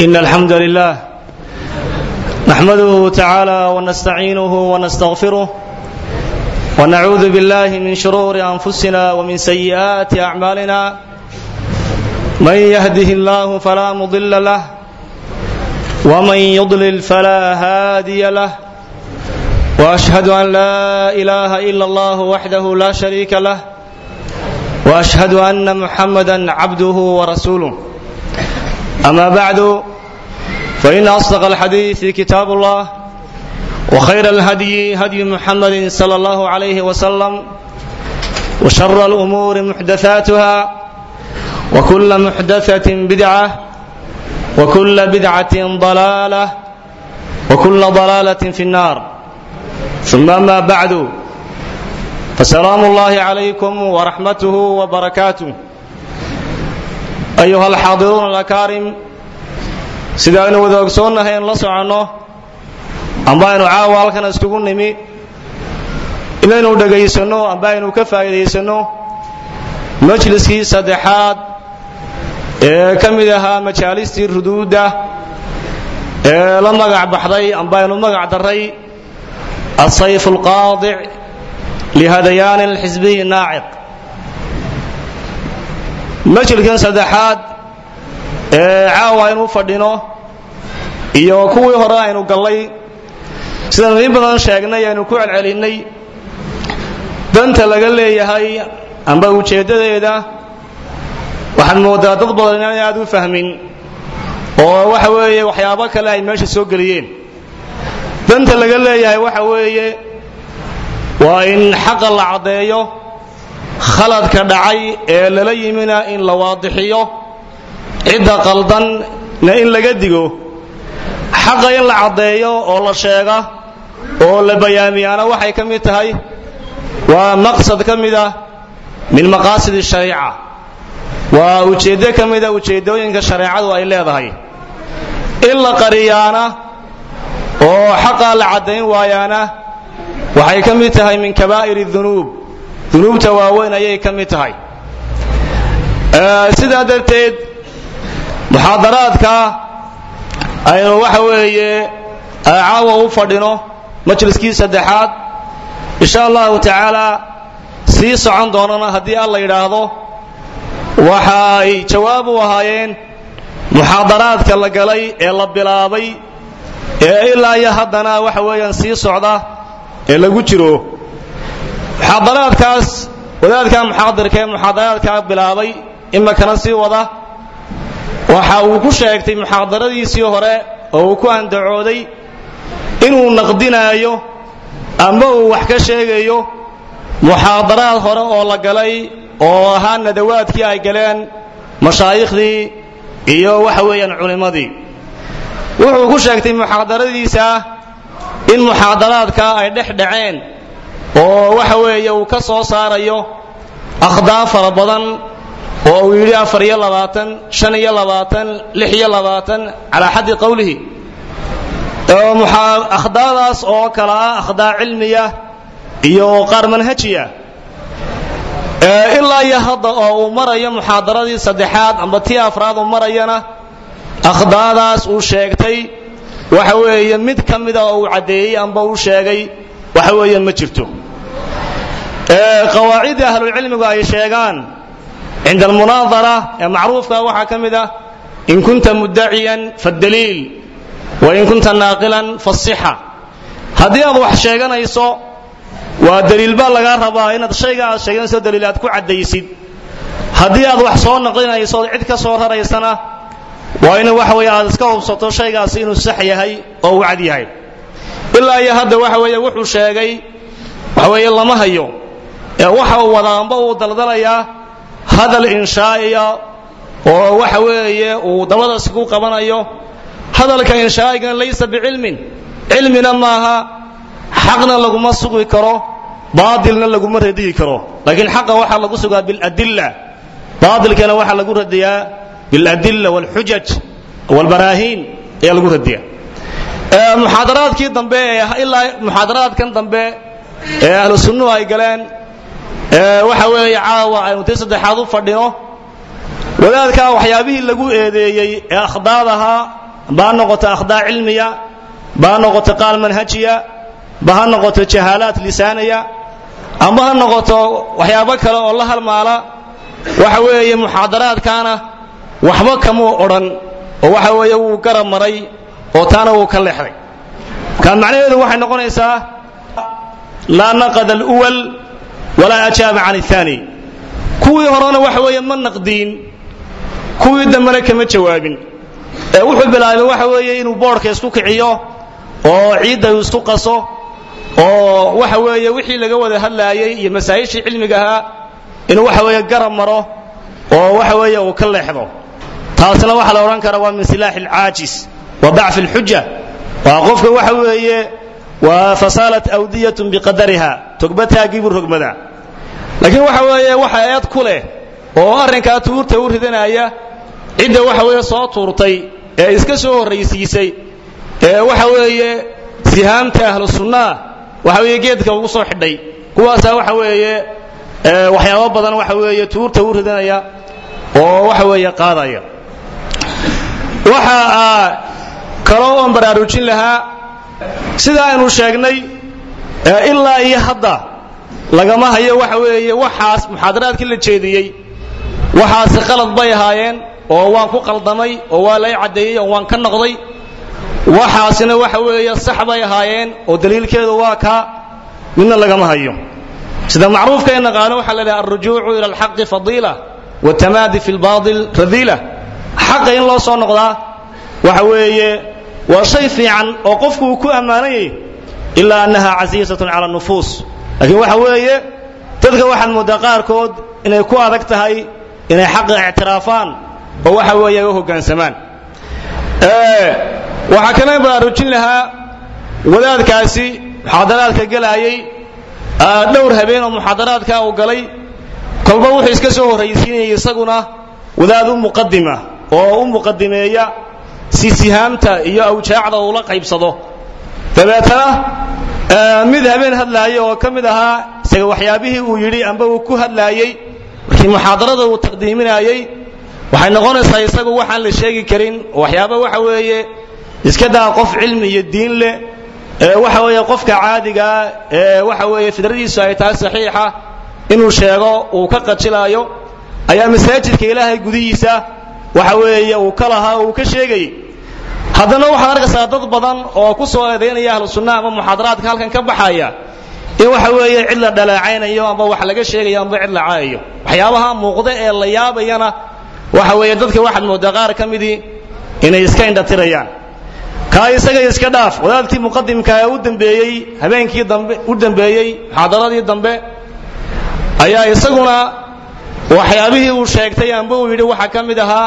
إن الحمد لله نحمده تعالى ونستعينه ونستغفره ونعوذ بالله من شرور أنفسنا ومن سيئات أعمالنا من يهده الله فلا مضل له ومن يضلل فلا هادي له وأشهد أن لا إله إلا الله وحده لا شريك له وأشهد أن محمدا عبده ورسوله أما بعد فإن أصدق الحديث كتاب الله وخير الهدي هدي محمد صلى الله عليه وسلم وشر الأمور محدثاتها وكل محدثة بدعة وكل بدعة ضلالة وكل ضلالة في النار ثم ما بعد فسلام الله عليكم ورحمته وبركاته أيها الحاضرون الأكارم sida aynu wada ogsoonnahay in la soconno amba aynu caawa halkan iskugu nimi inaynu dhegaysanno amba aynu ka faa'iidaysanno majliskii saddexaad ee ka mid ahaa majaalistii ruduudda ee la magac baxday amba aynu magac darray asayf alqaadic lihadayaani alxisbiyi naaciq majliskan saddexaad ee caawa aynu fadhino iyo kuwii hore aynu gallay sidaynu in badan sheegnay aynu ku celcelinnay danta laga leeyahay amba ujeeddadeeda waxaad mooddaa dad badan inaan aad u fahmin oo waxa weeye waxyaabo kale ay meesha soo geliyeen danta laga leeyahay waxa weeye waa in xaqa la caddeeyo khaladka dhacay ee lala yimina in la waadixiyo cidda qaldanna in laga digo xaqa in la caddeeyo oo la sheega oo la bayaamiyaana waxay ka mid tahay waa maqsad ka mid ah min maqaasid shariica waa ujeeddo ka mida ujeeddooyinka shareecadu ay leedahay in la qariyaana oo xaqaa la caddayn waayaana waxay ka mid tahay min kabaa'ir dunuub dunuubta waaweyn ayay ka mid tahay sidaa darteed muxaadaraadka aynu waxa weeye caawa u fadhino majliskii saddexaad insha allahu tacaala sii socon doonana haddii alla yidhaahdo waxa ay jawaab u ahaayeen muxaadaraadka la galay ee la bilaabay ee ilaa iyo haddana waxa weeyaan sii socda ee lagu jiro muxaadaraadkaas wadaadka muxaadirka ee muxaadaraadkaa bilaabay imakana sii wada waxa uu ku sheegtay muxaadaradiisii hore oo uu ku andacooday inuu naqdinaayo amba uu wax ka sheegayo muxaadaraad hore oo la galay oo ahaa nadawaadkii ay galeen mashaayiikhdii iyo waxa weeyaan culimmadii wuxuu ku sheegtay muxaadaradiisa in muxaadaraadka ay dhex dhaceen oo waxa weeye uu ka soo saarayo akhdaa fara badan oo uu yidhi afar iyo labaatan shan iyo labaatan lix iyo labaatan calaa xaddi qowlihi akhdaadaas oo kale ah akhdaa cilmiya iyo qaar manhajiya ilaa iyo hadda oo uu marayo muxaadaradii saddexaad amba tii afraad uu marayana akhdaadaas uu sheegtay waxa weeye mid ka mida oo uu caddeeyey amba uu sheegay waxa weeye ma jirto qawaacidda ahlulcilmigu ay sheegaan cinda almunaadara ee macruufka waxaa ka mid ah in kunta muddaciyan faddaliil wa in kunta naaqilan faasixa haddii aad wax sheeganayso waa daliil baa lagaa rabaa inaad shayga aad sheeganayso daliil aad ku caddaysid haddii aad wax soo naqlinayso ood cid ka soo raraysana waa in waxa weeye aad iska hubsato shaygaasi inuu sax yahay oo uu cad yahay ilaa iyo hadda waxa weeye wuxuu sheegay waxa weeye lama hayo ee waxa uu wadaanba uu daldalayaa hadal inshaa'iya oo waxa weeye uu dabadaas ku qabanayo hadalka inshaa'igan laysa bicilmin cilmina maaha xaqna laguma sugi karo baatilna laguma radiyi karo laakiin xaqa waxaa lagu sugaa biladilla baatilkana waxaa lagu radiyaa biladilla walxujaj walbaraahiin ayaa lagu radiyaa muxaadaraadkii dambe ee ilaa muxaadaraadkan dambe ee ahlu sunnuhu ay galeen waxa weeye caawa aynu tii saddexaad u fadhino wadaadkaa waxyaabihii lagu eedeeyey ee akhdaad ahaa ba ha noqoto akhdaa cilmiya ba ha noqoto qaal manhajiya ba ha noqoto jahaalaad lisaaniya amba ha noqoto waxyaabo kale oo la halmaala waxa weeye muxaadaraadkaana waxba kamuu odhan oo waxa weeye wuu garab maray oo taana wuu ka leexday kaan macnaheedu waxay noqonaysaa laa naqada aluwal walaa ajaaba can athani kuwii horena waxa weeye ma naqdiin kuwii dambena kama jawaabin ee wuxuu bilaabay waxa weeye inuu boodhka isku kiciyo oo ciidda uu isku qaso oo waxa weeye wixii laga wada hadlaayey iyo masaa'ishii cilmiga ahaa inuu waxa weeye garab maro oo waxa weeye uu ka leexdo taasna waxaa la odhan karaa waa min silaaxi alcaajis wa dacfi alxuja waa qofka waxa weeye waa fasaalat awdiyatun biqadariha togbataagii buu rogmadaa laakiin waxa weeye waxa eed ku leh oo arrinkaa tuurta u ridanaya cidda waxa weeye soo tuurtay ee iska soo horraysiisay ee waxa weeye sihaamta ahlu sunnaa waxa weeye geedka ugu soo xidhay kuwaasaa waxa weeye waxyaabo badan waxa weeye tuurta u ridanaya oo waxa weeye qaadaya waxa kaloo oon baraarujin lahaa sida aynu sheegnay ilaa iyo hadda lagama hayo waxa weeye waxaas muxaadaraadkii la jeediyey waxaasi qalad bay ahaayeen oo waan ku qaldamay oo waa lay caddeeyey oo waan ka noqday waxaasina waxa weeye sax bay ahaayeen oo daliilkeedu waa kaa midna lagama hayo sida macruufka in naqaano waxaa la dhaha alrujuucu ila alxaqi fadiila watamaadi fi lbaadil radiila xaqa in loo soo noqdaa waxa weeye waa shay fiican oo qofku uu ku ammaananyay ilaa annaha casiisatun cala nufuus laakiin waxa weeye dadka waxaad mooddaa qaarkood inay ku adag tahay inay xaqa ictiraafaan oo waxa weeye ay u hoggaansamaan waxaa kale baraarujin lahaa wadaadkaasi muxaadaraadka gelaayey dhowr habeen oo muxaadaraadka uu galay kolba wuxuu iska soo horraysiinayay isaguna wadaad u muqadima oo u muqadimeeya si sihaamta iyo awjaacda uula qaybsado dabeetana mid habeen hadlaaya oo ka mid ahaa isaga waxyaabihii uu yidhi amba uu ku hadlaayey markii muxaadarada uu taqdiiminaayey waxay noqonaysaa isagu waxaan la sheegi karin waxyaaba waxa weeye iska daa qof cilmi iyo diin leh ee waxa weeye qofka caadigaa ee waxa weeye fidradiisu ay tahay saxiixa inuu sheego uu ka qajilaayo ayaa masaajidka ilaahay gudihiisa waxa weeye uu ka lahaa oo uu ka sheegayay haddana waxaad arkaysaa dad badan oo ku soo eedaynaya ahlu sunna ama muxaadaraadka halkan ka baxaya in waxa weeye cid la dhaleecaynayo amba wax laga sheegayo amba cid la caayayo waxyaabaha muuqda ee la yaabayana waxa weeye dadka waxaad mooddaa qaar ka midii inay iska indhatirayaan kaa isaga iska dhaaf wadaadkii muqadimka ee u dambeeyey habeenkii dambe u dambeeyey muxaadaradii dambe ayaa isaguna waxyaabihii uu sheegtay amba uu yidhi waxaa ka mid ahaa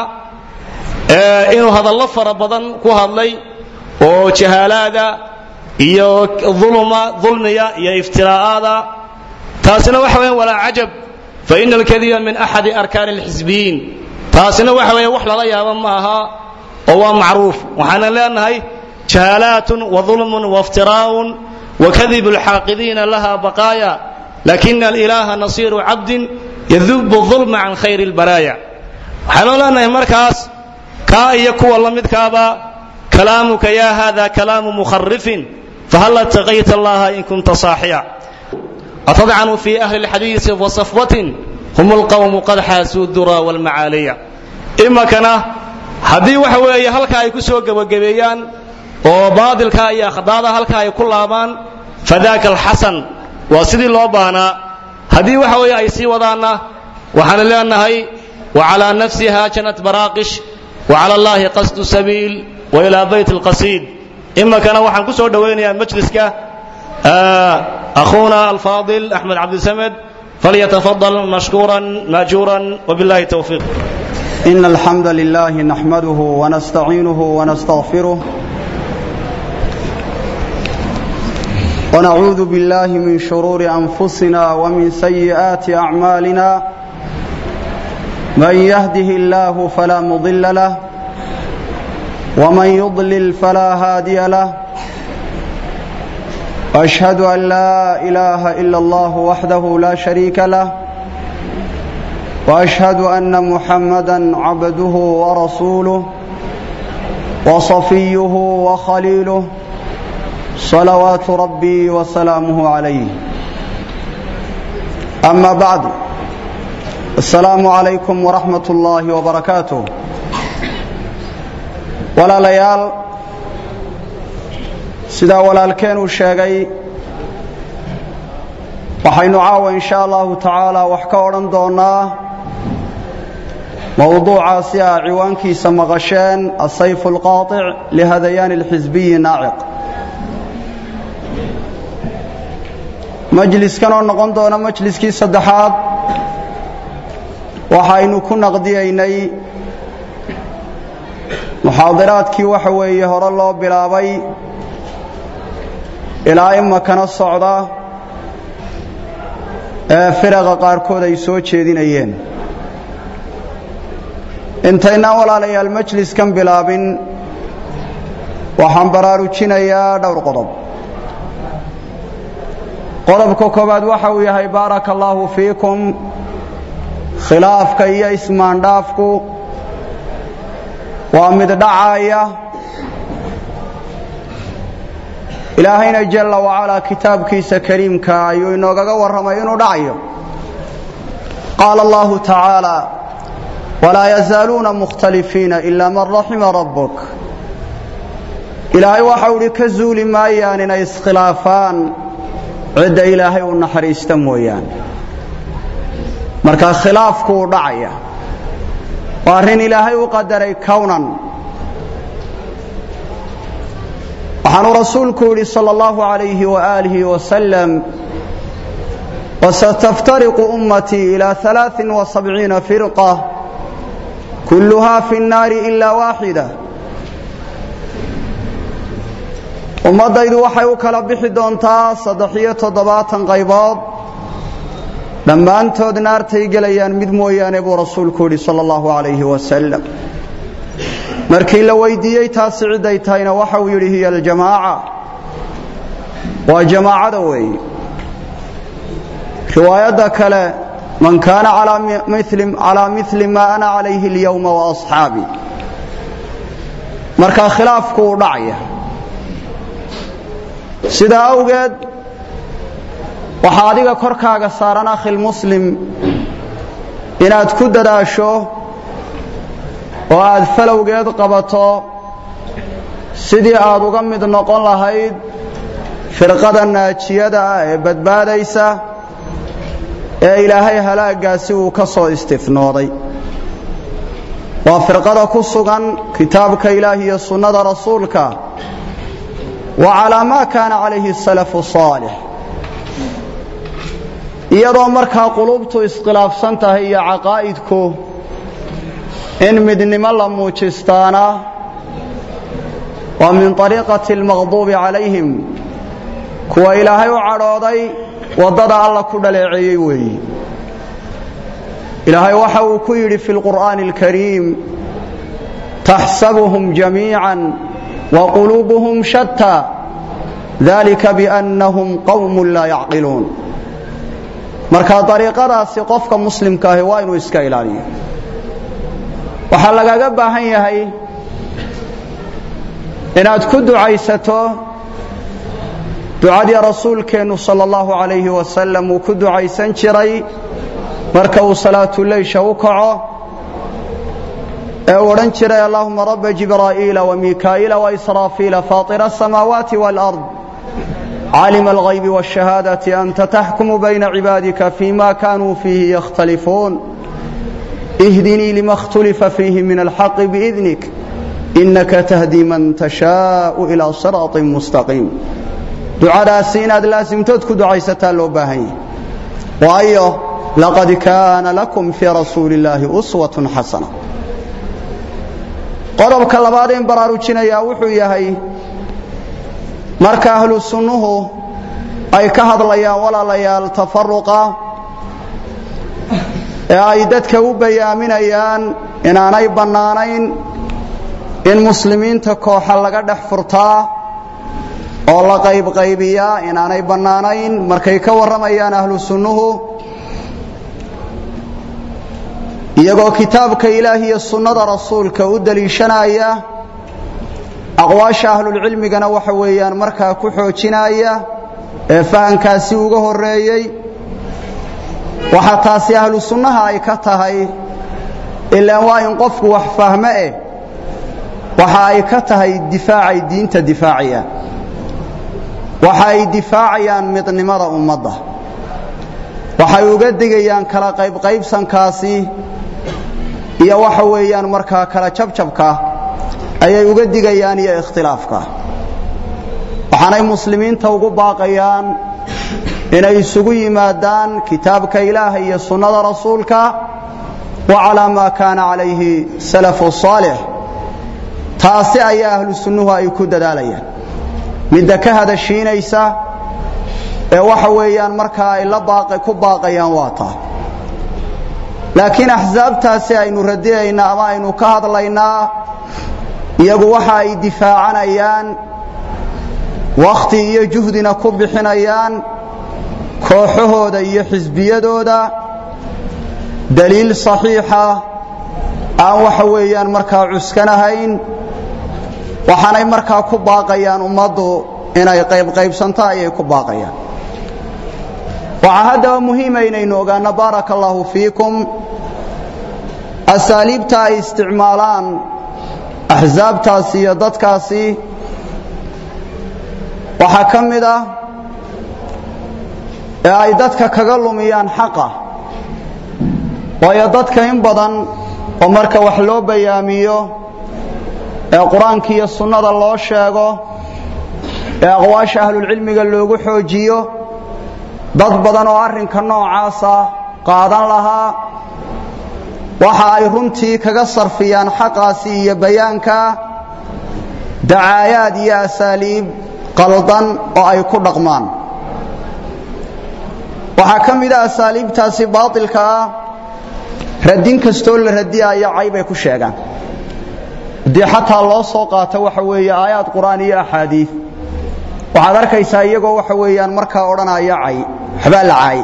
inuu hadallo fara badan ku hadlay oo jahaalaada iyo ulma dulmiya iyo iftiraa'aada taasina waxa weya walaa cajab faina alkadiba min axadi arkaani alxisbiyiin taasina waxa weeye wax lala yaabo ma aha oo waa macruuf waxaanan leenahay jahaalaatun waظulmun waاftiraa'un wakadibu alxaaqidiina laha baqaaya lakina alilaaha nasiiru cabdin yadubu ظulma can khayri اlbaraaya waxaanu leenahay markaas kaa iyo kuwa la midkaaba kalaamuka ya hada kalaamu mukharifin fahal ataqayta allaha in kunta saaxiya atadcanu fi ahli اlxadiisi wasafwatin hum اlqawmu qad xaasuu dura wاlmacaaliya imakana haddii waxa weeye halka ay ku soo gebagabeeyaan oo baadilka iyo akhdaada halka ay ku laabaan fadaka alxasan waa sidii loo baahnaa haddii waxa weeye ay sii wadaanna waxaanu leenahay wacalaa nafsiha janat baraaqish wacala allahi qasdu sabiil wa ilaa bayt alqasiid imakana waxaan ku soo dhowaynayaa majliska akhuuna alfaadil axmed cabdisamed فليتفضل مشكورا ماجورا وبالله التوفيق إن الحمد لله نحمده ونستعينه ونستغفره ونعوذ بالله من شرور أنفسنا ومن سيئات أعمالنا من يهده الله فلا مضل له ومن يضلل فلا هادي له واشهد ان لا اله الا الله وحده لا شريك له واشهد ان محمدا عبده ورسوله وصفيه وخليله صلوات ربي وسلامه عليه أما بعد السلام عليكم ورحمة الله وبركاته ولا ليال sidaa walaalkeen uu sheegay waxaynu caawa in sha allahu tacaala wax ka odhan doonnaa mowduucaasi ah ciwaankiisa maqasheen asayf alqaaطic lihadayaani اlxisbiyi naaciq majliskan oo noqon doona majliskii saddexaad waxaynu ku naqdiyaynay muxaadiraadkii waxa weeye hore loo bilaabay ilaa imakana socda ee firaqa qaarkood ay soo jeedinayeen intaynaan walaalayaal majliskan bilaabin waxaan baraarujinayaa dhowr qodob qodobka koowaad waxa uu yahay baaraka allaahu fiikum khilaafka iyo ismaandhaafku waa mid dhacaya ilaahayna jalla wacalaa kitaabkiisa kariimka ayuu inoogaga warramay inuu dhacayo qaala allahu tacaala walaa yazaaluuna mukhtalifiina ilaa man raxima rabbuk ilaahay waxau idhi ka zuuli maayaan inay iskhilaafaan cidda ilaahay u naxariista mooyaane markaa khilaafku uu dhacaya waa arrin ilaahay u qadaray kownan waxaanuu rasuulku yidhi salى اllahu عalayhi وآlihi وasلم وsataftariqu ummatii ilى ثaلaaثi وسabciina firqة kulluhaa fi الnaari إila waaxida ummaddaydu waxay u kala bixi doontaa saddex-iyo toddobaatan qaybood dhammaantood naartay gelayaan mid mooyaane buu rasuulku yidhi salى اllahu عalayhi وasلم markii la weydiiyey taasi cidday tahayna waxa uu yidhi hiya aljamaaca waa jamaacada weeye riwaayadda kale man kaana calaa mili maa ana calayhi اlyowma waasxaabii markaa khilaafku uu dhacaya sidaa awgeed waxaa adiga korkaaga saaran akhilmuslim inaad ku dadaasho oo aad falowgeed qabato sidii aad uga mid noqon lahayd firqada naajiyada ah ee badbaadaysa ee ilaahay halaagaasi uu ka soo istifnooday waa firqada ku sugan kitaabka ilaah iyo sunnada rasuulka wa calaa maa kaana calayhi salafu saalix iyadoo markaa qulubtu iskhilaafsan tahay iyo caqaa'idku in midnimo la muujistaana waa min ariiqati almaqduubi calayhim kuwa ilaahay u cadhooday waddada alla ku dhaleeceeyey weeyi ilaahay waxa uu ku yidhi fi lqur'aani alkariim taxsabuhum jamiica wa quluubuhum shatta dalika biannahum qowmun laa yacqiluun marka dariiqadaasi qofka muslimka ahi waa inuu iska ilaaliyo waxaa lagaga baahan yahay inaad ku ducaysato ducadii rasuulkeennu sala allahu calayhi wasalam uu ku ducaysan jiray marka uu salaatuleysha u kaco ee uu odhan jiray allahuma rabba jibraa'iila wamikaa'iila waisraafiila faatira asamaawaati waalard caalima alghaybi waashahaadati anta taxkumu bayna cibaadika fima kaanuu fiihi yakhtalifuun اهدني لما اختلف فيه من الحق بإذنك إنك تهدي من تشاء إلى صراط مستقيم ducadaasi inaad laasimtood ku ducaysataa loo baahan yahay waayo laqad kaana lakum fii rasuuli illaahi uswatun xasana qodobka labaad in baraarujinayaa wuxuu yahay marka ahlu sunnuhu ay ka hadlayaan walaalayaal tafaruqa ee ay dadka u bayaaminayaan inaanay bannaanayn in muslimiinta kooxa laga dhex furtaa oo la qaybqaybiyaa inaanay bannaanayn markay ka warramayaan ahlu sunnuhu iyagoo kitaabka ilaah iyo sunnada rasuulka u deliishanaya aqwaasha ahlulcilmigana waxa weeyaan markaa ku xoojinaya ee fahankaasi uga horeeyey waxaa taasi ahlu sunnaha ay ka tahay ilaan waa in qofku wax fahmo eh waxa ay ka tahay difaacay diinta difaacayaan waxa ay difaacayaan midnimada ummadda waxay uga digayaan kala qaybqaybsankaasi iyo waxa weeyaan markaa kala jabjabka ayay uga digayaan iyo ikhtilaafka waxaanay muslimiinta ugu baaqayaan inay isugu yimaadaan kitaabka ilaaha iyo sunnada rasuulka wa calaa maa kaana calayhi salafu saalix taasi ayaa ahlu sunnuhu ay ku dadaalayaan midda ka hadashiinaysa ee waxa weeyaan markaa ay la ku baaqayaan waa taa laakiin axsaabtaasi aynu radinaynaa ama aynu ka hadlaynaa iyagu waxa ay difaacanayaan wakhti iyo juhdina ku bixinayaan kooxahooda iyo xisbiyadooda daliil saxiixa aan waxa weeyaan markaa cuskanahayn waxaanay markaa ku baaqayaan ummaddu inay qaybqaybsanto ayay ku baaqayaan waxaa haddaba muhiima inaynu ogaanno baaraka allaahu fiikum asaaliibta ay isticmaalaan axsaabtaasi iyo dadkaasi waxaa ka mid ah ee ay dadka kaga lumiyaan xaqa waayo dadka in badan oo marka wax loo bayaamiyo ee qur-aanka iyo sunnada loo sheego ee aqwaasha ahlulcilmiga loogu xoojiyo dad badan oo arrinka noocaasa qaadan lahaa waxa ay runtii kaga sarfiyaan xaqaasi iyo bayaanka dacaayaad iyo asaaliib qaldan oo ay ku dhaqmaan waxaa ka mid a asaaliibtaasi baatilka ah radin kastoo la radiyaayo caybay ku sheegaan haddii xataa loo soo qaato waxa weeye aayaad qur'aan iyo axaadiid waxaad arkaysaa iyagoo waxa weeyaan markaa odhanaya cay waxbaa la caay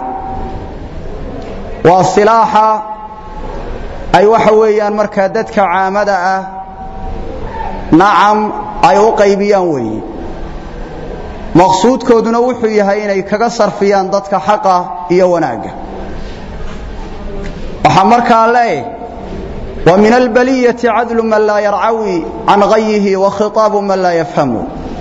waa silaaxa ay waxa weeyaan markaa dadka caamada ah nacam ay u qaybiyaan weeye maqsuudkooduna wuxuu yahay inay kaga sarfiyaan dadka xaqa iyo wanaagga waxaa markaa leeh wa min albaliyati cadlu man laa yarcawi can gayihi wa khitaabu man laa yafhamu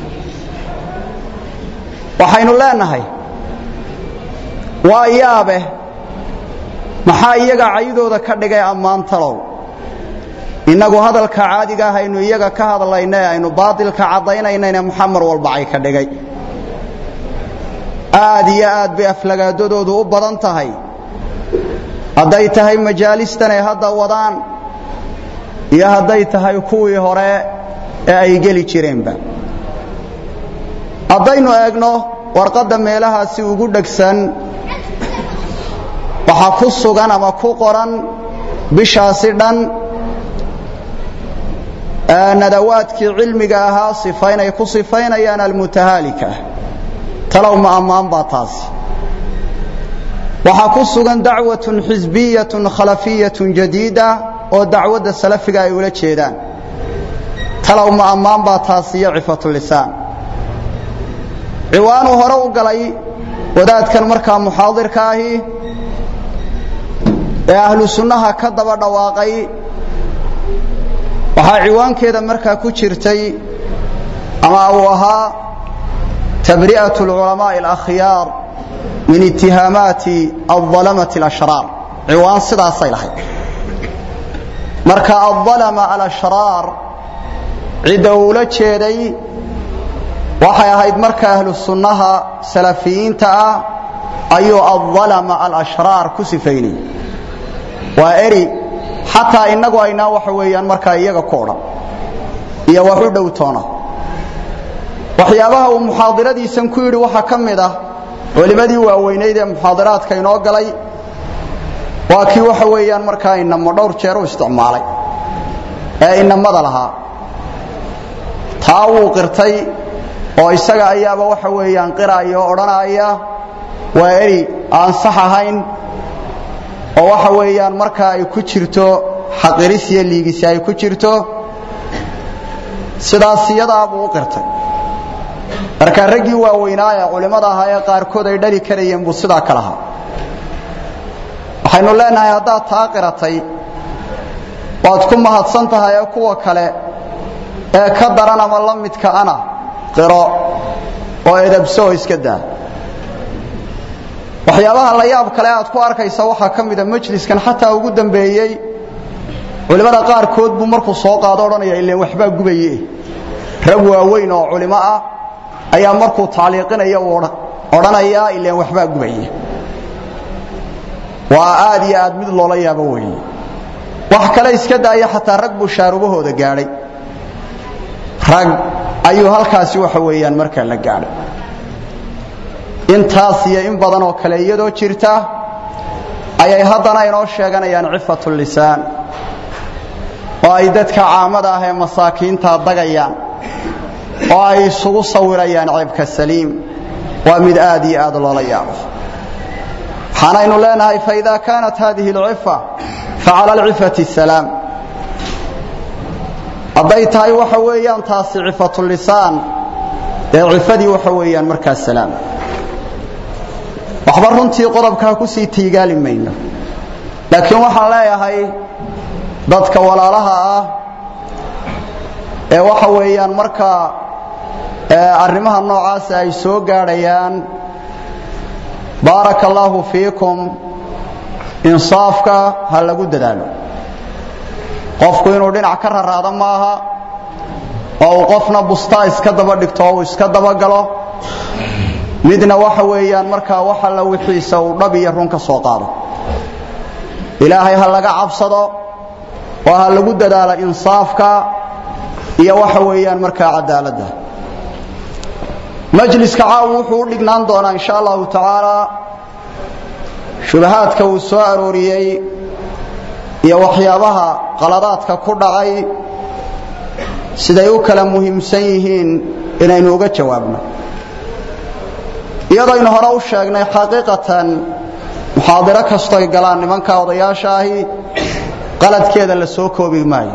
waxaynu leenahay waa yaabe maxaa iyaga caydooda ka dhigay ammaan talow innagu hadalka caadiga ah aynu iyaga ka hadlayna ee aynu baatilka caddaynaynayne muxamar walbacay ka dhigay aad iyo aad bay aflagaadadoodu u badan tahay hadday tahay majaalistan ay hadda wadaan iyo hadday tahay kuwii hore ee ay geli jireenba haddaynu eegno warqadda meelahaasi ugu dhegsan waxaa ku sugan ama ku qoran bishaasi dhan nadawaadkii cilmiga ahaa sifaynay ku sifaynayaan almutahaalika talow ma ammaan baa taasi waxaa ku sugan dacwatun xisbiyatun khalafiyatun jadiida oo dacwadda salafiga ay ula jeedaan talow ma ammaan baa taasi iyo cifatulisaan ciwaanuu hore u galay wadaadkan markaa muxaadirka ahi ee ahlu sunnaha ka daba dhawaaqay waxaa ciwaankeeda markaa ku jirtay ama uu ahaa tabri'at alculamaa'i alakhyaar min itihaamaati aldalamati alashraar ciwaan sidaasay lahayd marka aldalama alashraar cidda uula jeeday waxay ahayd marka ahlu sunnaha salafiyiinta ah ayuu aldalama alashraar ku sifaynay waa eri xataa innagu aynaa waxa weeyaan markaa iyaga ku odhan iyo wax u dhow toona waxyaabaha uu muxaadiradiisan ku yidhi waxaa ka mid ah culimmadii waaweynayd ee muxaadaraadka inoo galay waa kii waxa weeyaan markaa inamo dhowr jeer u isticmaalay ee inamada lahaa taa wuu qirtay oo isaga ayaaba waxa weeyaan qiraya oo odhanaya waa eri aan sax ahayn oo waxa weeyaan markaa ay ku jirto xaqiris iyo liigisi ay ku jirto sidaas iyadaabuu u qirtay marka raggii waaweynaa ee culimmada ahaa ee qaarkood ay dhali karayeen buu sidaa ka lahaa waxaynu leenahay haddaad taa qiratay waad ku mahadsan tahay ee kuwa kale ee ka daran ama la midka ana qiro oo edabso oo iska daa waxyaabaha la yaab kale aad ku arkaysa waxaa ka mida majliskan xataa ugu dambeeyey culimmada qaarkood buu markuu soo qaado odhanaya ileen waxbaa gubaye rag waaweyn oo culimo ah ayaa markuu tacliiqinaya uu odhanayaa ileen waxbaa gubaye waa aad iyo aad mid loola yaabo weeye wax kale iska daaya xataa rag buu shaarubahooda gaadhay rag ayuu halkaasi waxa weeyaan markaa la gaadhay intaas iyo in badan oo kale iyadoo jirta ayay haddana inoo sheeganayaan cifatu lisaan oo ay dadka caamada ah ee masaakiinta dagayaan oo ay isugu sawirayaan ceebka saliim waa mid aad iyo aad loola yaabo waxaanaynu leenahay faida kaanat hadihi alcifa facala alcifati salaam hadday tahay waxa weeyaan taasi cifatu lisaan dee cifadii waxa weeyaan markaa salaam waxba runtii qodobkaa ku sii tiigaali mayno laakiin waxaan leeyahay dadka walaalaha ah ee waxa weeyaan markaa arrimaha noocaasa ay soo gaadhayaan baaraka allaahu fiikum insaafka ha lagu dadaalo qofku inuu dhinac ka raraado maaha oo uu qofna bustaa iska daba dhigto oo uu iska dabagalo midna waxa weeyaan markaa wax alla wixiisa uu dhab iyo run ka soo qaado ilaahay ha laga cabsado oo ha lagu dadaalo insaafka iyo waxa weeyaan markaa cadaaladda majliska caawu wuxuu u dhignaan doonaa insha allahu tacaala shubahaadka uu soo arooriyey iyo waxyaabaha qaladaadka ku dhacay siday u kala muhiimsan yihiin inaynu uga jawaabno iyadaynu hore u sheegnay xaqiiqatan muxaadiro kastoy galaan nimanka odayaasha ahi qaladkeeda la soo koobi maayo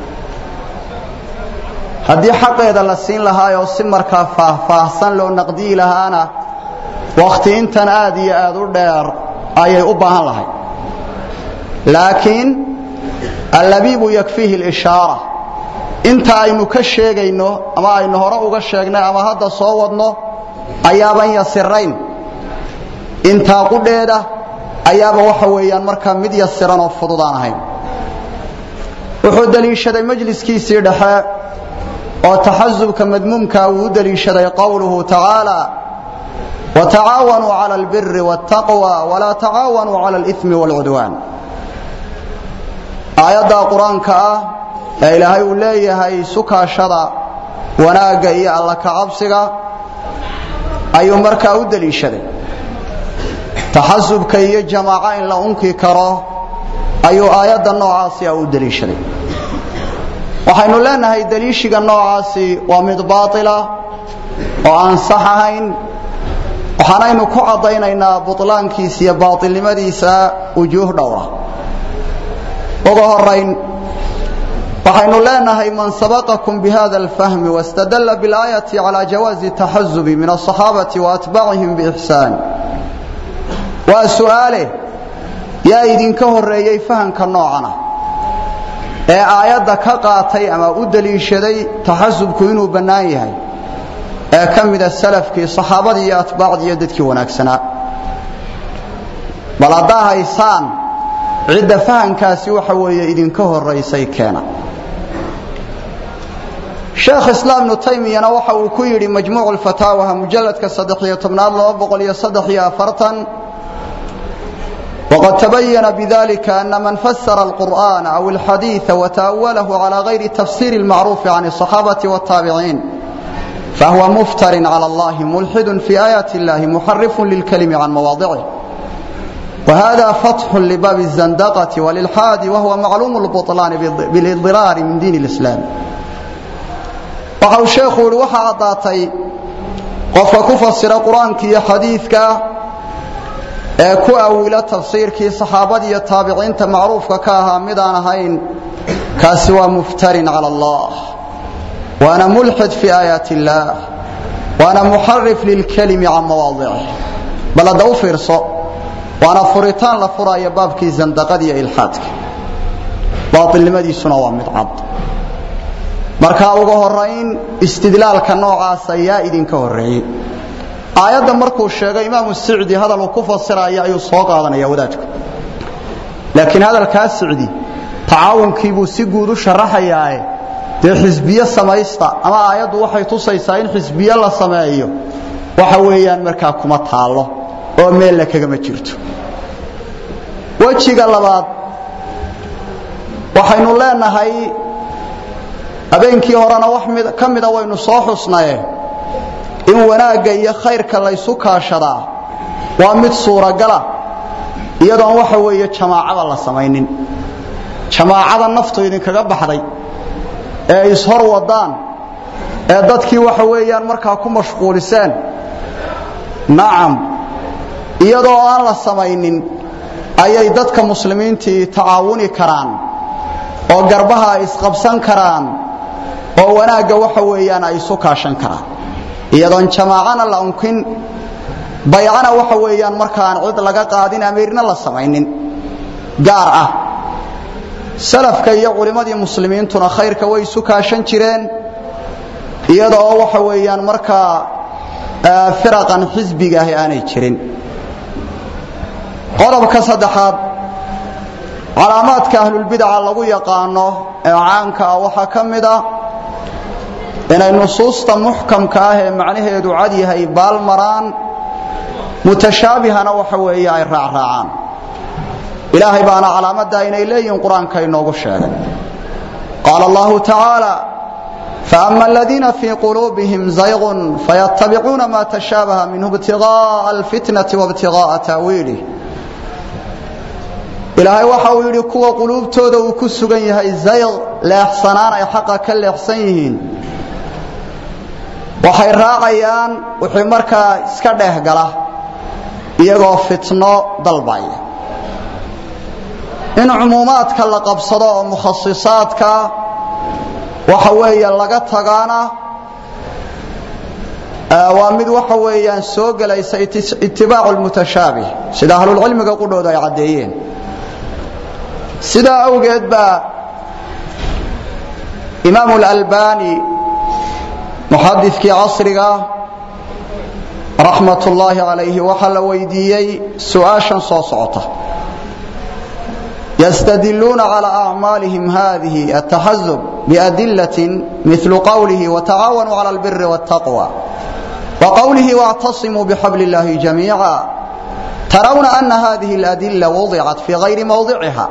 haddii xaqeeda la siin lahaayoo si markaa faahfaahsan loo naqdiyi lahaana wakhti intan aad iyo aad u dheer ayay u baahan lahay laakiin allabiibu yakfiihi lishaara inta aynu ka sheegayno ama aynu hore uga sheegnay ama hadda soo wadno ayaaban yasirayn intaa qudheeda ayaaba waxa weeyaan markaa mid yasiran oo fududaan ahayn wuxuu deliishaday majliskiisii dhexe oo taxasubka madmuumka uu u deliishaday qowluhu tacaala watacaawanuu cala albiri wاtaqwa walaa tacaawanuu cala اlإثmi wاlcudwaan aayaddaa qur-aanka ah ee ilaahay uu leeyahay sukaashada wanaagga iyo alla ka cabsiga ayuu markaa u deliishaday taxasubka iyo jamaaco in la unki karo ayuu aayadda noocaasi a u deliishaday waxaynu leenahay deliishiga noocaasi waa mid baaila oo aan sax ahayn waxaanaynu ku caddaynaynaa bulaankiisa iyo baailnimadiisa wujuuh dhowra uga horayn waxaynu leenahay man sabaqakum bihada alfahmi wاstadalla biاlaayati calى jawaazi taxazubi min aلصaxaabati waatbacihim biixsaan waa su'aale yaa idinka horeeyey fahamka noocana ee aayadda ka qaatay ama u deliishaday taxasubku inuu bannaan yahay ee ka mida salafkii saxaabadii iyo atbaacdii iyo dadkii wanaagsanaa bal haddaa haysaan cidda fahamkaasi waxa weeye idinka horaysay keena sheekh islaam ibnu taymiyana waxa uu ku yidhi majmuuc lfataawaha mujalladka saddex-iyo tobnaad laba boqol iyo saddex iyo afartan wqad tabayana bidalika ana man fasara alqur'ana aw alxadiiثa wata'awalahu calى gayri tafsiri اlmacruufi can الصaxaabati wالtaabiciin fahuwa muftarin calى اllahi mulxidu fi aayaati اllahi muxarifu lilkalimi can mawaadicih whada fatxu libaabi الzandaqati walilxaadi wahuwa macluum اlbuطlaani bilidiraari min diin اlislaam waxa uu sheekhu yihi waxaa caddaatay qofka ku fasira qur-aanka iyo xadiidka ee ku awilo tafsiirkii saxaabada iyo taabiciinta macruufka ka ahaa midaan ahayn kaasi waa muftarin cala allah waana mulxid fii aayaat illaah waana muxarif lilkalimi can mawaadicih bal hadda u fiirso waana furitaan la furaayo baabkii zandaqada iyo ilxaadka baailnimadiisuna waa mid cad marka ugu horayn istidlaalka noocaasa yaa idinka horreeyey aayadda markuu sheegay imaamu sicdi hadal uu ku fasiraya ayuu soo qaadanaya wadaadku laakiin hadalkaa sicdi tacaawunkiibuu si guud u sharaxayaae dee xisbiye samaysta ama aayaddu waxay tusaysaa in xisbiye la sameeyo waxa weeyaan markaa kuma taallo oo meella kagama jirto wejiga labaad waxaynu leenahay habeenkii horena wax ka mida waynu soo xusnaye in wanaagga iyo khayrka laysu kaashadaa waa mid suuragala iyadoon waxa weeye jamaacada la samaynin jamaacada naftu idinkaga baxday ee ishor wadaan ee dadkii waxa weeyaan markaa ku mashquuliseen nacam iyadoo aan la samaynin ayay dadka muslimiintii tacaawuni karaan oo garbaha ay isqabsan karaan oo wanaagga waxa weeyaan ay isu kaashan karaan iyadoon jamaacana la unkin baycana waxa weeyaan markaan cid laga qaadin amiirna la samaynin gaar ah salafka iyo culimmadii muslimiintuna khayrka way isu kaashan jireen iyadoo waxa weeyaan markaa firaqan xisbiga ahi aanay jirin qodobka saddexaad calaamaadka ahlulbidaca lagu yaqaano ee caanka ah waxaa ka mid ah inay nusuusta muxkamka ah ee macnaheedu cad yahay baal maraan mutashaabihana waxa weeye ay raacraacaan ilaahay baana calaamaddaa inay leeyihiin qur-aanka inoogu sheegay qaala allahu tacaala faama aladiina fii quluubihim zaygun fayattabicuuna ma tashaabaha minhu ibtigaaa alfitnati waibtigaaa taawiilih ilaahay waxa uu yidhi kuwa quluubtooda uu ku sugan yahay zayq leexsanaan ay xaqa ka leexsan yihiin waxay raacayaan wixii markaa iska dheeh gala iyagoo fitno dalbaya in cumuumaadka la qabsado oo mukhasisaadka waxa weeye laga tagaana waa mid waxa weeyaan soo gelaysa itibaacu lmutashaabih sida ahlulcilmiga qudhooda ay caddeeyeen sidaa awgeed baa imaamu اlalbani muxadikii casriga raxmat ullaahi calayhi waxaa la weydiiyey su-aashan soo socota ystadiluuna calى acmaalihim hadihi ataxazub biadilaة milu qowlihi watacaawanuu calى اlbiri wاtaqwى waqowlihi wاctasimuu bxabl اllahi jamiica tarawna ana hadihi اladila wadicat fii gayri mowdiciha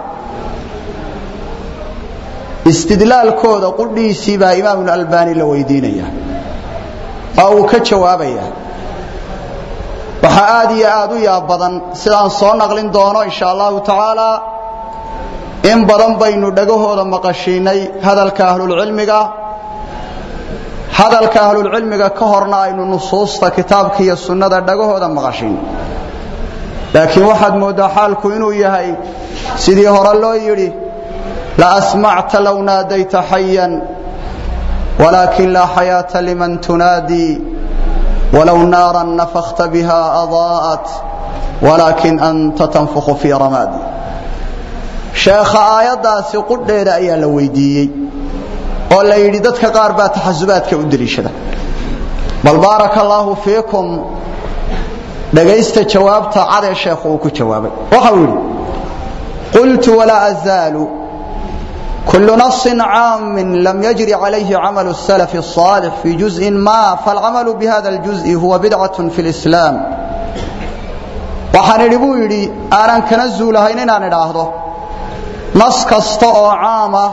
istidlaalkooda qudhiisii baa imaam albani la weydiinaya oo uu ka jawaabaya waxaa aad iyo aad u yaab badan sidaan soo naqlin doono insha allahu tacaala in badan baynu dhagahooda maqashiinay hadalka ahlulcilmiga hadalka ahlulcilmiga ka horna aynu nusuusta kitaabka iyo sunnada dhagahooda maqashiin laakiin waxaad mooddaa xaalku inuu yahay sidii hore loo yidhi la asmacta low naadayta xayan walaakin laa xayaata liman tunaadii walow naaran nafakta biha adaa'at walaakin anta tanfukhu fii ramaadi sheekha aayaddaasi qudheeda ayaa la weydiiyey oo la yidhi dadka qaar baa taxasubaadka u deliishada bal baaraka allaahu fiikum dhagaysta jawaabta cadee sheekhu uu ku jawaabay waxau yidhi qultu walaa azaalu kulu naصin caamin lam yajri calayhi camalu الsalaf الصaalix fii juzءin ma faاlcamalu bihada اljuزءi huwa bidcaة fi اlislaam waxaan idhi buu yidhi aanan kana zuulahayn inaan idhaahdo nas kasta oo caama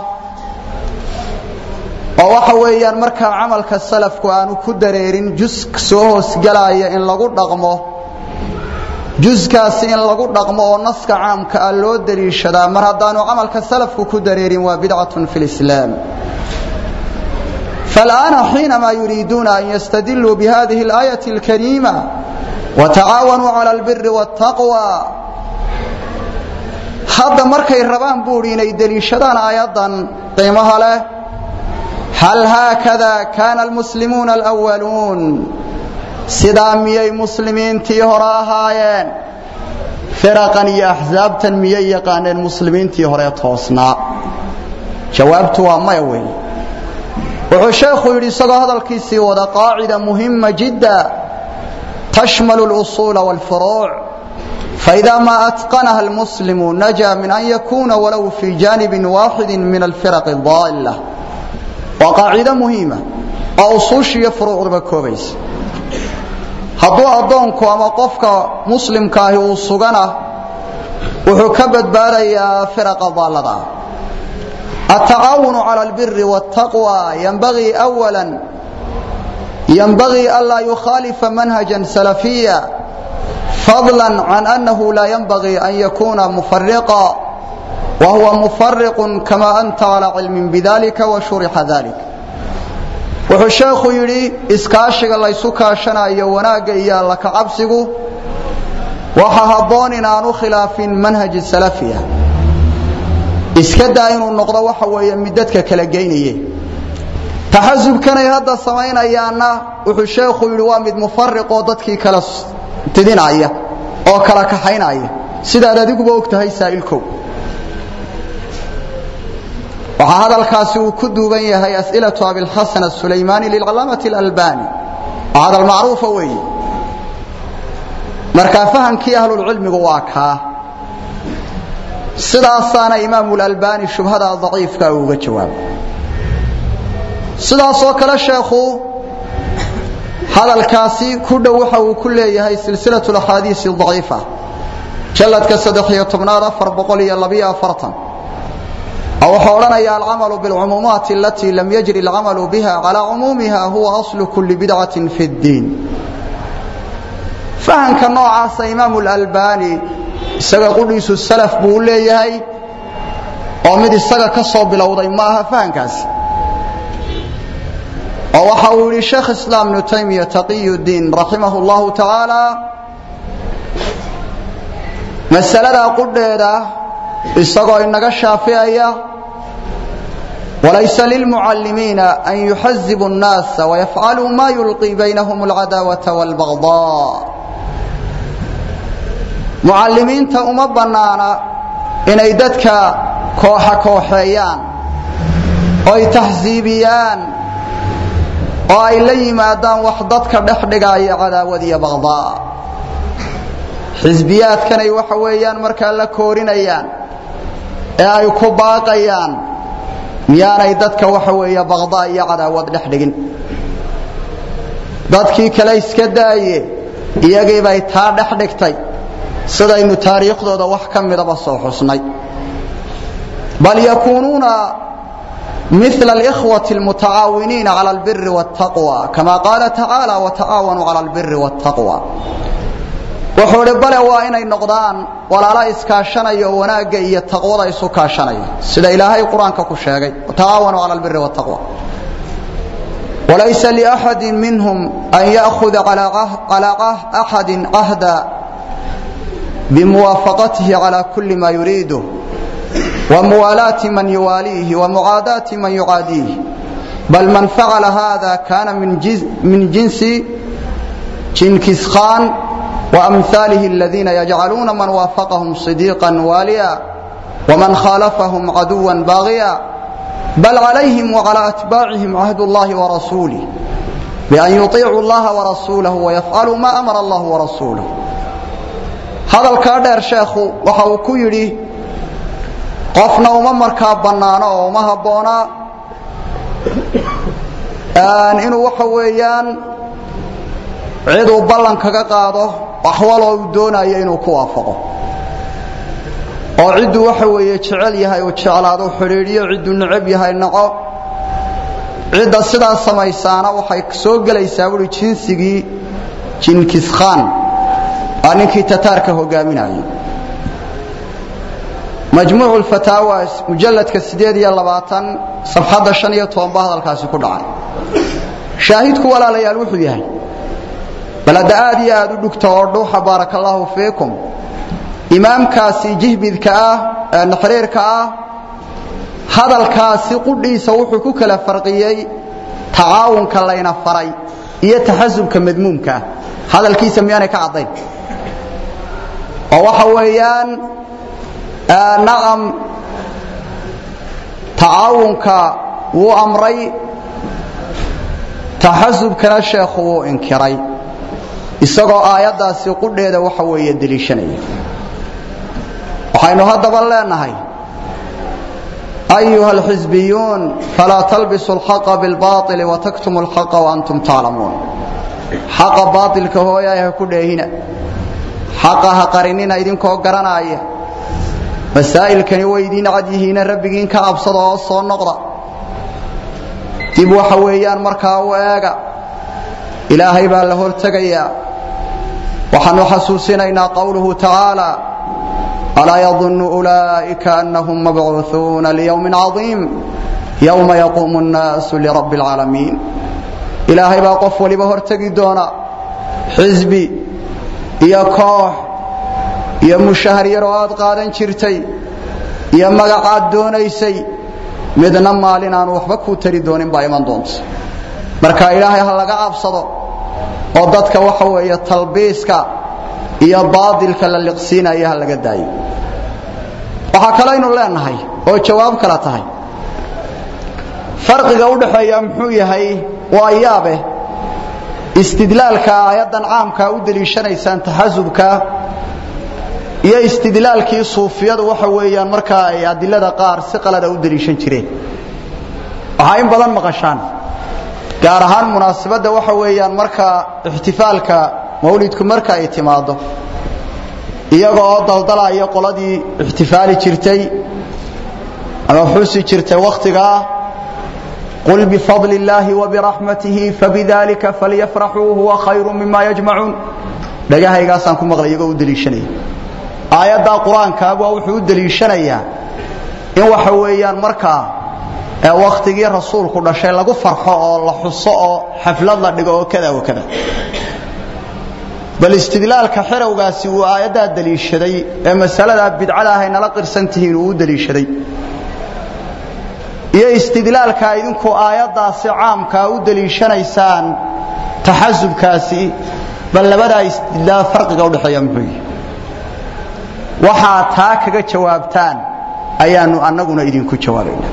oo waxa weeyaan markaa camalka salafku aanu ku dareerin jus soo hoosgelaya in lagu dhaqmo juskaasi in lagu dhaqmo oo naska caamka ah loo daliishadaa mar haddaanu camalka salafku ku dareerin waa bidcatun fi lislaam فالآن حينما يريدون أن يستدلوا بهذه الآية الكريمة وتعاونوا على البر والتقوى hadda markay rabaan buuri inay deliishadaan aayaddan qiimaha leh hal haakada kaana almuslimuuna alwaluun sidaa miyay muslimiintii hore ahaayeen firaqan iyo axsaabtan miyay yaqaaneen muslimiintii hore toosnaa jawaabtu waa maya weyn wuxuu sheekhu yidhi isagoo hadalkiisii wada qaacida muhima jidda tashmalu اlusuula wاlfuruuc faإida ma atqanaha almuslimu naja min an yakuna walow fii jaanibi waaxidi min alfiraq اdaala waa qaacido muhiima oo usuusha iyo furuucduba koobaysa hadduu addoonku ama qofka muslimkaahi uu sugana wuxuu ka badbaadayaa firaqa daallada ah التعاون على البر والتقوى ينبغي أولا ينبغي ألا يخالف منهجا سلفيا فضلا عن أنه لا ينبغي أن يكون مفرقا وهو مفرق كما أنت على علم بذلك وشرح ذلك wuxuu sheekhu yidhi iskaashiga laysu kaashanayo wanaagga iyo alla ka cabsigu waxa habboon inaanu khilaafin manhaji salafiya iska daa inuu noqdo waxa weeye mid dadka kala geynaye taxasubkanay hadda samaynayaanna wuxuu sheekhu yidhi waa mid mufariqoo dadkii kala didinaya oo kala kaxaynaya sidaad adiguba og tahay saa'ilkow waxaa hadalkaasi uu ku duuban yahay as'ilatu abilxasan asuleymaani lilcalaamati alalbani waa hadal macruufa weeye markaa fahamkii ahlulcilmigu waa kaa sidaasaana imaamu lalbani shubhada daciifka uga jawaabo sidaasoo kale sheekhu hadalkaasi ku dhow waxa uu ku leeyahay silsilatu axaadiisi daciifa jalladka saddex-iyo tobnaad afar boqol iyo labiyo afartan oo wuxuu odhanaya alcamalu bilcumuumaati alatii lam yajri alcamalu biha calaa cumuumiha huwa aslu kulli bidcatin fi ddiin fahamka noocaasa imaamu lalbani isaga qudhiisu salaf buu u leeyahay oo mid isaga ka soo bilowday ma aha fahamkaasi oo waxa uu yidhi sheekh islaam ibnu taymiya taqiy ddiin raximah llahu tacaala masaladaa qudheeda isagoo inaga shaaficaya walaysa lilmucallimiina an yuxazibu الnaasa wayafcaluu ma yulqii baynahum اlcadaawata wاlbagضaa mucallimiinta uma bannaana inay dadka kooxa kooxeeyaan oo ay taxsiibiyaan oo ay la yimaadaan wax dadka dhex dhigaya cadaawad iyo baqdaa xisbiyaadkanay waxa weeyaan markaa la koorinayaan ee ay ku baaqayaan miyaanay dadka waxa weeye baqdaa iyo cadaawad dhex dhigin dadkii kale iska daaye iyagii bay taa dhex dhigtay sidaynu taariikhdooda wax ka midaba soo xusnay bal yakuunuuna mila alikhwati almutacaawiniina cala albiri waاtaqwa kama qaala tacaala watacaawanuu cala albiri waاtaqwa wuxuu idhi bale waa inay noqdaan walaala iskaashanaya oo wanaagga iyo taqwada isu kaashanaya sida ilaahay qur-aanka ku sheegay watacaawanuu cala albiri waاtaqwa walaysa liaxadi minhum an ya'huda calaa axadi cahda بموافقته على كل ما يريده وموالاة من يواليه ومعاداة من يعاديه بل من فعل هذا كان من, من جنس جنكس خان وأمثاله الذين يجعلون من وافقهم صديقا واليا ومن خالفهم عدوا باغيا بل عليهم وعلى أتباعهم عهد الله ورسوله بأن يطيعوا الله ورسوله ويفعلوا ما أمر الله ورسوله hadalkaa dheer sheekhu waxa uu ku yidhi qofna uma markaa bannaano oo uma habboonaa inuu waxa weeyaan ciduu ballan kaga qaado axwaloo uu doonayo inuu ku waafaqo oo cidduu waxa weeye jecel yahay uu jeclaado xidhiidhiyo cidduu necab yahay naco cidda sidaas samaysaana waxay soo gelaysaa buui jinsigii jinkiskaan aa ninkii tataarka hogaaminayay majmuucu lfataawa mujalladka siddeed iyo labaatan safxadda shan iyo toban baa hadalkaasi ku dhacay shaahidku walaalayaal wuxuu yahay bal hadda aad iyo aad u dhugta oo dhuuxa baaraka allaahu fiikum imaamkaasi jihbidka ah ee naxriirka ah hadalkaasi qudhiisa wuxuu ku kala farqiyey tacaawunka layna faray iyo taxasubka madmuumka ah hadalkiisa miyaanay ka caddayn oo waxa weeyaan nacam tacaawunka wuu amray taxasubkana sheekhu wuu inkiray isagoo aayaddaasi qudheeda waxa weeye deliishanaya waxaynu haddaba leenahay أيها الحزبيون فلا تلبسوا الحق بالباطل وتكتموا الحق وأنتم تعلمون حق باطل كهويا يكون حقها قرنين إذن كو قرنايا مسائل كان ويدين عديهين ربكين كأبصد وصو النقضة تبوا حويان مركا وآقا إلهي بالله التقيا وحنو حسوسنا قوله تعالى ألا يظن أولئك أنهم مبعوثون ليوم عظيم يوم يقوم الناس لرب العالمين إلهي باقف ولبهر تقدونا حزبي يا كوح يا مشاهر يرواد قادن شرتي يا مقعد دونيسي midna maalin aan waxba ku tari doonin baa iman doonta marka ilaahay ha laga cabsado oo dadka waxa weeye talbiiska iyo baadilka la liqsiinaya ha laga daayo waxaa kalaynu leenahay oo jawaab kala tahay farqiga u dhaxeeya muxuu yahay waa yaabe istidlaalka aayaddan caamka u daliishanaysaan taxasubka iyo istidlaalkii suufiyadu waxa weeyaan markaa ay adilada qaar si qalada u daliishan jireen waxaa in badan maqashaan gaar ahaan munaasabadda waxa weeyaan markaa ixtifaalka mawlidku marka ay timaado iyaga oo daldalaya qoladii ixtifaali jirtay ama xusi jirtay wakhtigaa qul bifadli illaahi wabiraxmatihi fabidalika falyafraxuu huwa khayru mima yajmacuun dhagahaygaasaan ku maqlay iyagoo u daliishanaya aayaddaa qur-aankaa waa wuxuu u daliishanayaa in waxa weeyaan markaa ee wakhtigii rasuulku dhashay lagu farxo oo la xuso oo xaflad la dhigo oo kada wa kada bal istidlaalka xerowgaasi uu aayaddaa daliishaday ee masaladaa bidcada ahay nala qirsan tihiin uu u daliishaday iyo istidlaalka idinku aayaddaasi caamkaa u daliishanaysaan taxasubkaasi bal labadaa istidlaal farqiga udhexeeya muxuu yihi waxaa taa kaga jawaabtaan ayaanu annaguna idinku jawaabaynaa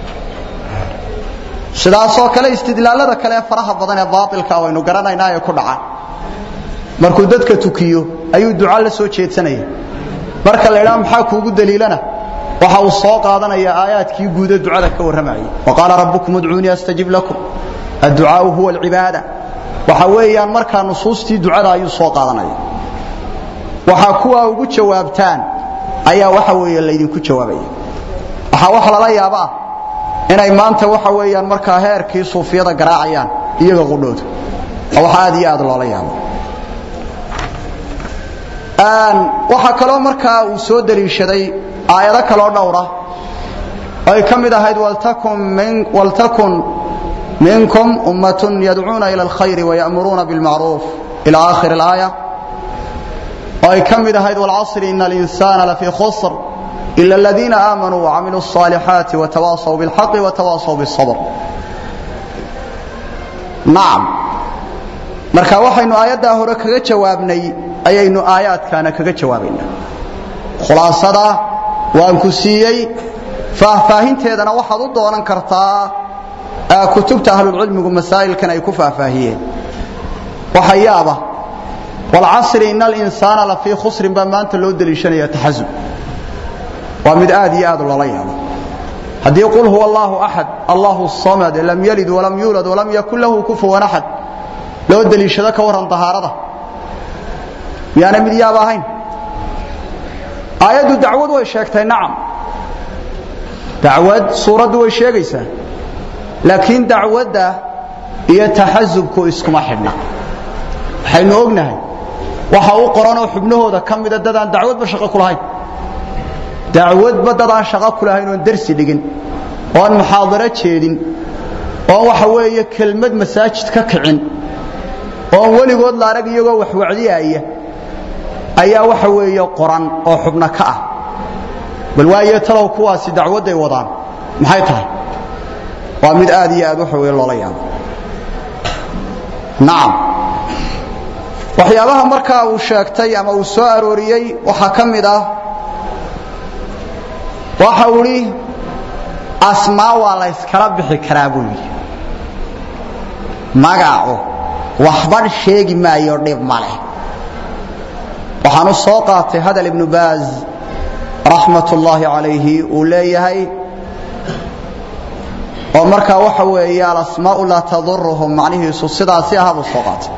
sidaasoo kale istidlaalada kale ee faraha badan ee baatilka waynu garanaynaa ee ku dhaca markuu dadka tukiyo ayuu duca la soo jeedsanaya marka la idhaha maxaa kuugu daliilana waxa uu soo qaadanaya aayaadkii guuda ducada ka warramayay waqaala rabbukum udcuunii astajib lakum adducaau huwa alcibaada waxa weeyaan markaa nusuustii ducada ayuu soo qaadanaya waxaa kuwaa ugu jawaabtaan ayaa waxa weeye laydinku jawaabaya waxaa wax lala yaaba ah inay maanta waxa weeyaan markaa heerkii suufiyada garaacayaan iyaga qudhooda oo wax aad iyo aad loola yaabo waxaa kaloo markaa uu soo daliishaday aayado kaloo dhowra oo ay ka mid ahayd waltakun minkum ummatun yadcuuna ila alkhayri wayamuruuna bilmacruuf ila aakhir alaaya oo ay ka mid ahayd walcasri ina alinsana lafii khusr ila aladiina aamanuu wacamiluu الصaalixaati watawaasaw biاlxaqi watawaasaw biالصabr nacam marka waxaynu aayaddaa hore kaga jawaabnay ayaynu aayaadkaana kaga jawaabaynaa khulaasada waan ku siiyey faahfaahinteedana waxaad u doonan kartaa kutubta ahlulcilmigu masaa'ilkan ay ku faahfaahiyeen waxa yaaba walcasri ina alinsaana lafii khusrin baa maanta loo deliishanaya taxasub waa mid aad iyo aad loola yaabo haddii qul huwa allahu axad allahu samad lam yalid walam yuulad walam yakun lahu kufuwan axad loo deliishado ka warran dahaarada miyaana mid yaab ahayn aayaddu dacwad way sheegtay nacam dacwad suuraddu way sheegaysaa laakiin dacwadda iyo taxasubku iskuma xidhna waxaynu ognahay waxa u qoranoo xubnahooda ka mida dadaan dacwadba shaqo ku lahayn dacwadba dadaan shaqo ku lahayn oon darsi dhigin oon muxaadaro jeedin oon waxa weeye kelmad masaajid ka kicin oon weligood la arag iyagoo wax wacdiyaaya ayaa waxa weeye qoran oo xubno ka ah bal waayo talow kuwaasi dacwadday wadaan maxay tahay waa mid aad iyo aad waxa weeye loola yaabo nacam waxyaabaha markaa uu sheegtay ama uu soo arooriyey waxaa ka mid ah waxa uu idhi asmaa waa la yskala bixi karaa buu yidhi magacu waxban sheegi maayo dhib ma leh waxaan u soo qaatay hadal ibnu baaz raxmat ullaahi calayhi uu leeyahay oo markaa waxa weeye alasmaau laa taduruhum macnihiisu sidaasi aha buu soo qaatay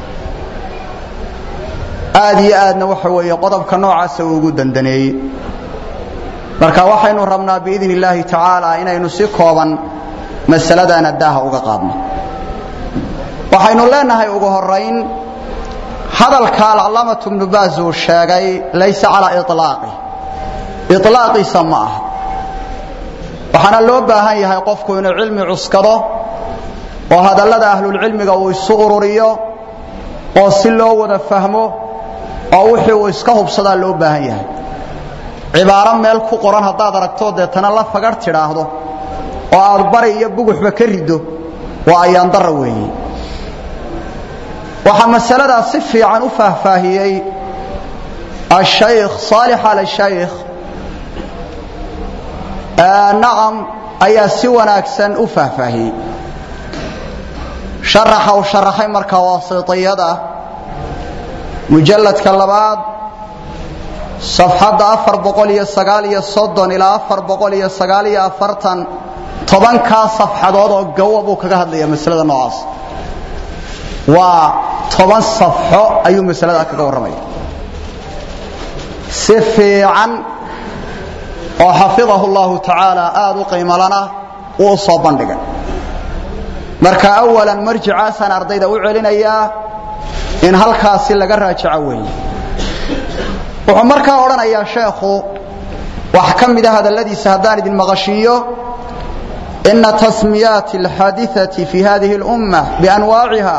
aad iyo aadna waxa weeye qodobka noocaasa uu ugu dandaneeyey marka waxaynu rabnaa biidn illaahi tacaala inaynu si kooban masaladana daaha uga qaadno waxaynu leenahay ugu horayn hadalka alcalaamatu bnu baas uu sheegay laysa calaa ilaaqi ilaaqiisa ma aha waxaana loo baahan yahay qofku inuu cilmi cuskado oo hadallada ahlulcilmiga uu isu ururiyo oo si loo wada fahmo oo wixii uu iska hubsadaa loo baahan yahay cibaaro meel ku qoran haddaad aragto deetana la fagar tidhaahdo oo aad bari iyo buguxba ka riddo waa ayaandara weeye waxaa masaladaa si fiican u faahfaahiyey ashaykh saalix al shaykh nacam ayaa si wanaagsan u faahfaahiyey sharaxa uu sharaxay markaa waasitiyada mujalladka labaad safxadda afar boqol iyo sagaal iyo soddon ilaa afar boqol iyo sagaal iyo afartan tobankaa safxadood oo gawa buu kaga hadlaya masalada noocaas waa toban safxo ayuu masaladaa kaga warramaya si fiican oo xafidahu llahu tacaala aada u qiimalana uu u soo bandhigay marka awalan marjicaasaan ardayda u celinayaa in halkaasi laga raajaco weeye wuxuu markaa odhanayaa sheekhu wax ka mida hadalladiisa haddaan idin maqashiiyo ina tasmiyaati alxaadiثati fi hadihi اlumma bianwaaciha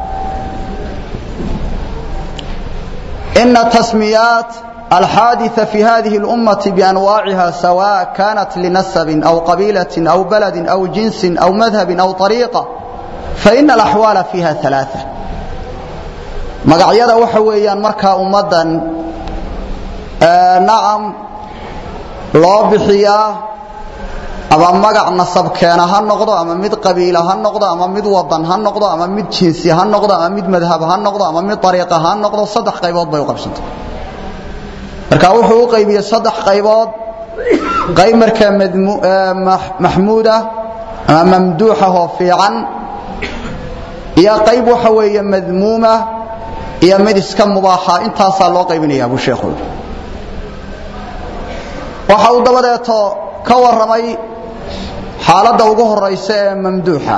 ina tasmiyaat الحادثة في هذه الأمة بأنواعها سواء كانت لنسب أو قبيلة أو بلد أو جنس أو مذهب أو طريقة فإن الأحوال فيها ثلاثة مقعيدا وحويا مركا أمدا آه نعم loo bixiyaa ama magac nasab keena ha noqdo ama mid qabiila ha noqdo ama mid wadan ha noqdo ama mid jinsi ha noqdo ama mid madhab ha noqdo ama mid ariiqa ha noqdo saddex qaybood bay u qabsantay marka wuxuu u qaybiyey saddex qaybood qayb markaa maxmuuda ama mamduuxah oo fiican iyo qayb waxa weeye madmuuma iyo mid iska mubaaxa intaasaa loo qaybinaya buu sheekhu waxa uu dabadeeto ka warramay xaaladda ugu horaysa ee mamduuxa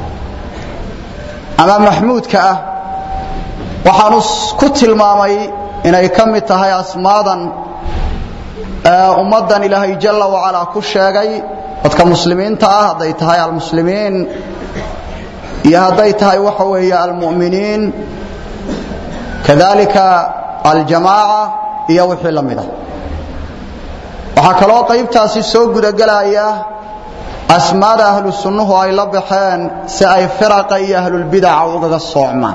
ama maxmuudka ah waxaanu ku tilmaamay inay ka mid tahay asmaadan ummaddan ilaahay jalla wacalaa ku sheegay dadka muslimiinta ah hadday tahay almuslimiin iyo hadday tahay waxa weeye almu'miniin kadalika aljamaaca iyo wixii la mid ah waxaa kaloo qaybtaasi soo gudagelaya asmaada ahlu sunnuhu ay la baxeen si ay firaqa iyo ahlulbidaca ugaga soocmaan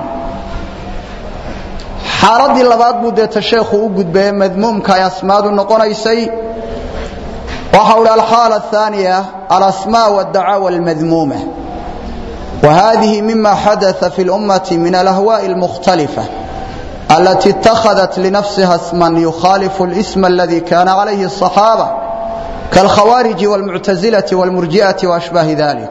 xaaladii labaad buu deeta sheekhu u gudbaye madmuumka ay asmaadu noqonaysay waxa uhi alxaala ahaaniya alasmaa wاdacaawa almadmuuma وهذه مما حدث في الأمة من الأهواء المختلفة التي اتخذت لنفسها اسما يخالف الاسم الذي كان عليه الصحابة كالخوارج والمعتزلة والمرجئة وأشباه ذلك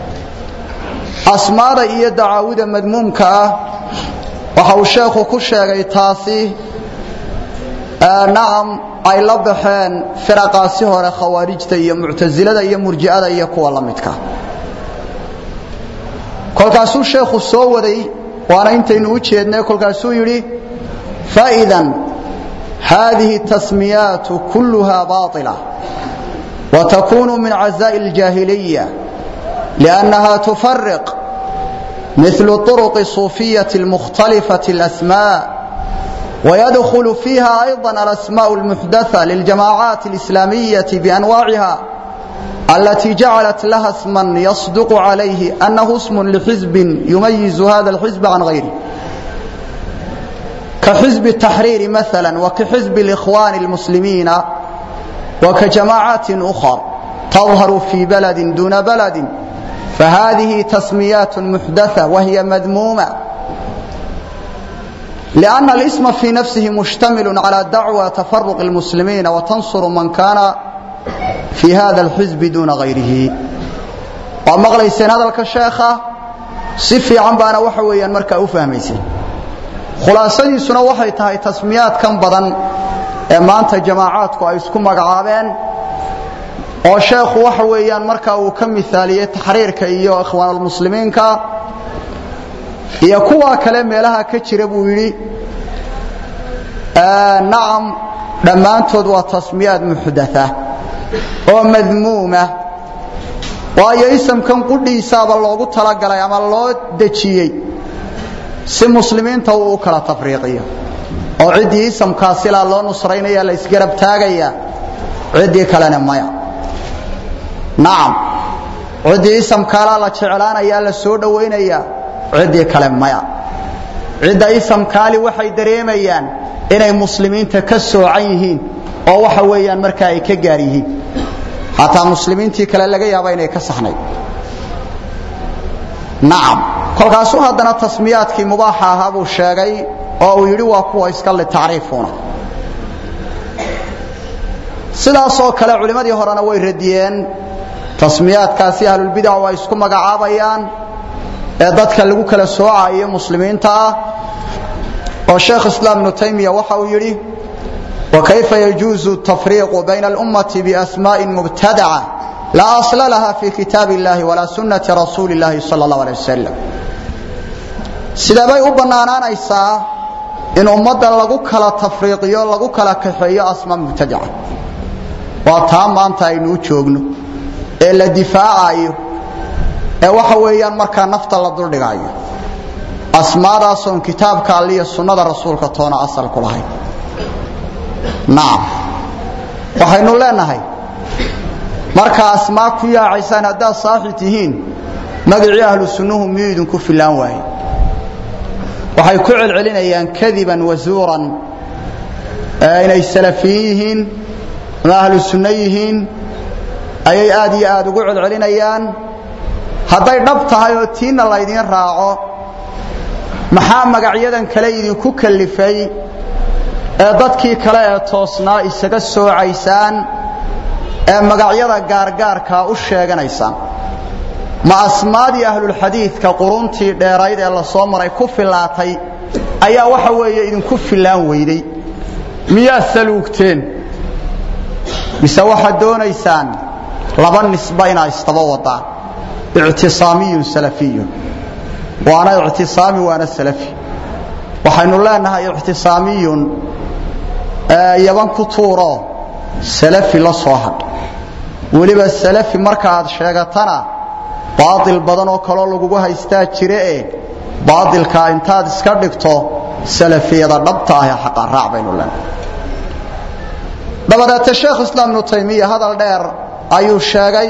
أسماء إيا دعاود مدمومك وحو الشيخ كشيغي تاسي آه نعم أي لبحين فرقا سهر خوارجة إيا معتزلة إيا مرجئة إيا كوا لمتك كل كاسو الشيخ السوودي وانا انتين وجهدنا كل كاسو يري فإذا هذه التسميات كلها باطلة وتكون من عزاء الجاهلية لأنها تفرق مثل الطرق الصوفية المختلفة الأسماء ويدخل فيها أيضا الأسماء المحدثة للجماعات الإسلامية بأنواعها التي جعلت لها اسما يصدق عليه أنه اسم لحزب يميز هذا الحزب عن غيره كحزب التحرير مثلا وكحزب الإخوان المسلمين وكجماعات أخرى تظهر في بلد دون بلد فهذه تسميات محدثة وهي مذمومة لأن الاسم في نفسه مشتمل على دعوى تفرق المسلمين وتنصر من كان في هذا الحزب دون غيره ومغليسين هذا الكشيخة سفي عن بانا وحويا مركا أفهميسين khulaasadiisuna waxay tahay tasmiyaadkan badan ee maanta jamaacaadku ay isku magacaabeen oo sheekhu waxa weeyaan marka uu ka mithaaliyey taxriirka iyo ikhwaanulmuslimiinka iyo kuwa kale meelaha ka jira buu yidhi nacam dhammaantood waa tasmiyaad muxdatha oo madmuuma waayo isamkan qudhiisaaba loogu talagalay ama loo dejiyey si muslimiinta uu u kala tafriiqiyo oo ciddii isamkaasilaa loo nusraynaya la isgarab taagaya ciddii kalena maya nacam ciddii isamkaalaa la jeclaanaya la soo dhowaynaya ciddii kale maya cidda isamkaali waxay dareemayaan inay muslimiinta ka soocan yihiin oo waxa weeyaan markaa ay ka gaar yihiin hataa muslimiintii kale laga yaaba inay ka saxnayd nacam kolkaasuu haddana tasmiyaadkii mubaaxa ahaa buu sheegay oo uu yidhi waa kuwa iska litacriifuna sidaasoo kale culimmadii horena way radiyeen tasmiyaadkaasi ahlulbidac ay isku magacaabayaan ee dadka lagu kala soocayo muslimiinta ah oo sheekh islaam ibnu taymiya waxa uu yidhi wakayfa yajuuzu tafriiqu bayna alummati biasmaa'in mubtadaca لا أصل لها في كتاب الله ولا سنة رسول الله صلى الله عليه وسلم sida bay u banaanaanaysaa in ummadda lagu kala tafriiqiyo lagu kala kaxeeyo asma mubtadaca waa taa maanta aynu u joogno ee la difaacayo ee waxa weeyaan markaa nafta la duldhigayo asmaadaasoon kitaabka alle iyo sunnada rasuulka toona asal ku lahayn nacam waxaynu leenahay marka asmaa ku yaacaysaan haddaad saaxi tihiin magacii ahlu sunnuhu miyuu idinku filaan waaye waxay ku celcelinayaan kadiban wazuuran inay salafiyin yihiin ama ahlu sunno yihiin ayay aad iyo aad ugu celcelinayaan hadday dhab tahay oo tiinna laydiin raaco maxaa magacyadan kale idinku kallifay ee dadkii kale ee toosnaa isaga soocaysaan ee magacyada gaargaarkaa u sheeganaysaan ma asmaadii ahlulxadiidka quruntii dheerayd ee la soo maray ku fillaatay ayaa waxa weeye idinku fillaan weyday miyaad saluugteen mise waxaad doonaysaan laba nisba inaa istaba wadaan ictisaamiyun salafiyun waana ictisaami waana salafi waxaynu leenahay ictisaamiyun yaban ku tuuro salafi la soo hadh weliba salafi marka aad sheegatana baail badan oo kaloo lagugu haystaa jire e baailkaa intaad iska dhigto salafiyada dhabta ah ee xaqa raac baynu leenahay dabadeete sheekh islaam ibnu taymiya hadal dheer ayuu sheegay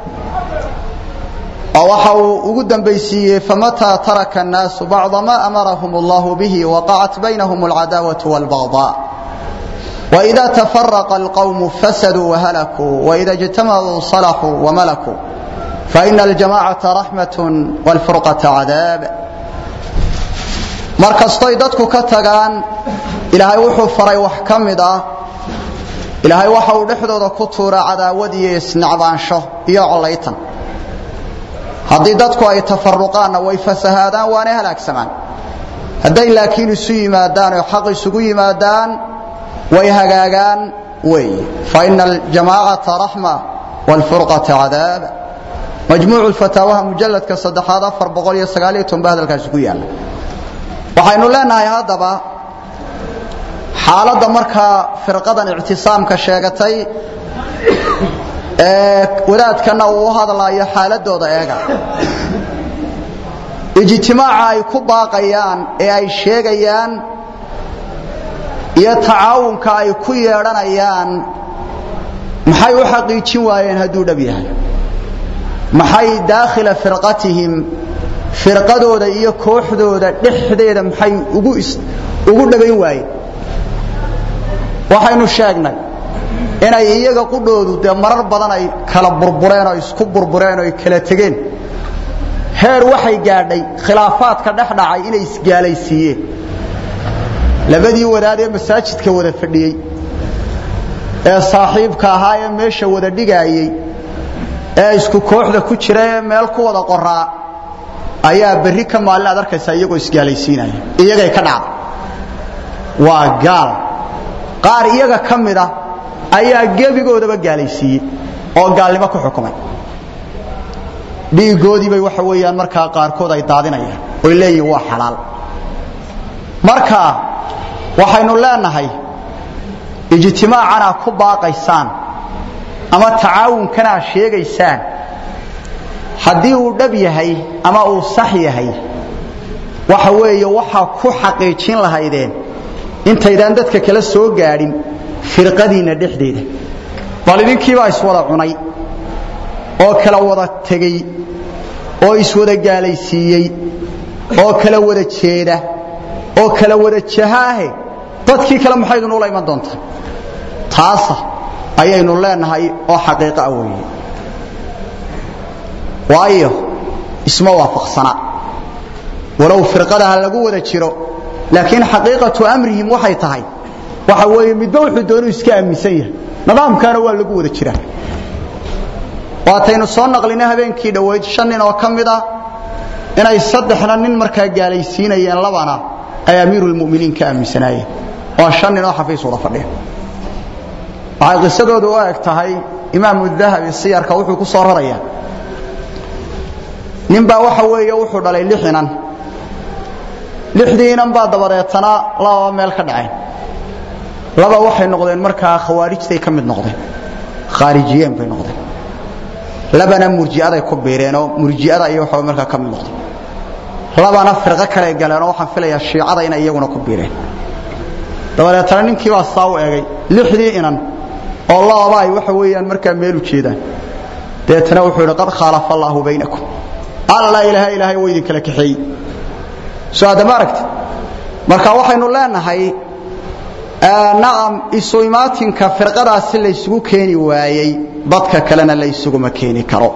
oo waxa uu ugu dambaysiiyey famataa taraka الnaasu bacda ma amarahum اllahu bihi waqacat baynahum اlcadaawaة wاlbagضاء وإذا تفرق القوم فسدوا وهلكوا وإذا اجتمعوا صلحوا وملكوا فإن الجماعة رحمة والفرقة عذاب markastoy dadku ka tagaan ilaahay wuxuu faray wax ka mid ah ilaahay waxa uu dhexdooda ku tuuraa cadaawad iyo isnacbaansho iyo collaytan haddii dadku ay tafaruqaanna way fasahaadaan waana halaagsamaan hadday laakiin isu yimaadaan oo xaq isugu yimaadaan way hagaagaan wey faina aljamaacata raxma wاlfurqata cadaab majmuucu fataawaha mujaladka saddexaad afar boqol iyo sagaaliyo toban ba hadalkaasi ku yaala waxaynu leenahay haddaba xaaladda markaa firqadan ictisaamka sheegatay ee wadaadkana uu u hadlaayo xaaladooda eega ijtimaaca ay ku baaqayaan ee ay sheegayaan iyo tacaawunka ay ku yeedhanayaan maxay u xaqiijin waayeen hadduu dhab yahay maxay daakhila firqatihim firqadooda iyo kooxdooda dhexdeeda maxay ugu ugu dhabayn waayeen waxaynu sheegnay inay iyaga qudhoodu dee marar badan ay kala burbureen oo isku burbureen oo ay kala tegeen heer waxay gaadhay khilaafaadka dhex dhacay inay isgaalaysiiyeen labadii wadaad ee masaajidka wada fadhiyey ee saaxiibka ahaa ee meesha wada dhigaayey ee isku kooxda ku jira ee meel ku wada qoraa ayaa berri ka maalin aad arkaysaa iyagoo isgaalaysiinaya iyagay ka dhacday waa gaal qaar iyaga ka mid a ayaa gebigoodaba gaalaysiiyey oo gaalnimo ku xukumay dhiigoodiibay waxa weeyaan markaa qaarkood ay daadinayaan oy leeyihin waa xalaal marka waxaynu leenahay ijtimaacanaa ku baaqaysaan ama tacaawunkanaa sheegaysaan haddii uu dhab yahay ama uu sax yahay waxa weeye waxaa ku xaqiijin lahaydeen intaydaan dadka kala soo gaadhin firqadiinna dhexdeeda bal idinkiibaa iswada cunay oo kala wada tegey oo iswada gaalaysiiyey oo kala wada jeeda oo kala wada jahaahe dadkii kale maxay idinuula iman doontaa taasa ayaynu leenahay oo xaqiiqo ah weeye waayo isma waafaqsana walow firqadaha lagu wada jiro laakiin xaqiiqatu amrihim waxay tahay waxa weeye midba wuxuu doonuu iska aaminsan yahay nidaamkaana waa lagu wada jiraa waataynu soo naqlinay habeenkii dhoweyd shan nin oo ka mid ah inay saddexna nin markaa gaalaysiinayeen labana ay amiirulmuminiin ka aaminsanaayeen waa shan nin oo xafiis wada fadhiya waxay qisadoodu u eg tahay imaamu dahabi siyarka wuxuu ku soo rarayaa ninbaa waxa weeye wuxuu dhalay lix inan lixdii inan baa dabadeetana lababa meel ka dhaceen laba waxay noqdeen markaa khawaarijtay ka mid noqdeen khaarijiyeen bay noqdeen labana murji'aday ku biireenoo murji'ada iyo waxa markaa ka mid noqdeen labana firqo kale galeenoo waxaan filayaa shiicada inay iyaguna ku biireen dabadeetana ninkii baa saa u egay lixdii inan oo lababa ay waxa weeyaan markaa meel u jeedaan dabeetana wuxuu yidhi qad khaalafa allaahu baynakum alla ilaaha ilaahay waa idin kala kaxeeyey soo aadama aragti marka waxaynu leenahay nacam isu imaatinka firqadaasi laysugu keeni waayey dadka kalena laysuguma keeni karo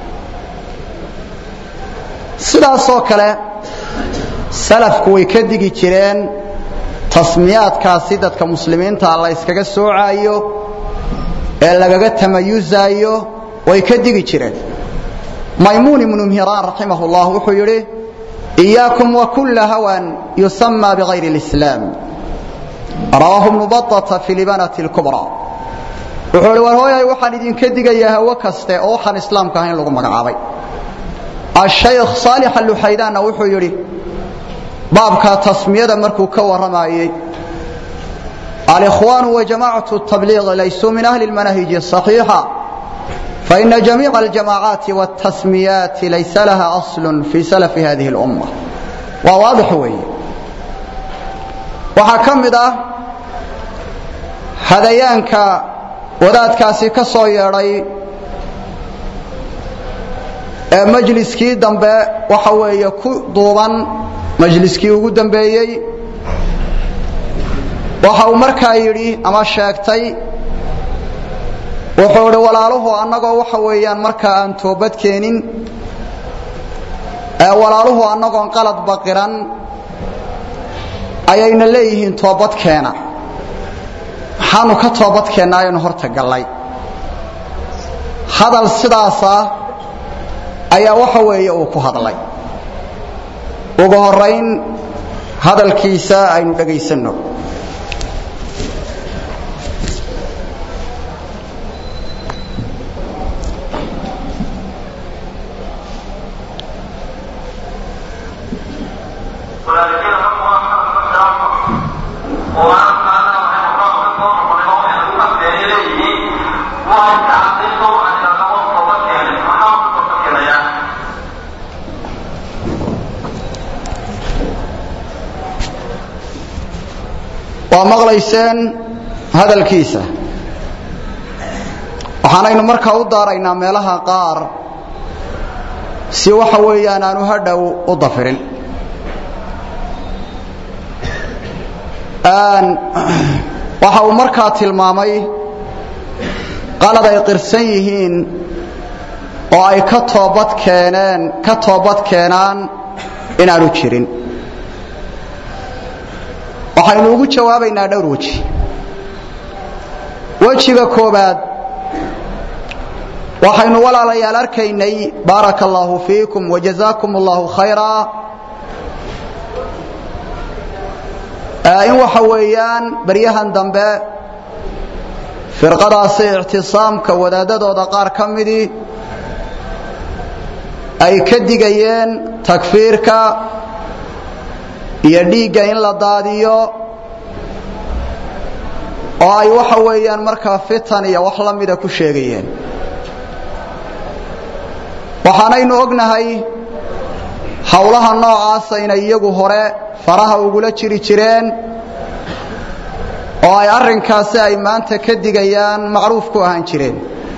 sidaasoo kale salafku way ka digi jireen tasmiyaadkaasi dadka muslimiinta la yskaga soocaayo ee lagaga tamayusaayo way ka digi jireen maymuun ibnu mhiraan raximah اllah wuxuu yidhi إiyaakum wakula hawan yusama bغayr اlإslaam rawaahu ibnu baطata fi libanati اlkubrى wuxuu hi war hooyay waxaan idinka digayaa hawo kaste oo waxaan islaamka ahayn lagu magacaabay ashaykh saalix aluxaydaanna wuxuu yidhi baabka tasmiyada markuu ka warramayey alikhwaanu wajamacatu tabliiq laysuu min ahli اlmanahiji الصaxiixa faina jamiica aljamaacaati wاtasmiyaati laysa laha asl fii salafi hadihi اlumma waa waadix weeye waxaa ka mid ah hadayaanka wadaadkaasi ka soo yeedhay ee majliskii dambe waxa weeye ku duuban majliskii ugu dambeeyey waxa uu markaa yidhi ama sheegtay wuxuu idhi walaaluhu annagoo waxa weeyaan markaa aan toobad keenin ee walaaluhu annagoon qalad baqiran ayayna leeyihiin toobad keena maxaanu ka toobad keennaa ayaynu horta gallay hadal sidaasa ayaa waxa weeye uu ku hadlay ugu horayn hadalkiisa aynu dhegaysanno waa maqlayseen hadalkiisa waxaanaynu markaa u daaraynaa meelaha qaar si waxa weeyaan aanu hadhow u dafirin waxa uu markaa tilmaamay qalad ay qirsan yihiin oo ay ka toobad keeneen ka toobad keenaan inaanu jirin waxaynu ugu jawaabaynaa dhowr weji wejiga koobaad waxaynu walaalayaal arkaynay baaraka allaahu fiikum wajazaakum allahu khayra in waxa weeyaan baryahan dambe firqadaasi ictisaamka wadaadadooda qaar ka midii ay ka digayeen takfiirka iyo dhiigga in la daadiyo oo ay waxa weeyaan markaa fitan iyo wax la mida ku sheegayeen waxaanaynu ognahay howlaha noocaasa inay iyagu hore faraha ugula jiri jireen oo ay arrinkaasi ay maanta ka digayaan macruuf ku ahaan jireen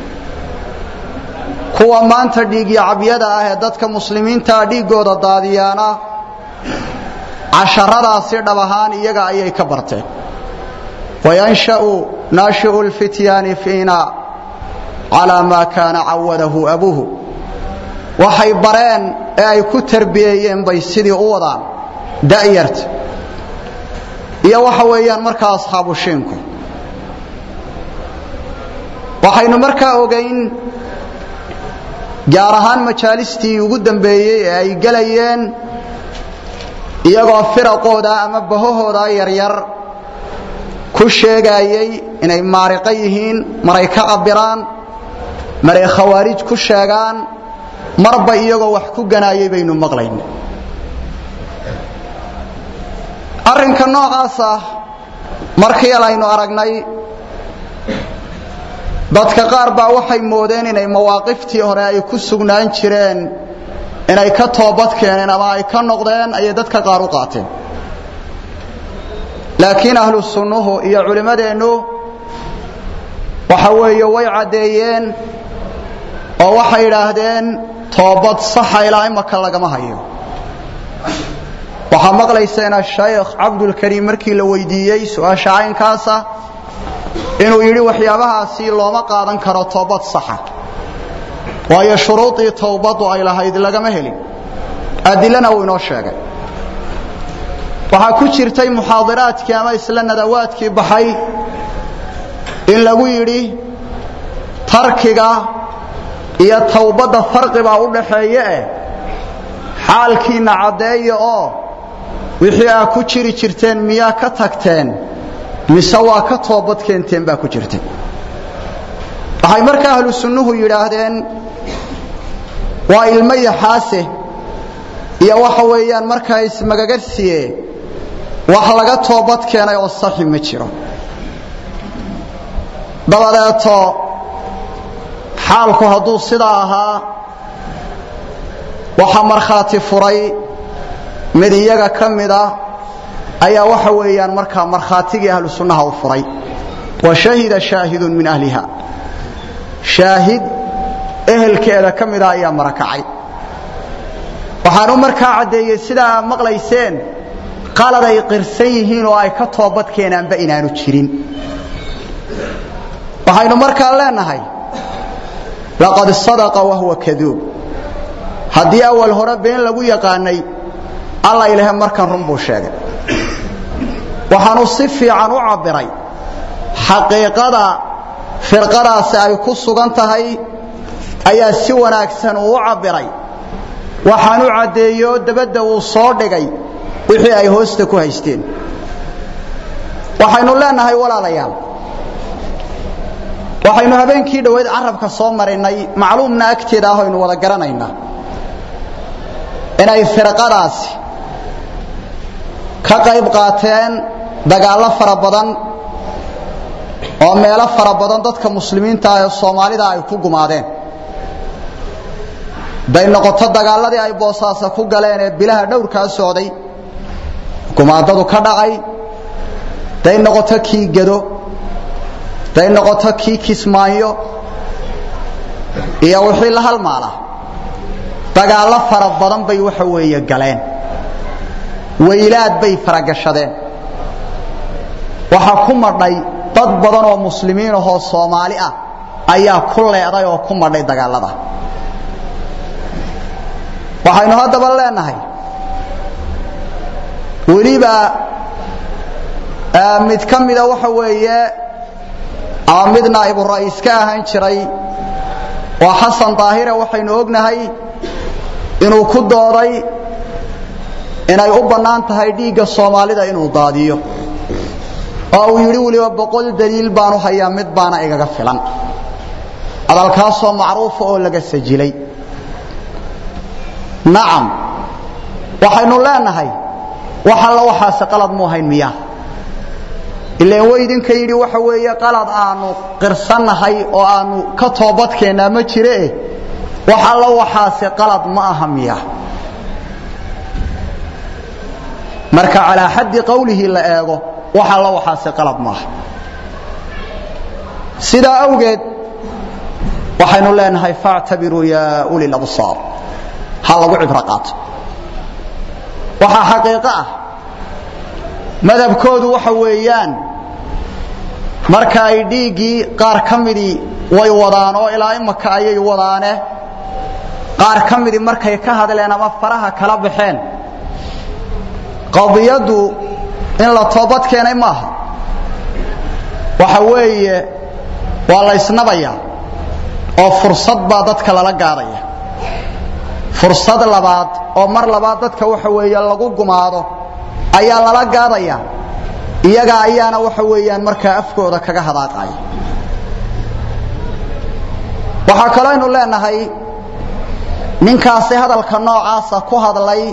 kuwa maanta dhiigyo cabyada ah ee dadka muslimiintaa dhiiggooda daadiyaana casharadaasi dhab ahaan iyaga ayay ka barteen wayansha'u naashi'u lfityaani fiina calaa maa kaana cawadahu abuuhu waxay bareen ee ay ku tarbiyeeyeen bay sidii u wadaan da'yarta iyo waxa weeyaan markaa asxaabu shiinku waxaynu markaa ogayn gaar ahaan majaalistii ugu dambeeyey ee ay gelayeen iyagoo firaqooda ama bahahooda yaryar ku sheegaayey inay maariqo yihiin maray ka cabiraan maray khawaarij ku sheegaan marba iyagoo wax ku ganaayay baynu maqlayn arrinka noocaas ah markii aynu aragnay dadka qaar baa waxay moodeen inay mawaaqiftii hore ay ku sugnaan jireen inay ka toobad keeneen ama ay ka noqdeen ayay dadka qaar u qaateen laakiin ahlu sunnuhu iyo culimmadeennu waxa weeye way caddeeyeen oo waxay idhaahdeen toobad saxa ilaa imaka lagama hayo waxaa maqlayseen ashaykh cabdulkariim markii la weydiiyey su-aasha caynkaasa inuu yidhi waxyaabahaasi looma qaadan karo toobad saxa waayo shuruudii towbaddu ay lahayd lagama helin adilana uu inoo sheegay waxaa ku jirtay muxaadiraadkii ama isla nadawaadkii baxay in lagu yidhi tarkiga iyo towbadda farqibaa u dhaxeeye eh xaalkiinna caddeeya oo wixii aa ku jiri jirteen miyaa ka tagteen mise waa ka toobad keenteen baa ku jirtay waxay markaa ahlu sunnuhu yidhaahdeen waa ilmo yaxaase iyo waxa weeyaan markaa ismagagarsiye wax laga toobad keenay oo saxi ma jiro dabadeeto xaalku hadduu sidaa ahaa waxaa markhaati furay mid iyaga ka mida ayaa waxa weeyaan markaa markhaatigii ahlu sunnaha u furay wa shahida shaahidun min ahliha shaahid ehelkeeda ka mida ayaa marakacay waxaanu markaa caddeeyey sidaa maqlayseen qalad ay qirsan yihiin oo ay ka toobad keenaanba inaanu jirin waxaynu markaa leenahay laqad sadaqa wahuwa kaduub haddii awal hore been lagu yaqaanay alla ilahe markan run buu sheegay waxaanu si fiican u cabbiray xaqiiqada firqadaasi ay ku sugan tahay ayaa si wanaagsan uu u cabbiray waxaanu caddeeyo dabadda uu soo dhigay wixii ay hoosta ku haysteen waxaynu leenahay walaalayaal waxaynu habeenkii dhoweyd carabka soo marinnay macluumna agteeda ah aynu wada garanaynaa inay firqadaasi ka qayb qaateen dagaallo fara badan oo meelo fara badan dadka muslimiinta ah ee soomaalida ay ku gumaadeen day noqoto dagaalladii ay boosaasa ku galeen ee bilaha dhowrkaa socday gumaadadu ka dhacay day noqoto kii gado day noqoto kii kismaayo iyo wixii la halmaala dagaallo fara badan bay waxa weeye galeen weylaad bay faragashadeen waxaa ku madhay dad badan oo muslimiin ahoo soomaali ah ayaa ku leeday oo ku madhay dagaallada waxaynu haddaba leenahay weliba mid ka mida waxa weeye ama mid naa'ibu ra'iis ka ahaan jiray waa xasan daahire waxaynu ognahay inuu ku dooday inay u bannaan tahay dhiigga soomaalida inuu daadiyo oo uu yidhi weliba boqol daliil baanu hayaa mid baana igaga filan hadalkaasoo macruufa oo laga sajilay nacam waxaynu leenahay wax alla waxaase qalad mu ahayn miya ilaan way idinka yidhi waxa weeye qalad aanu qirsannahay oo aanu ka toobadkeennaa ma jiree wax alla waxaase qalad ma aha miya marka calaa xaddi qowlihi la eego wax alla waxaase qalad maaha sidaa awgeed waxaynu leenahay faactabiruu yaa uli labsaar ha lagu cibro qaato waxaa xaqiiqo ah madhabkoodu waxa weeyaan marka ay dhiiggii qaar ka midii way wadaan oo ilaa imaka ayay wadaane qaar ka midii markay ka hadleen ama faraha kala baxeen qadiyaddu in la toobad keenay maaha waxa weeye waa la ysnabayaa oo fursad baa dadka lala gaadaya fursad labaad oo mar labaad dadka waxa weeye lagu gumaado ayaa lala gaadaya iyaga ayaana waxa weeyaan markaa afkooda kaga hadaaqaya waxaa kalooaynu leenahay ninkaasi hadalka noocaasa ku hadlay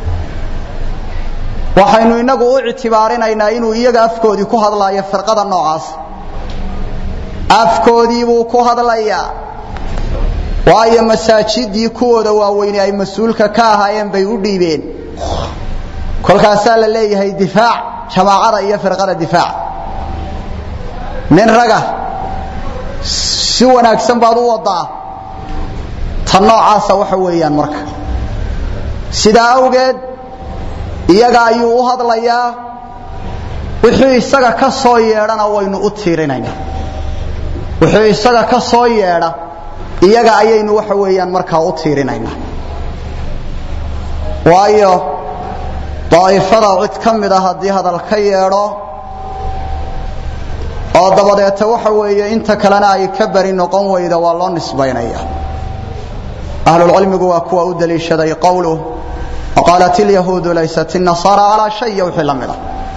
waxaynu inagu u ictibaarinaynaa inuu iyaga afkoodii ku hadlaayo firqada noocaas afkoodii buu ku hadlayaa waayo masaajidii kuwooda waaweyne ay mas-uulka ka ahaayeen bay u dhiibeen kolkaasaa la leeyahay difaac jamaacada iyo firqada difaac nin raga si wanaagsan baad u wadaa ta noocaasa waxa weeyaan marka sidaa awgeed iyaga ayuu u hadlayaa wixii isaga ka soo yeedhana waynu u tiirinaynaa wixii isaga ka soo yeedha iyaga ayaynu waxa weeyaan markaa u tiirinaynaa waayo daa'ifada cid ka mid a haddii hadal ka yeedho oo dabadeeta waxa weeye inta kalena ay ka bari noqon weyda waa loo nisbaynaya ahlulcilmigu waa kuwa u daliishaday qowluh waqaalat ilyahuudu laysat inasaara calaa shay iyo wixii la mid a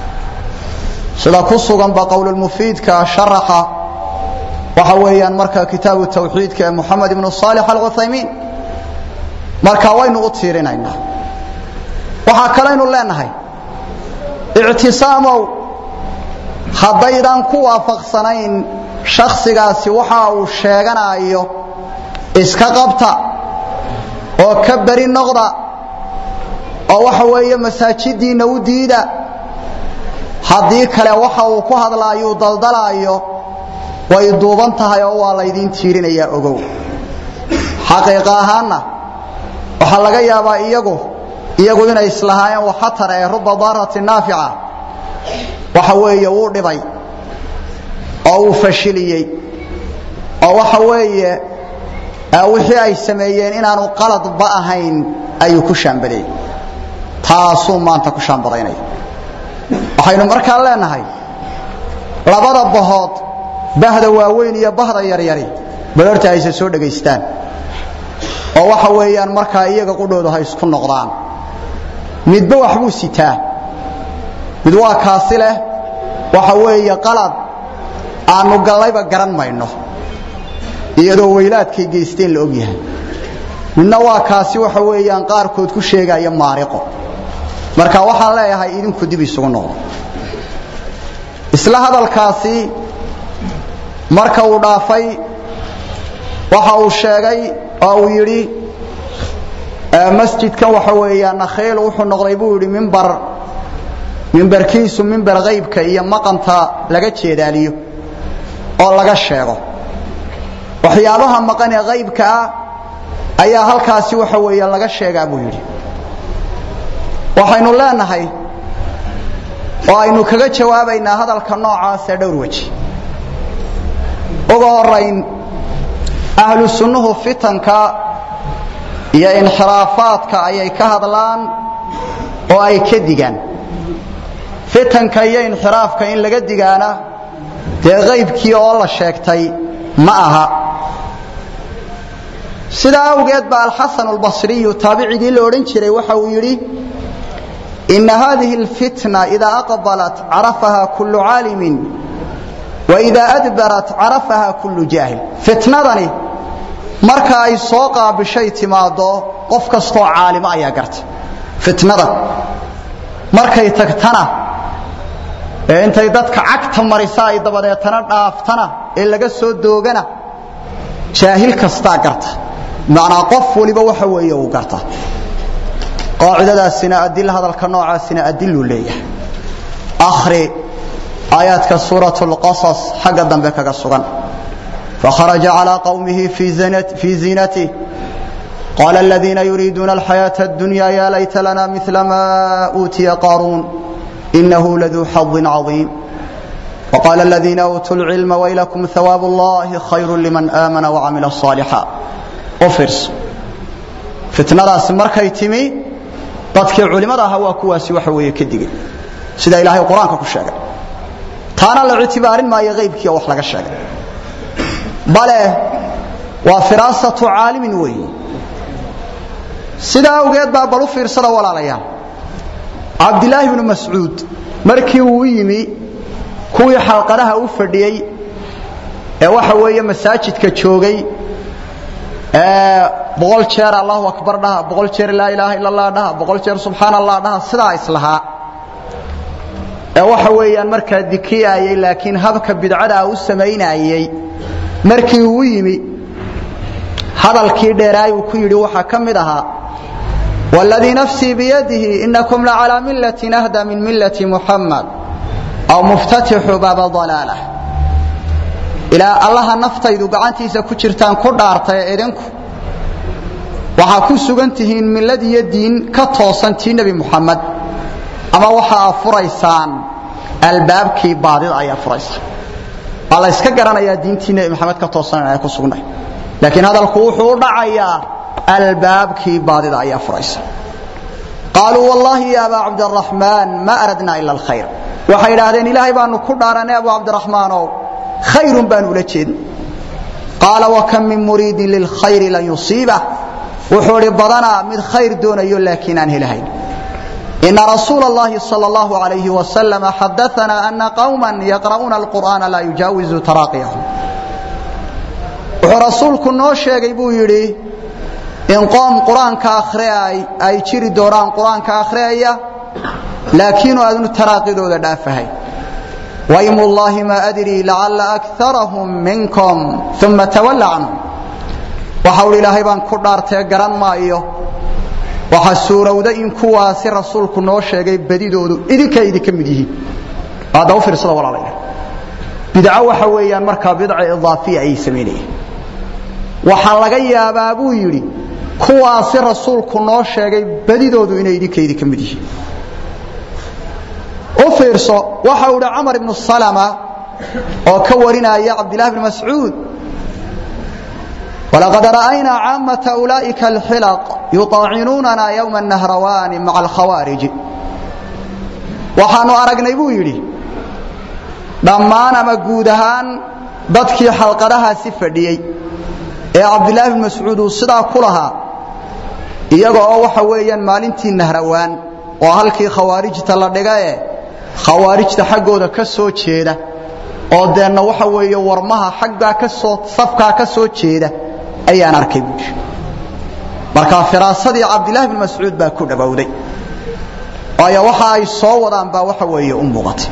sida ku suganba qowlulmufiidka sharaxa waxa weeyaan marka kitaabu tawxiidka ee moxamed ibnu saalix alcuthaymiin marka waynu u tiirinaynaa waxaa kalaynu leenahay ictisaamow haddaydan ku waafaqsanayn shakhsigaasi waxa uu sheeganayo iska qabta oo ka beri noqda oo waxa weeye masaajiddiinna u diida haddii kale waxa uu ku hadlaayuu daldalaayo way duuban tahay oo waa laydiin tiirinayaa ogow xaqiiqa ahaanna waxaa laga yaabaa iyagu iyagu inay islahaayeen waxatar ee ruba daarati naafica waxa weeye wuu dhibay oo uu fashiliyey oo waxa weeye wixii ay sameeyeen inaanu qaladba ahayn ayuu ku shaambadayey taasuu maanta ku shaambadaynaya waxaynu markaa leenahay labada bahood bahda waaweyn iyo bahda yaryari bal horta ayse soo dhegaystaan oo waxa weeyaan markaa iyaga qudhoodu ha isku noqdaan midba waxbuu sitaa mid waa kaasi leh waxa weeye qalad aanu gallayba garan mayno iyadoo weylaadkay geysteen la og yahay midna waa kaasi waxa weeyaan qaarkood ku sheegaya maariqo marka waxaan leeyahay idinku dib isugu noqdo isla hadalkaasi marka uu dhaafay waxa uu sheegay oo uu yidhi masjidkan waxa weeyaan nakhiil wuxuu noqday buu yidhi mimbar mimbarkiisu mimbar qaybka iyo maqanta laga jeedaaliyo oo laga sheego waxyaabaha maqan ee qaybka ah ayaa halkaasi waxa weeye laga sheegaa buu yidhi waxaynu leenahay oo aynu kaga jawaabaynaa hadalka noocaasee dhowr weji uga horayn ahlu sunnuhu fitanka iyo inxiraafaadka ayay ka hadlaan oo ay ka digaan fitanka iyo inxiraafka in laga digaana dee qaybkii oo la sheegtay ma aha sidaa awgeed ba alxasan albasriyu taabicigii la odhan jiray waxa uu yidhi ina hadihi اlfitna ida aqbalat carafaha kulu caalimin waida adbarat carafaha kulu jaahil fitnadani marka ay soo qaabishay timaado qof kastoo caalimo ayaa garta fitnada markay tagtana ee intay dadka cagta marisa ay dabadeetana dhaaftana ee laga soo doogana jaahil kastaa garta macnaa qof waliba waxa weeye uu garta qaacidadaasina adil hadalka noocaasina adiluu leeyahay akhri aayaadka suurat lqasas xagga dambe kaga sugan fakharaja calaa qowmihi fii ziinatih qaala aladiina yuriiduuna alxayaaةa اdunya ya layta lana mila ma uutiya qaaruun inahu laduu xadin caظiim وqاla الذiina uutuu الcilma waylakum hawاab اllahi khayr liman aamana وcamila صاalixا u fiirso fitnadaasi markay timi dadkii culimada ahaa waa kuwaasi waxa weeye ka digay sida ilaahay qur-aanka ku sheegay taana la ictibaarin maayo qaybkii oo wax laga sheegay bale waa firaasatu caalimin weeye sidaa awgeed baa bal u fiirsada walaalayaal cabdilaahi bnu mascuud markii uu yimi kuwii xalqadaha u fadhiyey ee waxa weeye masaajidka joogay ee boqol jeer allahu akbar dhaha boqol jeer laa ilaaha ila allah dhaha boqol jeer subxaana allah dhaha sidaa islahaa ee waxa weeyaan markaa dikiyaayey laakiin habka bidcadaa u samaynayey markii uu yimi hadalkii dheeraay uu ku yidhi waxaa ka mid ahaa wاladii nafsii biyadihi inakum lacalىa milati ahda min milati muxamed aw muftatixu baaba dalaalah ilaa allaha naftaydu gacantiisa ku jirtaan ku dhaartay idinku waxaa ku sugan tihiin millad iyo diin ka toosan tii nebi muxamed ama waxaa furaysaan albaabkii baadida ayaa furaysaan waa la yska garanayaa diintii nebi maxamed ka toosan inay ku sugnay laakiin hadalku wuxuu u dhacayaa albaabkii baadida ayaa furaysa qaaluu wallaahi ya abaa cabdiraxmaan ma aradnaa ila alkhayr waxay idhaahdeen ilaahay baanu ku dhaaranay abu cabdiraxmaanow khayrun baanu ula jeedin qaala wakam min muriidin lilkhayri lan yusiibah wuxuu idhi badanaa mid khayr doonayo laakiin aan helahayn ina rasuula اllahi salى اllahu alayhi wasalam xadaanaa ana qawma yaqra'uuna alqur'aana laa yujaawizu taraaqiyahum wuxuu rasuulku noo sheegay buu yidhi in qoom qur-aanka akhriay ay jiri doonaan qur-aanka akhriyaya laakiinu aadnu taraaqidooda dhaafahay waymullaahi maa adrii lacalla akarahum minkum uma tawalla canhum waxa uhi ilaahay baan ku dhaartee garan maayo waxa suurowda in kuwaasi rasuulku noo sheegay badidoodu idinkay idinka mid yihiin hadda u fiirsada walaalayna bidco waxa weeyaan markaa bidca idaafiya ayay samaynayeen waxaa laga yaabaa buu yidhi kuwaasi rasuulku noo sheegay badidoodu inay idinka idinka mid yihiin u fiirso waxa uu idhi camar ibnu salama oo ka warinaya cabdillahi bni mascuud walaqad ra'aynaa caamata ulaa'ika alxilaq yuطaacinuunana yowma nahrawaani maca alkhawaariji waxaanu aragnay buu yidhi dhammaan ama guud ahaan dadkii xalqadahaasi fadhiyey ee cabdilaahi bn mascuud uu sidaa ku lahaa iyaga oo waxa weeyaan maalintii nahrawaan oo halkii khawaarijta la dhigae khawaarijta xaggooda ka soo jeeda oo deenna waxa weeye warmaha xaggaa ka soo safkaa ka soo jeeda ayaan arkay buui markaa firaasadii cabdilaahi bn mascuud baa ku dhowowday waayo waxa ay soo wadaan baa waxa weeye u muuqatay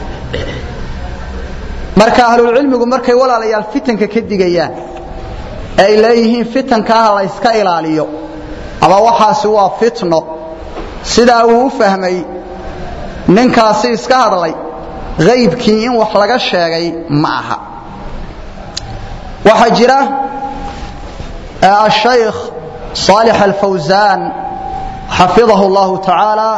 marka ahlulcilmigu markay walaalayaal fitanka ka digayaan ay leeyihiin fitankaah la yska ilaaliyo ama waxaasi waa fitno sidaa uu u fahmay ninkaasi iska hadlay haybkii in wax laga sheegay ma aha waxaa jira ashaykh صالح الفوزان حفظه الله تعالى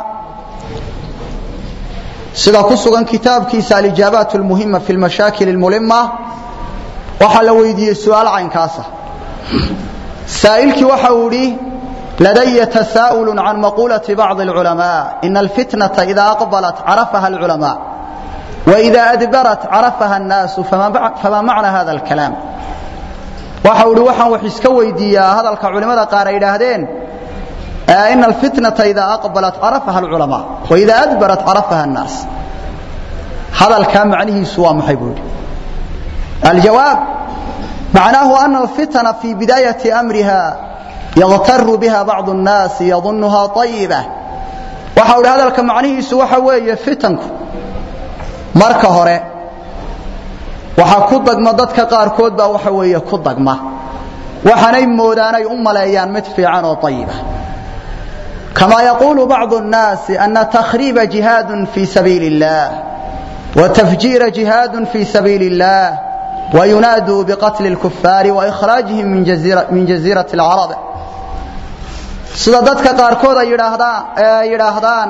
sida ku sugan kitaabkiisa alijaabaat lmuhima fi lmashaakil اlmulima waxaa la weydiiyey su-aal caynkaasa saa'ilkii waxa uu idhi ladaya tasaa'ul can maqulati bacضi اlculamaa ina alfitnata ida aqbalat carafaha اlculamaa waida adbarat carafaha الnaasu fama macna hada اlkalaam waxa uu ihi waxaan wax iska weydiiyaa hadalka culimmada qaar ay idhaahdeen ina alfitnata ida aqbalat carafaha alculamaa waida adbarat carafaha annaas hadalkaa macnihiisu waa maxay buu yidhi aljawaab macnaahu ana alfitna fi bidaayati amriha yaqtaru biha bacdu nnaasi yadunuha ayiba waxa uhi hadalka macnihiisu waxa weeye fitanku marka hore waxaa ku dagma dadka qaarkood baa waxa weeye ku dagma waxaanay moodaanay u maleeyaan mid fiican oo ayiba كما يقول بعض الناس أن تخريب جهاد في سبيل الله وتفجير جهاد في سبيل الله وينادوا بقتل الكفار وإخراجهم من جزيرة, من جزيرة العرب sida dadka qaarkood ay yidhaahdaan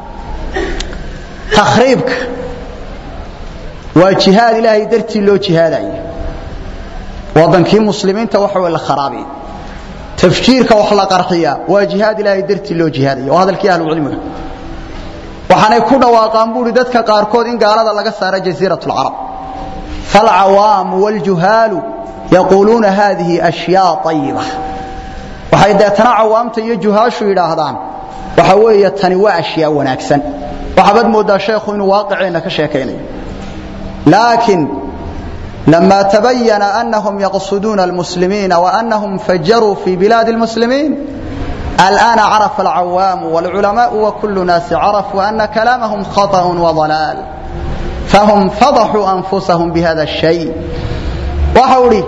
takhriibka waa jihaad ilaahay dartii loo jihaadayo wadankii muslimiinta waxa la kharaabiy tafjiirka wax la qarxiya waa jihaad ilaahay dartii loo jihaadayo waa hadalkii ahlucilmiga waxaanay ku dhawaaqaan buuri dadka qaarkood in gaalada laga saaro jasiirat lcarab falcawaamu wاljuhaalu yaquuluuna hadihi ashyaa ayiba waxay deetana cawaamta iyo juhaashu yidhaahdaan waxa weeye tani waa ashyaa wanaagsan waxaabad moodaa sheekhu inuu waaqiceenna ka sheekaynayo laakiin لما تبين أنهم يقصدون المسلمين وأنهم فجروا في بلاد المسلمين الآن عرف العوام والعلماء وكل ناس عرفوا أن كلامهم خطأ وضلال فهم فضحوا أنفسهم بهذا الشيء وحولي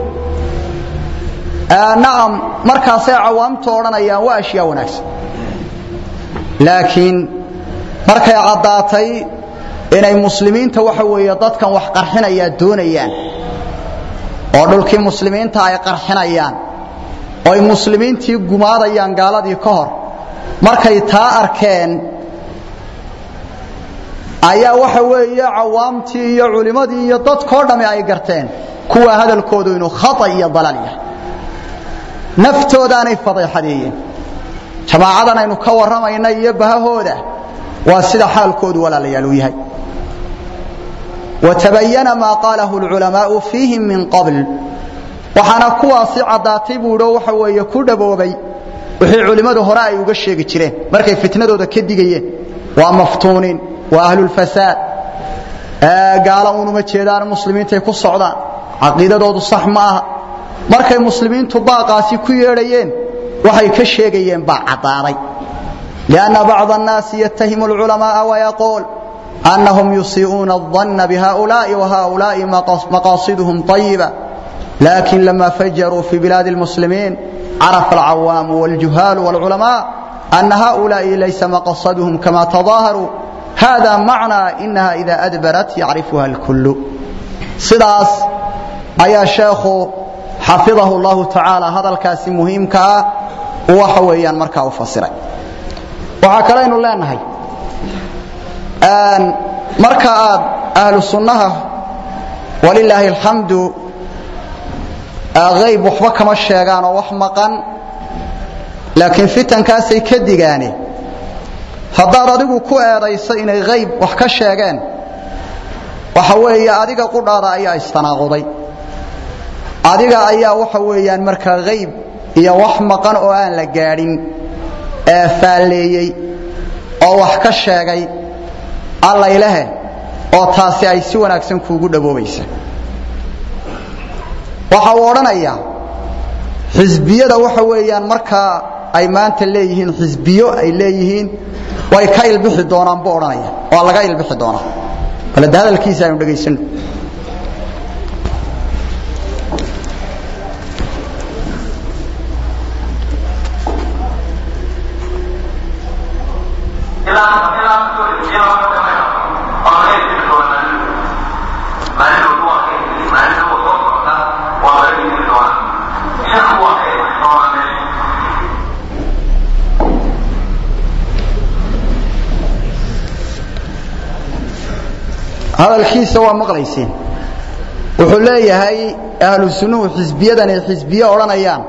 آه نعم مركز عوام تورنا يا واشياء وناس لكن مركز عضاتي inay muslimiinta waxa weeye dadkan wax qarxinaya doonayaan oo dhulkii muslimiinta ay qarxinayaan oo ay muslimiintii gumaadayaan gaaladii ka hor markay taa arkeen ayaa waxa weeye cawaamtii iyo culimmadii iyo dadkoo dhammi ay garteen kuwa hadalkoodu inuu khata iyo dalal yahay naftoodaanay fadeexadeeyeen jamaacadan aynu ka warramayna iyo bahahooda waa sida xaalkoodu walaalayaal uu yahay وتبين ما قاله العلماء فيهم من قبل waxaana kuwaasi caddaatay buuo waxa weeye ku dhaboobay wixii culimmadu hore ay uga sheegi jireen markay fitnadooda ka digayeen waa maftuuniin waa ahlulfasaad gaala unuma jeedaan muslimiintay ku socdaan caqiidadoodu sax ma aha markay muslimiintu baaqaasi ku yeedhayeen waxay ka sheegayeen baa caddaaday lianna bacda annaasi yattahimu alculamaaa wayaquul أنهم يسيئون الظن بهؤلاء وهؤلاء مقاصدهم طيبة لكن لما فجروا في بلاد المسلمين عرف العوام والجهال والعلماء أن هؤلاء ليس مقصدهم كما تظاهروا هذا معنى إنها إذا أدبرت يعرفها الكل صداس أيا شيخ حفظه الله تعالى هذا الكاس مهم كا وحويا مركا وفصرا وعكرين الله نهي marka aad ahlu sunnaha walilaahi alxamdu ayb waxba kama sheegaan oo wax maqan laakiin fitankaasay ka digaane haddaad adigu ku eedayso inay hayb wax ka sheegeen waxa weeye adiga qudhaada ayaa istanaaquday adiga ayaa waxa weeyaan markaa hayb iyo wax maqan oo aan la gaadhin ee faalleeyey oo wax ka sheegay allaylehe oo taasi ay si wanaagsan kuugu dhawoobaysa waxa uu odhanayaa xisbiyada waxa weeyaan markaa ay maanta leeyihiin xisbiyo ay leeyihiin way ka ilbixi doonaan buu odhanaya waa laga ilbixi doonaa balade hadalkiisa aynu dhegaysano hadalkiisa waa maqlayseen wuxuu leeyahay ahlu sunnuhu xisbiyadan ay xisbiye odhanayaan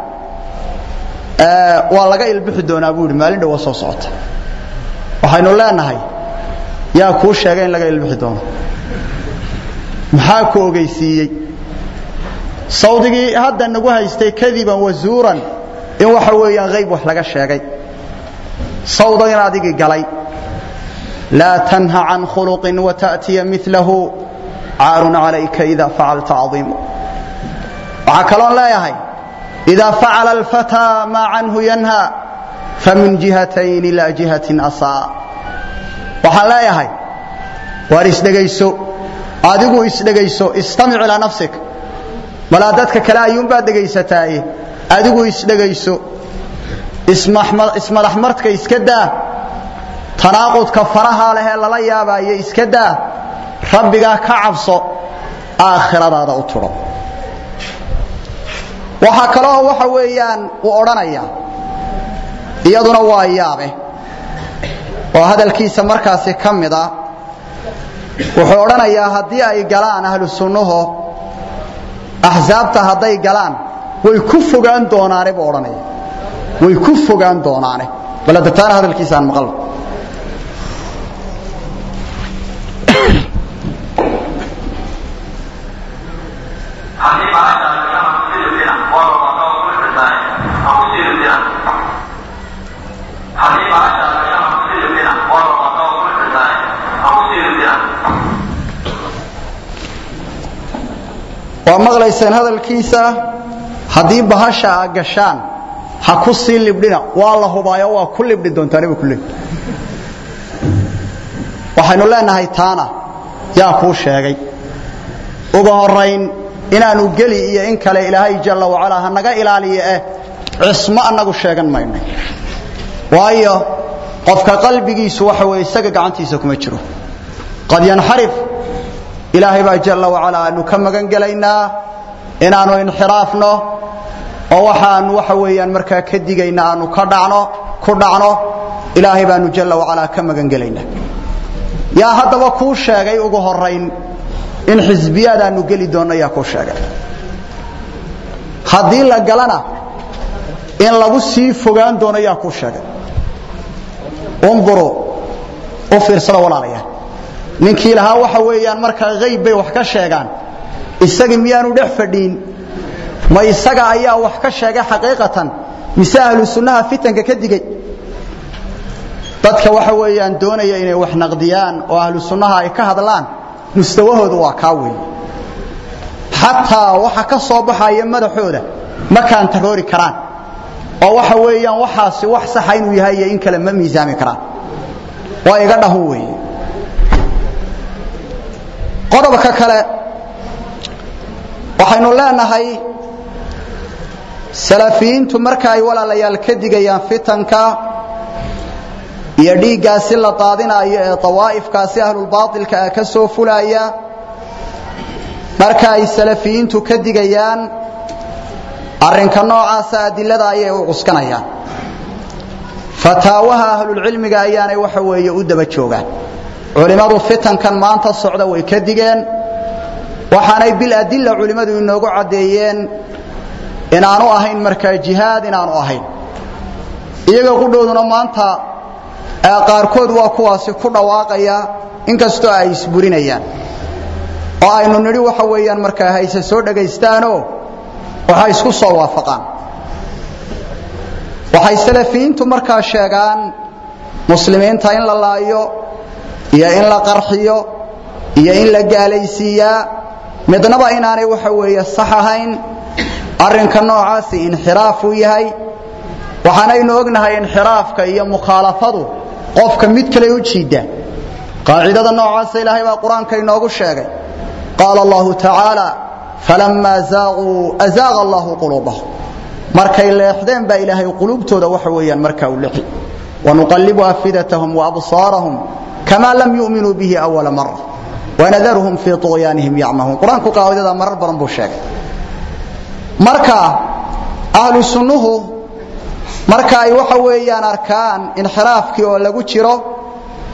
waa laga ilbixi doonaa buu yidhi maalin dhowa soo socota waxaynu leenahay yaa kuu sheegay in laga ilbixi doono maxaa ku ogeysiiyey sawdigii hadda nagu haystay kadiban wazuuran in waxa weeyaan hayb wax laga sheegay sawdagan adigii galay laa tanha can khuluqin wata'tiya milahu caarun calayka ida facalta caiimu waxaa kaloon leeyahay idaa facala alfataa maa canhu yanha famin jihatayn ilaa jihatin asaa waxaan leeyahay waar isdhegayso adigu isdhegayso istamic ilaa nafsik balaa dadka kale ayuunbaad dhegaysataaye adigu isdhegayso ismadaxmarka iska daa tanaaqudka farahaa lehee lala yaabaaye iska daa rabbigaa ka cabso aakhiradaada u tudho waxaa kaloo waxa weeyaan uu odhanayaa iyaduna waa yaabe oo hadalkiisa markaasi ka mid a wuxuu odhanayaa haddii ay galaan ahlu sunnuhu axsaabta hadday galaan way ku fogaan doonaane buu odhanaya way ku fogaan doonaane bal hadda taana hadalkiisa aan maqalno waa maqlayseen hadalkiisa haddii bahasha a gashaan ha ku sii libdhina waa la hubaayo waa ku libdhi doontaaniba kule waxaynu leenahay taana yaa kuu sheegay uga horayn inaanu geli iyo in kale ilaahay jalla wacalaa ha naga ilaaliyo eh cismo annagu sheegan mayno waayo qofka qalbigiisu waxa weeye isaga gacantiisa kuma jiro qad yanxarif ilaahay baa jalla wacalaa aanu ka magan gelaynaa inaanu inxiraafno oo waxaanu waxa weeyaan markaa ka digayna aanu ka dhacno ku dhacno ilaahay baanu jalla wacalaa ka magan gelaynaa yaa haddaba kuu sheegay ugu horayn in xisbiyaad aanu geli doonno yaa kuu sheegay haddii la galana in lagu sii fogaan doono yaa kuu sheegay unduruu u fiirsada walaalayaal ninkii lahaa waxa weeyaan markaa hayb bay wax ka sheegaan isagii miyaanu dhex fadhiin ma isaga ayaa wax ka sheegay xaqiiqatan mise ahlu sunnaha fitanka ka digay dadka waxa weeyaan doonaya inay wax naqdiyaan oo ahlu sunnaha ay ka hadlaan mustawahoodu waa kaa weyn xataa waxa ka soo baxaya madaxooda ma kaantaroori karaan oo waxa weeyaan waxaasi wax saxa inuu yahay iyo in kale ma miisaami karaan waa iga dhahun weeye qodobka kale waxaynu leenahay salafiyiintu marka ay walaalayaal ka digayaan fitanka iyo dhiiggaasi la daadinayo ee dawaa'ifkaasi ahlulbaailka ah ka soo fulaya marka ay salafiyiintu ka digayaan arrinka noocaasa adilada ayay u cuskanayaan fataawaha ahlulcilmiga ayaanay waxa weeye u daba joogaan culimmadu fitankan maanta socda way ka digeen waxaanay biladilla culimmadu inoogu caddeeyeen inaanu ahayn markaa jihaad inaanu ahayn iyaga qudhooduna maanta qaarkood waa kuwaasi ku dhawaaqaya inkastoo ay isburinayaan oo aynu nidhi waxa weeyaan markaa hayse soo dhegaystaanoo waxay isku soo waafaqaan waxay salafiyiintu markaa sheegaan muslimiinta in la laayo iyo in la qarxiyo iyo in la gaalaysiiyaa midnaba inaanay waxa weeye sax ahayn arrinka noocaasi inxiraafuu yahay waxaanaynu ognahay inxiraafka iyo mukhaalafadu qofka mid kale u jiidda qaacidada noocaasa ilaahay baa qur-aanka inoogu sheegay qaala allahu tacaala falammaa zaaquu azaaqa allahu quluubahum markay leexdeen baa ilaahay quluubtooda waxa weeyaan markaa u lixi wanuqallibu afidatahum waabsaarahum kamaa lam yu'minuu bihi awala mara wanadaruhum fii طuغyaanihim yacmahuun qur-aanku qaacidada marar badan buu sheegay marka ahlu sunnuhu marka ay waxa weeyaan arkaan inxiraafkii oo lagu jiro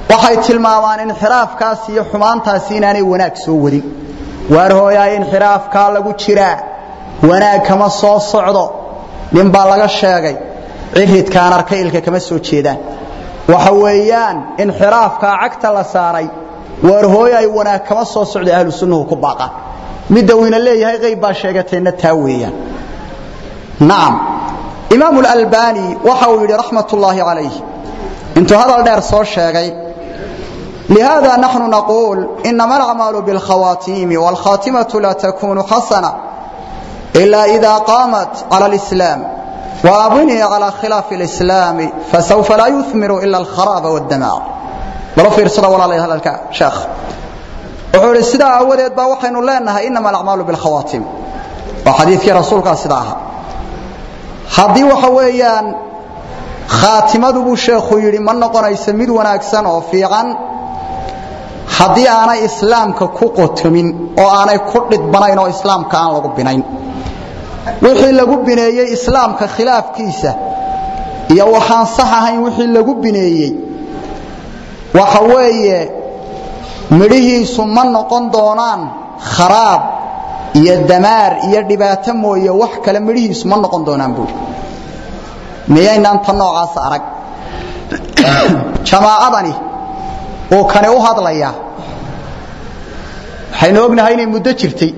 waxay tilmaamaan inxiraafkaas iyo xumaantaasi inaanay wanaag soo wadin waar hooyaay inxiraafkaa lagu jiraa wanaag kama soo socdo nin baa laga sheegay ciridkaan arka ilka kama soo jeedaan waxa weeyaan inxiraafkaa cagta la saaray waar hooyaay wanaag kama soo socdo ahlu sunnuhu ku baaqaan midda weyna leeyahay qayb baa sheegateenna taa weeyaan nacam imaamu alalbani waxa uu yidhi raxmat ullaahi calayh intuu hadal dheer soo sheegay لهذا نحن نقول إنما الأعمال بالخواتيم والخاتمة لا تكون حسنة إلا إذا قامت على الإسلام وأبني على خلاف الإسلام فسوف لا يثمر إلا الخراب والدمار بلو في رسالة ولا عليها لك شيخ وحول السداء أوليت باوحين لأنها إنما الأعمال بالخواتيم وحديث رسولك سداها haddii waxa weeyaan khaatimadu buu sheekhu yidhi ma noqonayso mid wanaagsan oo fiican haddii aanay islaamka ku qotomin oo aanay ku dhidbanayn oo islaamka aan lagu binayn wixii lagu bineeyey islaamka khilaafkiisa iyo waxaan sax ahayn wixii lagu bineeyey waxa weeye midhihiisu ma noqon doonaan kharaab iyo damaar iyo dhibaato mooye wax kale midhihiisu ma noqon doonaan buuri miyaynaan ta noocaasa arag jamaacadani uu kani u hadlayaa waxaynu ognahay inay muddo jirtay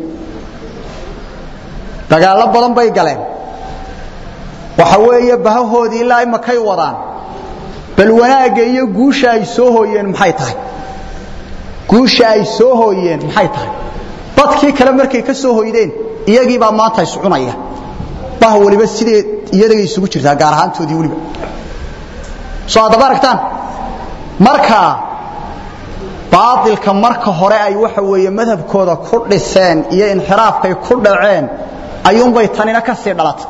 dagaallo badan bay galeen waxa weeye bahahoodii ilaa imakay wadaan bal wanaagga iyo guusha ay soo hooyeen maxay tahay guusha ay soo hooyeen maxay tahay dadkii kale markay ka soo hoydeen iyagii baa maanta iscunaya bah waliba sidee iyadagay isugu jirtaa gaar ahaantoodii weliba soo haddaba aragtaan marka baailka marka hore ay waxa weeye madhabkooda ku dhiseen iyo inxiraafkay ku dhaceen ayuunbay tanina ka sii dhalatay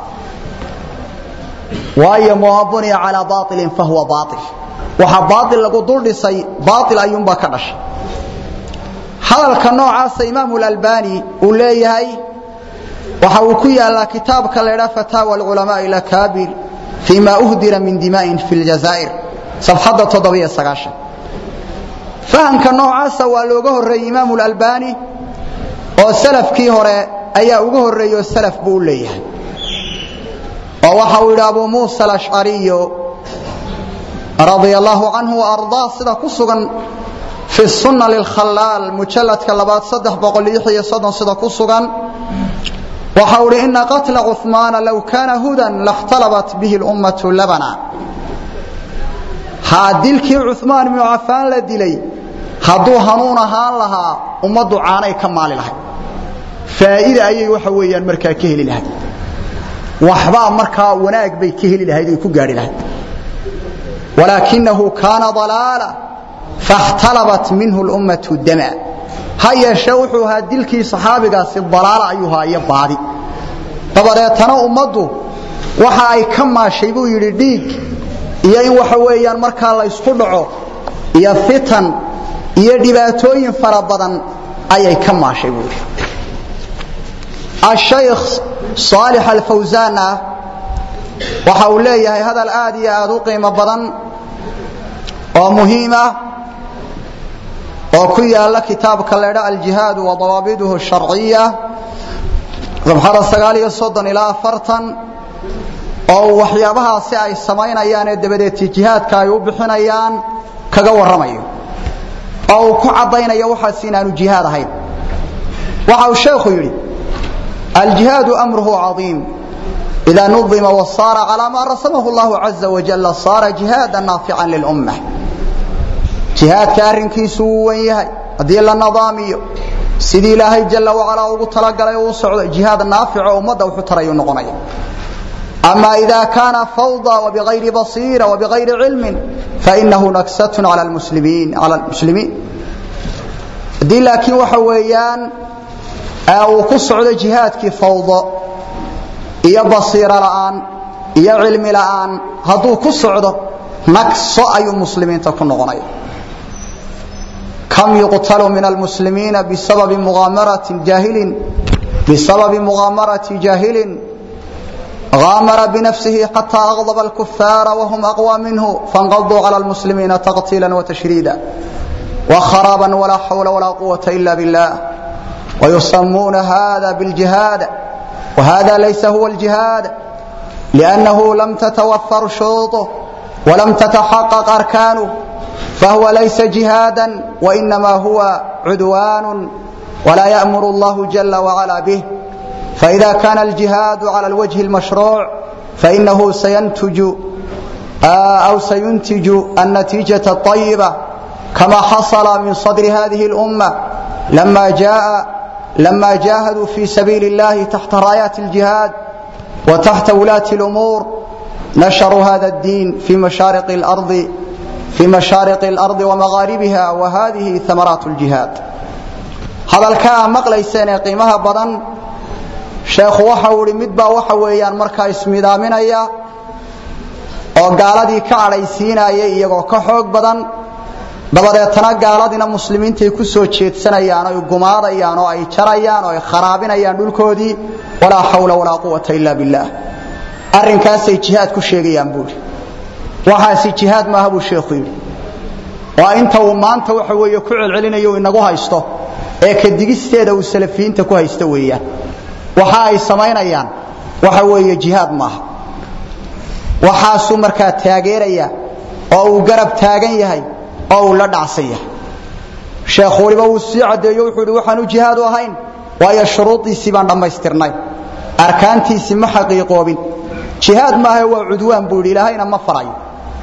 waayo maa buniya calaa baailin fahuwa baail waxa baail lagu dul dhisay baail ayuunbaa ka dhashay hadalka noocaasa imaamu lalbani uu leeyahay waxa uu ku yaalaa kitaabka la ydhaa fataawa alculamaai lakaabir fii ma uhdira min dima'in fi ljazaa'ir safxadda toddobiyo sagaashan fahamka noocaasa waa looga horreeyey imaamu lalbani oo salafkii hore ayaa uga horreeyey oo salaf buu u leeyahay oo waxa uu yidhi abu muusa alashcariyo radia allahu canhu waardaa sida ku sugan fi sunna lilkhalaal mujalladka labaad saddex boqol lix iyo soddon sida ku sugan waxa uu ihi ina qatla cuثmaana low kaana hudan lakhtalabat bihi اlummatu labana haa dilkii cuثmaan ibnu cafaan la dilay hadduu hanuun ahaan lahaa ummaddu caanay ka maali lahayd faa'iida ayay waxa weeyaan markaa ka heli lahayd waxbaa markaa wanaag bay ka heli lahayd oy ku gaadhi lahayd walaakinahu kaana dalaala fakhtalabat minhu lummatu dama ha yeeshee wuxuu ahaa dilkii saxaabigaasi dalaala ayuu ahaa iyo baadi dabadeetana ummaddu waxa ay ka maashay buu yidhi dhiig iyo in waxa weeyaan markaa la ysku dhaco iyo fitan iyo dhibaatooyin fara badan ayay ka maashay buu yidhi ashaykh saalix alfawsaana waxa uu leeyahay hadal aad iyo aad u qiimo badan oo muhiima oo ku yaala kitaabka leedha aljihaadu wa dawaabiduhu sharciya sabxada sagaal iyo soddon ilaa afartan oo waxyaabahaasi ay samaynayaan ee dabadeed jihaadka ay u bixinayaan kaga warramayo oo uu ku caddaynayo waxaas inaanu jihaad ahayn waxa uu sheekhu yidhi aljihaadu amruhu cadiim إذا نظم وصار على ما رسمه الله عز وجل صار جهادا نافعا للأمة جهاد كارنكيسو ويهي هذه النظامية سيدي الله جل وعلا ugu talagalay uu socdo jihaad naafic oo umada wuxuu tarayo noqonaya أما إذا كان فوضى وبغير بصيرة وبغير علم فإنه نكسة على المسلمين على المسلمين دي لكن وحويان أو كسعود جهاد فوضى iyo basiiro la'aan iyo cilmi la'aan hadduu ku socdo nagso ayuu muslimiinta ku noqonaya kam yuqtalu min almuslimiina bisababi mughaamarati jaahilin bisababi mughaamarati jaahilin غامر بنفسه حتى أغضب الكفار وهم أقوى منه فانقضوا على المسلمين تقتيلا وتشريدا وخرابا ولا حول ولا قوة إلا بالله ويسمون هذا بالجهاد وهذا ليس هو الجهاد لأنه لم تتوفر شروطه ولم تتحقق أركانه فهو ليس جهادا وإنما هو عدوان ولا يأمر الله جل وعلا به فإذا كان الجهاد على الوجه المشروع فإنه سينتج أو سينتج النتيجة الطيبة كما حصل من صدر هذه الأمة لما جاء لما جاهدوا في سبيل الله تحت رايات الجهاد وتحت ولاة الأمور نشروا هذا الدين في مشارق الأرض في مشارق الأرض ومغاربها وهذه ثمرات الجهاد هذا الكلام مقليسين قيمها بدن sheekhu waxa uu ihi mid baa waxa weeyaan markaa ismidaaminaya oo gaaladii ka cadhaysiinaya iyagoo ka xoog badan dabadeetana gaaladiina muslimiintay ku soo jeedsanayaan oy gumaadayaan oo ay jarayaan oo ay kharaabinayaan dhulkoodii walaa xawla walaa quwata ila billaah arrinkaasay jihaad ku sheegayaan buuri waxaasi jihaad maaha buu sheekhu yidhi waa inta uu maanta waxa weeye ku celcelinayo inagu haysto ee kadigisteeda uu salafiyiinta ku haysto weeyaan waxa ay samaynayaan waxa weeye jihaad maaha waxaasuu markaa taageeraya oo uu garab taagan yahay oo uu la dhacsan yahay sheekhu waliba wuu sii caddeeyo wuxuu ihi waxaanu jihaad u ahayn waayo shuruudiisii baan dhammaystirnay arkaantiisii ma xaqiiqoobin jihaad maaha waa cudwaan buu yidhi ilaahayna ma farayo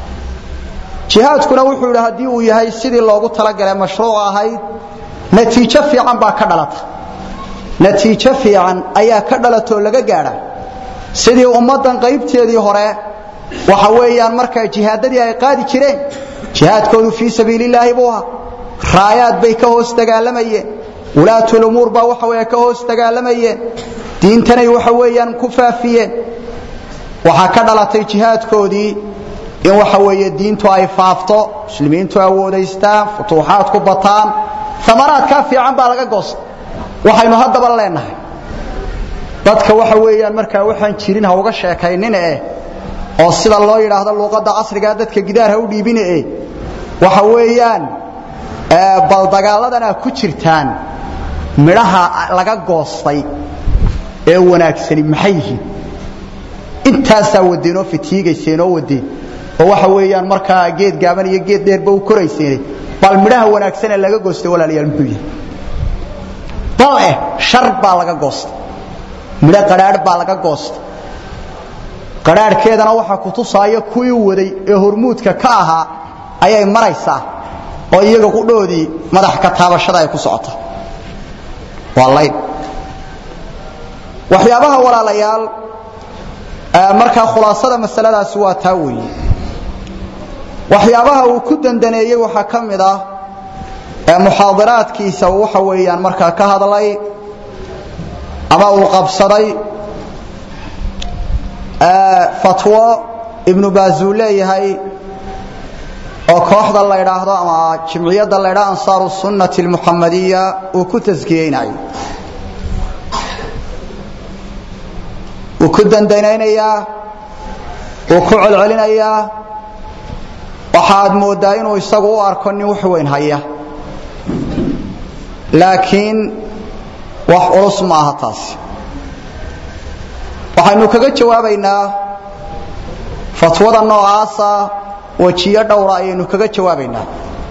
jihaadkuna wuxuu yidhi haddii uu yahay sidii loogu talagalay mashruuc ahayd natiijo fiican baa ka dhalata natiijo fiican ayaa ka dhalatoo laga gaadha sidii ummaddan qaybteedii hore waxa weeyaan markaa jihaadadii ay qaadi jireen jihaadkoodu fii sabiilillaahi buu ahaa raayaad bay ka hoos dagaalamayeen wulaatulumuur baa waxa weeye ka hoos dagaalamayeen diintanay waxa weeyaan ku faafiyeen waxaa ka dhalatay jihaadkoodii in waxa weeye diintu ay faafto muslimiintu awoodaystaan futuuxaad ku bataan amaraadkaa fiican baa laga goosta waxaynu haddaba leenahay dadka waxa weeyaan markaa waxaan jirin ha uga sheekaynin eh oo sida loo yidhaahdo luuqadda casrigaa dadka gidaar ha u dhiibine eh waxa weeyaan bal dagaalladanaa ku jirtaan midhaha laga goostay ee wanaagsani maxay yihiin intaasaa wadeenoo fitiigayseenoo wadeen oo waxa weeyaan markaa geed gaaban iyo geed dheerba u korayseene bal midhaha wanaagsan ee laga goostay walaalayaal muxuu yahay bal eh shar baa laga goostay midho qadhaadh baa laga goostay qadhaadhkeedana waxaa ku tusaaya kuwii waday ee hormuudka ka ahaa ayay maraysaa oo iyaga qudhoodii madax ka taabashada ay ku socota waa layn waxyaabaha walaalayaal markaa khulaasada masaladaasi waa taa weeye waxyaabaha uu ku dandaneeyey waxaa ka mid ah muxaadaraadkiisa uu waxa weeyaan markaa ka hadlay ama uu qabsaday fatwo ibnu baazuu leeyahay oo kooxda la ydhaahdo ama jimciyadda la ydhaho ansaaru sunnati almuxamadiya uu ku taskiyeynayo wuu ku dandanaynayaa wuu ku celcelinayaa waxaad mooddaa inuu isagu u arko nin wax weyn haya laakiin wax culus ma aha taasi waxaynu kaga jawaabaynaa fatwada noocaasa wejiyo dhowra ayaynu kaga jawaabaynaa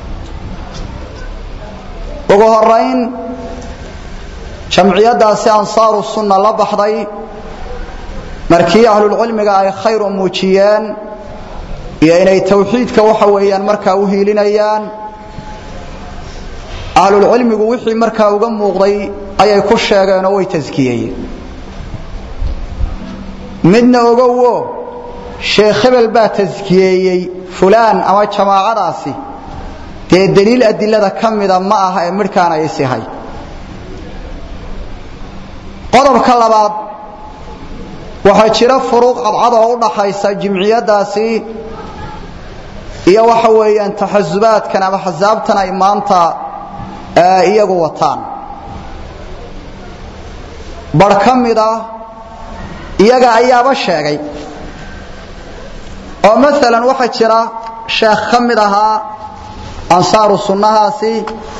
ugu horayn jamciyaddaasi ansaaru sunna la baxday markii ahlulcilmiga ay khayr u muujiyeen iyo inay tawxiidka waxa weeyaan markaa u hiilinayaan ahlulcilmigu wixii markaa uga muuqday ayay ku sheegeen oo way taskiyeyeen midna ogowo sheekh hebel baa taskiyeeyey fulaan ama jamaacadaasi dee daliil adilada ka mida ma aha ee midhkaan ay isihay qodobka labaad waxaa jira furuuq cadcad oo u dhaxaysa jimciyaddaasi iyo waxa weeyaan taxasubaadkan ama xasaabtan ay maanta iyagu wataan bar ka mid ah iyaga ayaaba sheegay oo maalan waxaa jira sheekh ka mid ahaa ansaaru sunnahaasi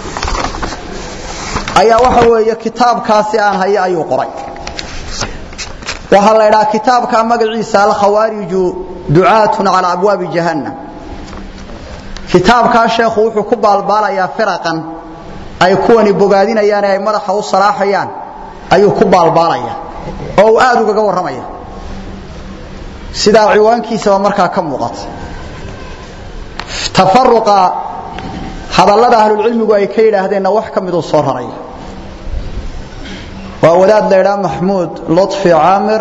ayaa waxa weeye kitaabkaasi aan hayo ayuu qoray waxaa la idhaha kitaabka magaciisa alkhawaariju ducaatun calaa abwaabi jahannam kitaabkaa sheekhu wuxuu ku baalbaalayaa firaqan ay kuwani bogaadinayaan ee ay madaxa u salaaxayaan ayuu ku baalbaalaya oo uu aad ugaga warramaya sidaa ciwaankiisaba markaa ka muuqata tafaruqa hadallada ahlulcilmigu ay ka yidhaahdeenna wax ka miduu soo raraya waa wadaad la ydhaa maxmuud luطfi caamir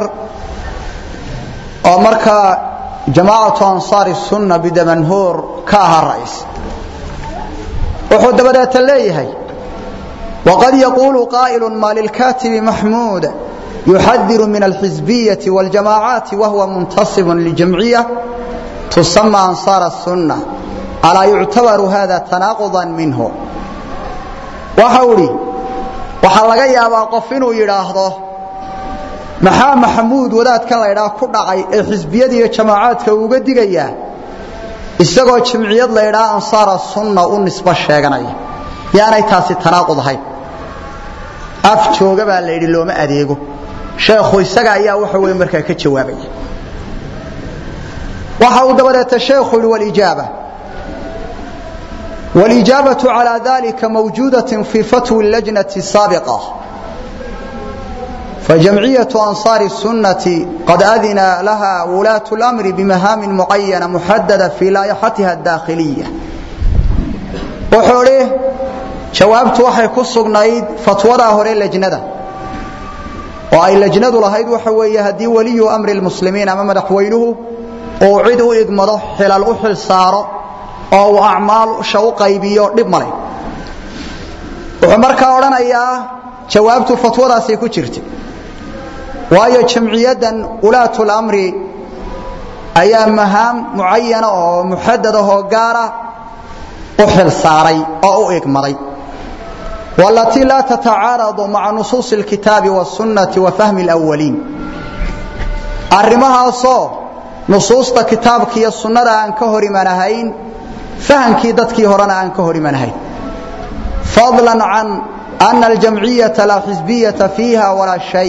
oo markaa jamaacatu ansaari sunna bidamanhuur ka ahaa ra'is wuxuu dabadeeta leeyahay waqad yaquulu qaa'ilu ma lilkatibi maxmuud yuxadiru min alxizbiyaةi wاljamaacaati wahuwa muntasib ljamciya tusama ansaar الsunna alaa yuctabaru hada tanaaquضa minhu waxau idhi waxaa laga yaabaa qof inuu yidhaahdo maxaa maxamuud wadaadkan laydhaa ku dhacay ee xisbiyada iyo jamaacaadka uga digayaa isagoo jamciyad laydhaa ansaara sunna u nisbo sheeganaya yaanay taasi tanaaqud ahayn af jooga baa la yidhi looma adeego sheekhu isaga ayaa waxa weye markaa ka jawaabaya waxa uu dabadeeta sheekhu yidhi walijaaba والإجابة على ذلك موجودة في فتوى اللجنة السابقة فجمعية أنصار السنة قد أذن لها ولاة الأمر بمهام معينة محددة في لائحتها الداخلية وحوله جوابت وحي كسقنايد فتوى هوري اللجنة وأي اللجنة لهيد وحوية هدي ولي أمر المسلمين أمام دحوينه وعدوا إقمضه حلال أحل ساره oo uu acmaasha u qaybiyo dhib male wuxuu markaa odhanayaa jawaabtu fatwadaasay ku jirta waayo jamciyaddan ulaatul amri ayaa mahaam mucayana oo muxadad ahoo gaara u xil saaray oo u igmaday walatii laa tatacaaradu maca nusuusi alkitaabi wasunnati wa fahmi alawaliin arrimahaasoo nusuusta kitaabka iyo sunnada aan ka hor imanahayn fahankii dadkii horena aan ka hor imanahayn fadlan can ana aljamciyata laa xisbiyata fiiha walaa shay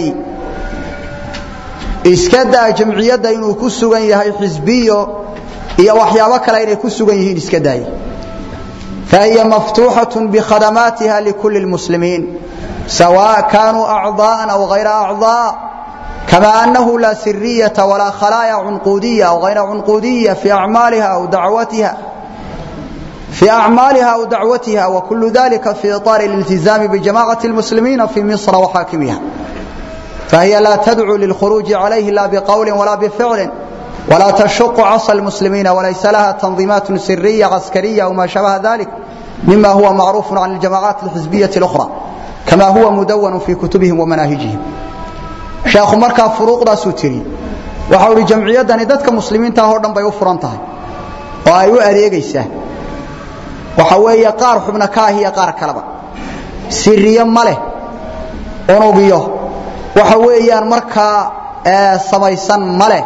iska daa jamciyadda inuu ku sugan yahay xisbiyo iyo waxyaabo kale inay ku sugan yihiin iska daaya fahiya maftuuxaة bkhadamaatiha likuli اlmuslimiin sawaء kanuu acضاءa aw غayra acضاء kama anahu laa siriyaةa walaa khalaaya cunquudiya aw غayra cunquudiya fi acmaaliha aw dacwatiha في أعمالها أو دعوتها وكل ذلك في إطار الالتزام بجماعة المسلمين في مصر وحاكمها فهي لا تدعو للخروج عليه لا بقول ولا بفعل ولا تشق عصى المسلمين وليس لها تنظيمات سرية عسكرية أو ما شابه ذلك مما هو معروف عن الجماعات الحزبية الأخرى كما هو مدون في كتبهم ومناهجهم شيخ مركا فروق دا سوتري وحول جمعية دادك مسلمين تاهور بيو فرانتها وأيو أريقيسه waxa weeye qaar xubna ka ah iyo qaar kaleba siriye ma leh unugiyo waxa weeyaan markaa samaysan ma leh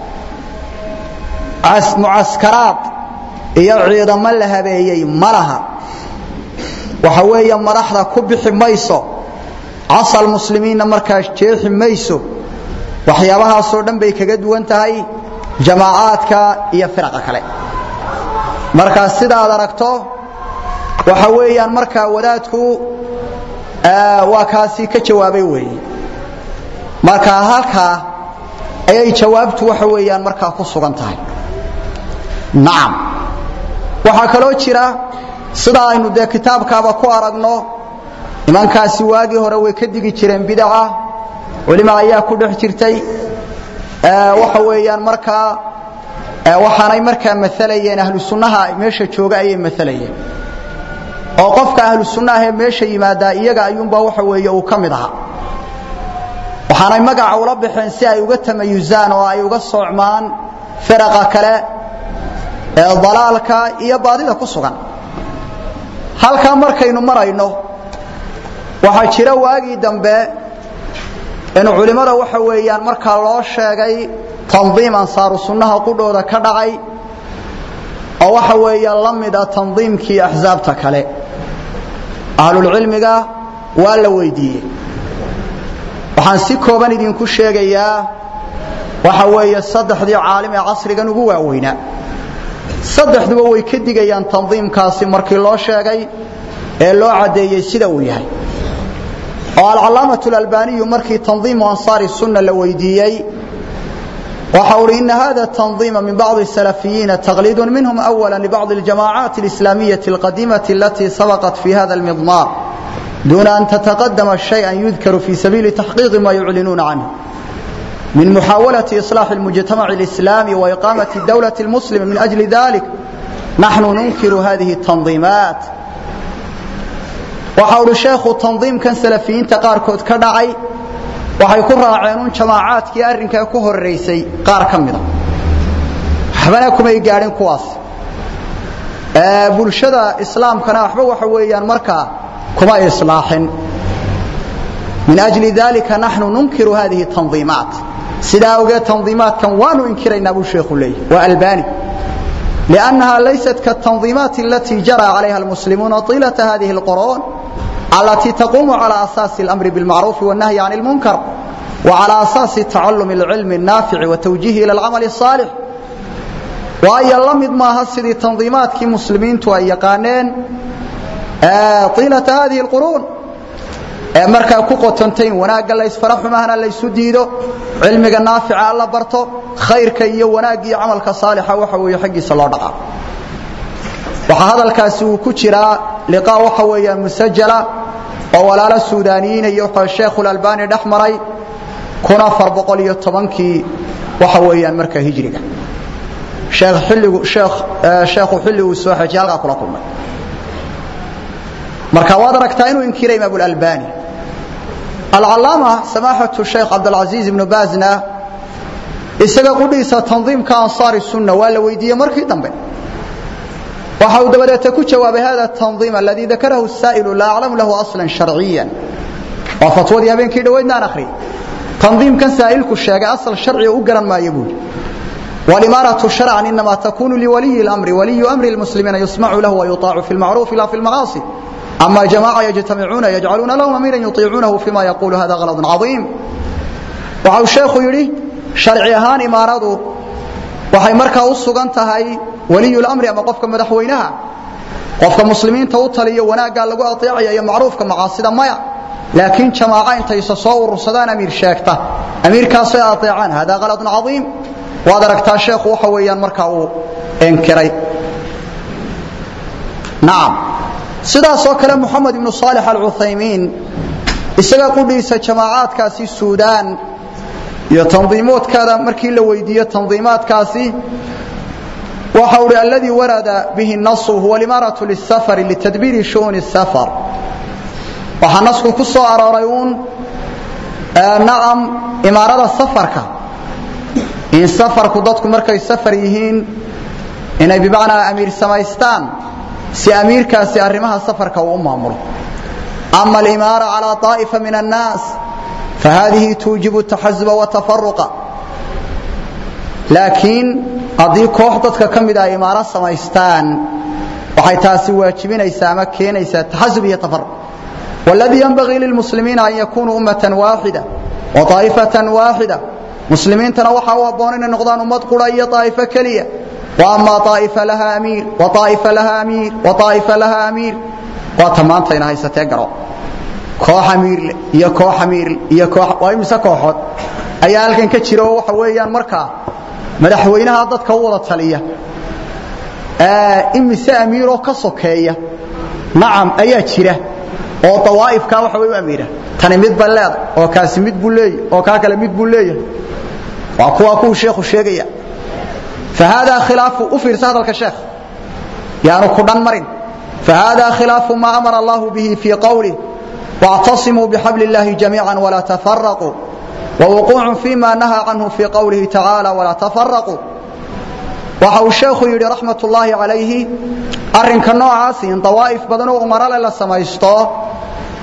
mucaskaraad iyo ciidamo la habeeyey ma laha waxa weeye madaxda ku bixi mayso casal muslimiinna markaas jeexi mayso waxyaabahaasoo dhan bay kaga duwan tahay jamaacaadka iyo firaqa kale markaa sidaad aragto waxa weeyaan markaa wadaadku waa kaasi ka jawaabay weeye markaa halkaa ayay jawaabtu waxa weeyaan markaa ku sugan tahay nacam waxaa kaloo jira sida aynu dee kitaabkaaba ku aragno nimankaasi waagii hore way ka digi jireen bidaca culima ayaa ku dhex jirtay waxa weeyaan markaa waxaanay markaa maalayeen ahlu sunnaha meesha jooga ayay maalayeen oo qofka ahlu sunnaah ee meesha yimaadaa iyaga ayuunbaa waxa weeye uu ka mid ahaa waxaanay magaca ula baxeen si ay uga tamayusaan oo ay uga soocmaan firaqa kale ee dalaalka iyo baadida ku sugan halkaa markaynu marayno waxaa jira waagii dambe in culimmada waxa weeyaan markaa loo sheegay tandiim ansaaru sunnaha qudhooda ka dhacay oo waxa weeya la mid a tandiimkii axsaabta kale ahlulcilmiga waa la weydiiyey waxaan si kooban idinku sheegayaa waxa weeye saddexdii caalim ee casrigan ugu waaweynaa saddexduba way ka digayaan tandiimkaasi markii loo sheegay ee loo caddeeyey sida uu yahay oo alcalaamatu alalbaniyu markii tandiimu ansaari sunna la weydiiyey waxa uhi ina hada tandiima min bacdi salafiyiina taqliidun minhum awala libacdi aljamaacaati alislaamiyati alqadiimati alatii sabaqat fi hada almidmar duuna an tataqadama shayئa yudkaru fi sabiili taxqiiqi ma yuclinuuna canhu من محاولة إصلاح المجتمع الإسلامي وإقامة الدولة المسلمة من أجل ذلك نحن ننكر هذه التنظيمات وحول الشيخ تنظيم كان سلفيين تقاركود كدعي waxay ku raaceen jamaacadkii arrinka ku horeysay qaar kamida waxbana kumay gaadhin kuwaas ee bulshada islaamkana waxba waxa weeyaan markaa kuma islaaxin min ajli dalika nahnu nunkiru hadhihi tanzimat sidaa ogeed tanziimaadkan waanu inkiraynaa buu sheekhu leeyahy waa albani لأنها ليست كالتنظيمات التي جرى عليها المسلمون طيلة هذه القرون التي تقوم على أساس الأمر بالمعروف والنهي عن المنكر وعلى أساس تعلم العلم النافع وتوجيهه إلى العمل الصالح وأي اللمد ما هسدي تنظيمات كي مسلمين تؤيقانين طيلة هذه القرون markaa ku qotontayn wanaagga la isfara xumahana la isu diido cilmiga naafica la barto khayrka iyo wanaagga iyo camalka saalixa waxa weeye xaggiisa loo dhaqaa waxaa hadalkaasi uu ku jiraa liqaa waxa weeyaan musajala oo walaalo suudaaniyiin iyo sheekhul albani dhex maray kun afar boqol iyo tobankii waxa weeyaan markaa hijriga sheekh xilligu sheekh sheekhu xilli uu soo xajiyay halkaa kula kulmay marka waad aragtaa inuu inkiray imaam albani alcalaama samaaxatu sheekh cabdilcaziiz ibnu baazna isaga qudhiisa tandiimka ansaari sunna waa la weydiiyey markii dambe waxa uu dabadeeta ku jawaabay hada tandiim aladii dakarahu saa'ilu laa aclamu lahu aslan sharciyan waa fatwadii habeenkii dhoweydna aan akhriyay tandiimkan saa'ilku sheegay asal sharciga u garan maayo buuri والإمارة شرعا إنما تكون لولي الأمر ولي أمر المسلمين يسمع له ويطاع في المعروف لا في المعاصي أما جماعة يجتمعون يجعلون لهم أميرا يطيعونه فيما يقول هذا غلط عظيم وعو الشيخ يري شرعيهان إمارته waxay markaa u sugan tahay waliyu amri ama qofka madaxweynaha qofka muslimiinta u taliyo wanaagga lagu ateecaya iyo macruufka macaasida maya laakiin jamaaca intay soo urursadaan amiir sheegta amiirkaas ay ateecaan hada ghaladun cadiim waad aragtaa sheekhu waxa weeyaan markaa uu enkiray nacam sidaas oo kale moxamed ibnu saalix alcuthaymiin isaga qudhiisa jamaacaadkaasi suudaan iyo tandiimoodkaada markii la weydiiyo tandiimaadkaasi waxa uhi alladii warada bihi nasu huwa alimaaratu lisafari litadbiiri shu'uni safar waxaa nasku ku soo arooray uun nacam imaarada safarka in safarku dadku markay safar yihiin inay bimacnaa amiir samaystaan si amiirkaasi arrimaha safarka uu u maamulo ama alimaara calaa طaa'ifa min annaas fahadihi tuujibu taxazuba watafaruqa laakiin haddii koox dadka ka mid a ay imaaro samaystaan waxay taasi waajibinaysaa ama keenaysaa taxasub iyo tafaruq والذي ينبغي للمسلمين أن يكونوا أمة واحدة وطائفة واحدة مسلمين وحا وابونين نقضان أمد قرية طائفة كلية وأما طائفة لها أمير وطائفة لها أمير وطائفة لها أمير وتمان تينا هاي ستقرأ كوح أمير يا كوح أمير يا كوح وإمسا كوحات أي ألكن كتشيرو وحويان مركا مدحوينها ضد كوضة تلية آه إمسا أميرو كسوكية نعم أي تشيره oo tawaa'ifka waxa way u amiira tani mid baleed oo kaasi mid buu leeyahay oo ka kale mid buu leeyahay waa kuwa ku sheekhu sheegaya فهذا خلاف أفر هذا الكشيخ يعني كدن مرن فهذا خلاف ما أمر الله به في قوله واعتصموا بحبل الله جميعا ولا تفرقوا ووقوع فيما نهى عنه في قوله تعالى ولا تفرقوا waxa uu sheekhu yidhi raxmatullaahi calayhi arrinka noocaasi in dawaa'if badan oo umaro le la samaysto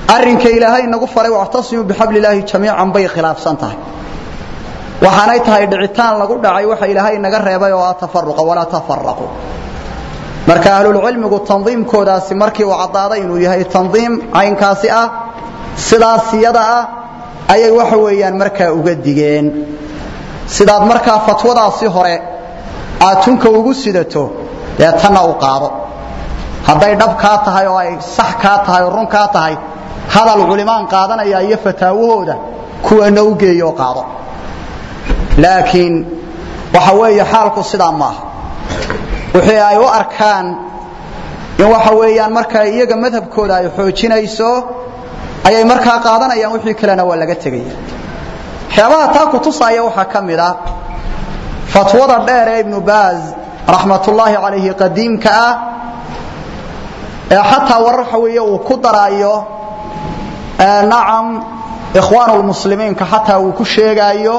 arrinka ilaahay nagu faray wactasimuu bixabli illaahi jamiican bay khilaafsan tahay waxaanay tahay dhicitaan lagu dhacay waxa ilaahay naga reebay oo ah tafaruqa walaa tafaraqu marka ahlulcilmigu tandiimkoodaasi markii uu caddaaday inuu yahay tandiim caynkaasi ah sidaas iyada ah ayay waxa weeyaan markaa uga digeen sidaad markaa fatwadaasi hore aad tunka ugu sidato dee tanna u qaado hadday dhab kaa tahay oo ay sax kaa tahay oo run kaa tahay hadal culimaan qaadanaya iyo fataawahooda kuwana u geeyo qaado laakiin waxa weeye xaalku sidaa maaha wixii ay u arkaan in waxa weeyaan markaa iyaga madhabkooda ay xoojinayso ayay markaa qaadanayaan wixii kalena waa laga tegaya waxyaabaha taa ku tusaaya waxaa ka mid ah fatwada dheer ee ibnu baaz raxmatullaahi calayhi qadiimka ah ee xataa warar waxa weeye uu ku daraayo nacam ikhwaan lmuslimiinka xataa uu ku sheegaayo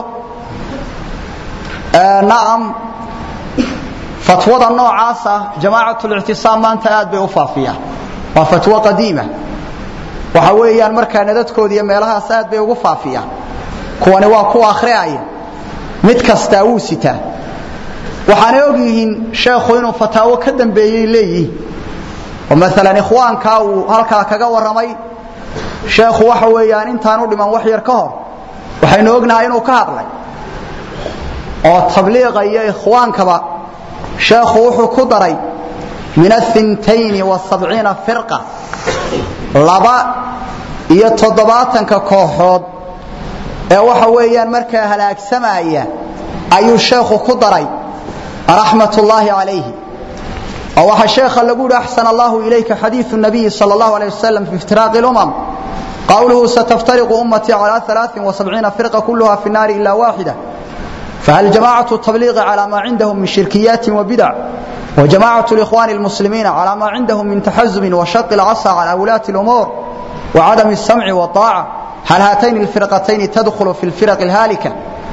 nacam fatwada noocaasa jamaacat lictisaam maanta aad bay u faafiyaan waa fatwo qadiima waxa weeyaan markaa nadadkooda iyo meelahaas aad bay ugu faafiyaan kuwani waa kuwa akhriaya mid kastaa wuu sitaa waxaanay og yihiin sheekhu inuu fataawo ka dambeeyey leeyihiin oo maalan ikhwaankaa uu halkaa kaga warramay sheekhu waxa weeyaan intaan u dhiman wax yar ka hor waxaynu ognahay inuu ka hadlay oo tabliiqa iyo ikhwaankaba sheekhu wuxuu ku daray min aintayni wasabciina firqa laba iyo toddobaatanka kooxood ee waxa weeyaan markaa halaagsamaya ayuu sheekhu ku daray raxmat ullaahi calayhi oo waxaa sheekha lagu yihi axsan allahu ilayka xadiiu nabiyi sal allahu alay wasalam fi iftiraaqi lumam qawluhu sataftariqu ummatii cala alaain wasabciina firqa kulluha fi nnaari ila waaxida فهل جماعة التبليغ على ما عندهم من شركيات وبدع وجماعة الإخوان المسلمين على ما عندهم من تحزب وشق العصا على ولاة الأمور وعدم السمع والطاعة هل هاتين الفرقتين تدخل في الفرق الهالكة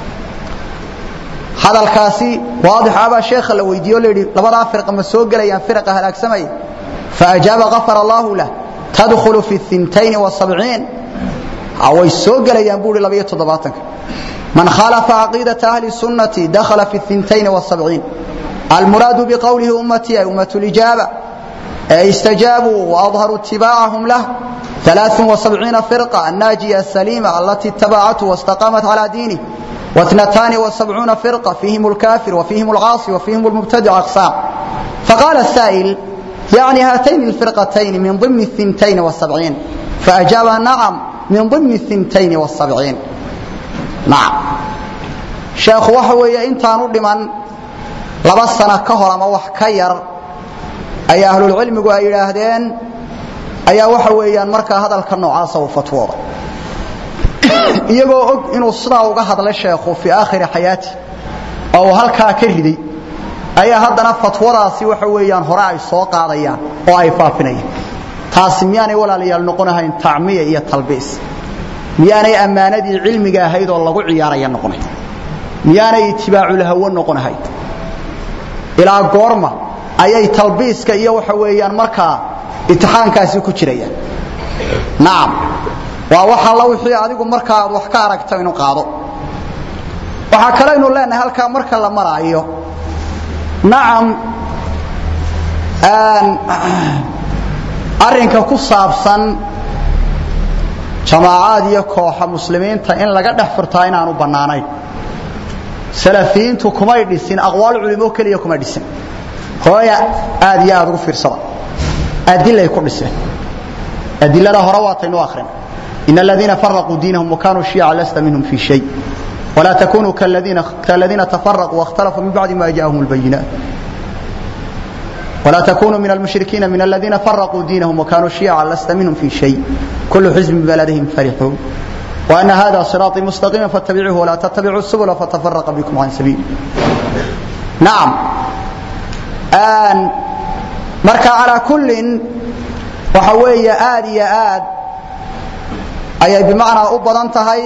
هذا الكاسي واضح أبا شيخ لو يديو لي لبدا فرقة مسوق لي فرقة هلاك سمي فأجاب غفر الله له تدخل في الثنتين والسبعين أو يسوق لي ينبول لبية تضباطك من خالف عقيدة أهل السنة دخل في الثنتين والسبعين المراد بقوله أمتي أمة الإجابة استجابوا وأظهروا اتباعهم له ثلاث وسبعين فرقة الناجية السليمة التي اتبعته واستقامت على دينه واثنتان وسبعون فرقة فيهم الكافر وفيهم العاصي وفيهم المبتدع أقسام فقال السائل يعني هاتين الفرقتين من ضمن الثنتين والسبعين فأجاب نعم من ضمن الثنتين والسبعين nacam sheekhu waxa weeye intaanu dhiman laba sano ka hor ama wax ka yar ayaa ahlulcilmigu ay yidhaahdeen ayaa waxa weeyaan markaa hadalka noocaasa uu fatwooda iyagoo og inuu sidaa uga hadlay sheekhu fii aakhiri xayaati oo uu halkaa ka riday ayaa haddana fatwadaasi waxa weeyaan hore ay soo qaadayaan oo ay faafinayaan taasi miyaanay walaalayaal noqonahayn tacmiya iyo talbiis miyaanay ammaanadii cilmiga ahayd oo lagu ciyaaraya noqonayn miyaanay itibaaculhawo noqonahayd ilaa goorma ayay talbiiska iyo waxa weeyaan markaa itixaankaasi ku jirayaan nacam waa wax alla wixii adigu markaa aad wax ka aragto inuu qaado waxaa kalaynu leenahay halkaa marka la maraayo nacam arrinka ku saabsan jamaacaad iyo kooxa muslimiinta in laga dhex furtaa inaanu bannaanayn salafiyiintu kumay dhisin aqwaal culimo keliya kuma dhisin hooya aad iyo aad ugu fiirsada adilay ku dhiseen adilada hore waataynu akhrina in aladiina faraquu diinahum wakanuu shiica lasta minhum fi shay ولا تكونوا كالذين, كالذين تفرقوا واختلفوا من بعد ما جاءهم البينات ولا تكونوا من المشركين من الذين فرقوا دينهم وكانوا شيعا لست منهم في شيء كل حزب ببلدهم فرحون وأن هذا صراطي مستقيما فاتبعوه ولا تتبعوا السبل فتفرق بكم عن سبيل نعم آن مركا على كل وحوية آد يا آد أي بمعنى أبضا انتهي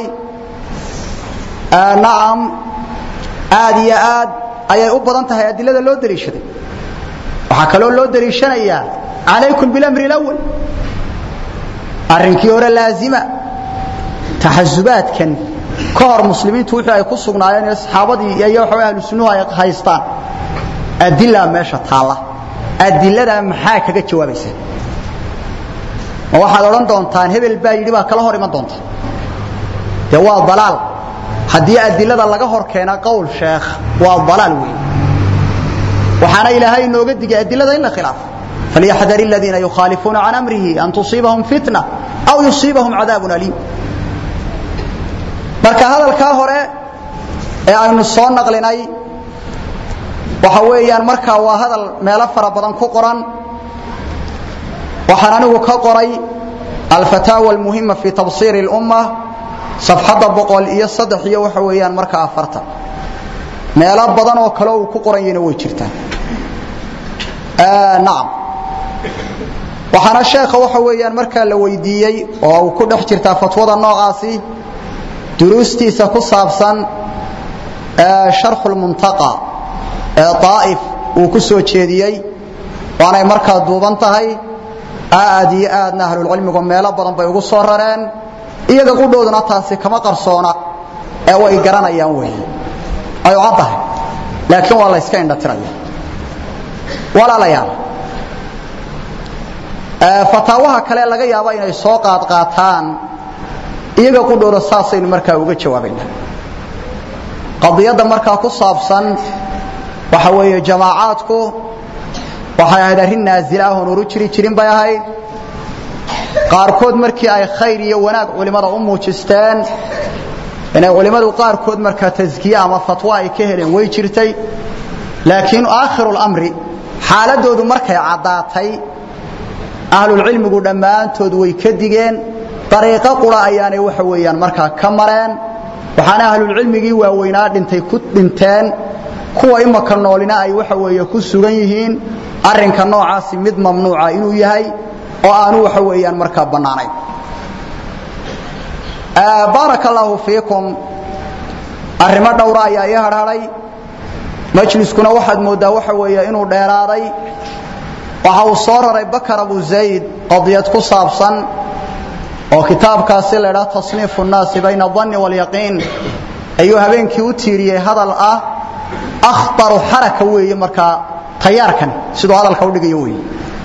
آه نعم آد يا آد أي أبضا انتهي أدلة لو دريشتي waxaa kaloo loo dariishanayaa calaykum bilamri lawal arrinkii hore laazima taxasubaadkan ka hor muslimiintu wixii ay ku sugnaayeen ee saxaabadii iyo waxa ahlu sunnuhu ay haystaan adila meesha taalla adilada maxaa kaga jawaabaysa ma waxaad odhan doontaan hebel baa yidhi baa kala hor iman doonta dee waa dalaal haddii adilada laga hor keena qowl sheekh waa dalaal weyn waxaana ilaahay inooga digay adilada in la khilaafo falyaxdar aladiina yukhaalifuuna can amrihi an tusiibahum fitna aw yusiibahum cadaabun aliim marka hadalkaa hore ee aynu soo naqlinay waxa weeyaan markaa waa hadal meelo fara badan ku qoran waxaan anigu ka qoray alfataawa almuhima fi tabsiiri اlumma safxadda boqol iyo saddex iyo waxa weeyaan markaa afartan meelo badan oo kale uu ku qoran yahina way jirtaan nacam waxaana sheekha waxa weeyaan markaa la weydiiyey oo uu ku dhex jirtaa fatwada noocaasi duruustiisa ku saabsan sharxu lmuntaqa ee daa'if uu ku soo jeediyey waanay markaa duuban tahay aad iyo aadna ahlulcilmigu meelo badan bay ugu soo rareen iyaga qudhooduna taasi kama qarsoona ee way garanayaan wey ay caddahay laakiin waa la yska indhatiraya walaalayaal fataawaha kale laga yaabo inay soo qaadqaataan iyaga qudhooda saasaynu markaa uga jawaabayna qadiyadda markaa ku saabsan waxa weeye jamaacaadku waxay ahayd arrin naazila ah oon oru jiri jirin bay ahayd qaarkood markii ay khayr iyo wanaag culimmada u muujisteen inay culimmadu qaarkood markaa taskiye ama fatwo ay ka heleen way jirtay laakiin aakhiru lamri xaaladoodu markay caddaatay ahlulcilmigu dhammaantood way ka digeen dariiqo qura ayaanay waxa weeyaan markaa ka mareen waxaana ahlulcilmigii waaweynaa dhintay ku dhinteen kuwa imaka noolina ay waxa weeye ku sugan yihiin arrinka noocaasi mid mamnuuca inuu yahay oo aanu waxa weeyaan markaa bannaanayn baaraka allaahu fiikum arrimo dhowra ayaa ii hadhadhay majliskuna waxaad mooddaa waxa weeye inuu dheeraaday waxa uu soo raray bakar abu zayd qadiyad ku saabsan oo kitaabkaasi la idhaha tasniifu nnaasi bayna adanni waalyaqiin ayuu habeenkii u tiiriyey hadal ah akhbaru xaraka weeye markaa tayaarkan siduu hadalka u dhigayo weeye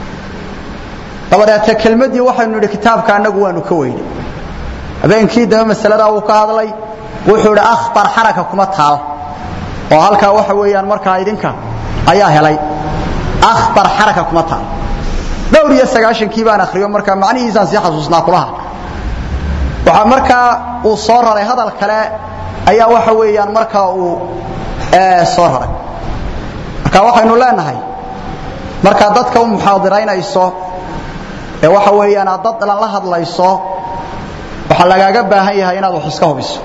dabadeete kelmaddii waxaynu nidhi kitaabka annagu waanu ka weynay habeenkii dambe masaladaa wuu ka hadlay wuxuu idhi akhbar xaraka kuma taal oo halkaa waxa weeyaan markaa idinka ayaa helay akhbar xaraka kuma taal dhowr iyo sagaashankii baan akhriyo markaa macnihiisaan sii xasuusnaa kulaha waxaa markaa uu soo raray hadal kale ayaa waxa weeyaan markaa uu soo raray marka waxaynu leenahay markaa dadka u muxaadiraynayso ee waxa weeyaan aad dad dhan la hadlayso waxaa lagaaga baahan yahay inaad wax iska hubiso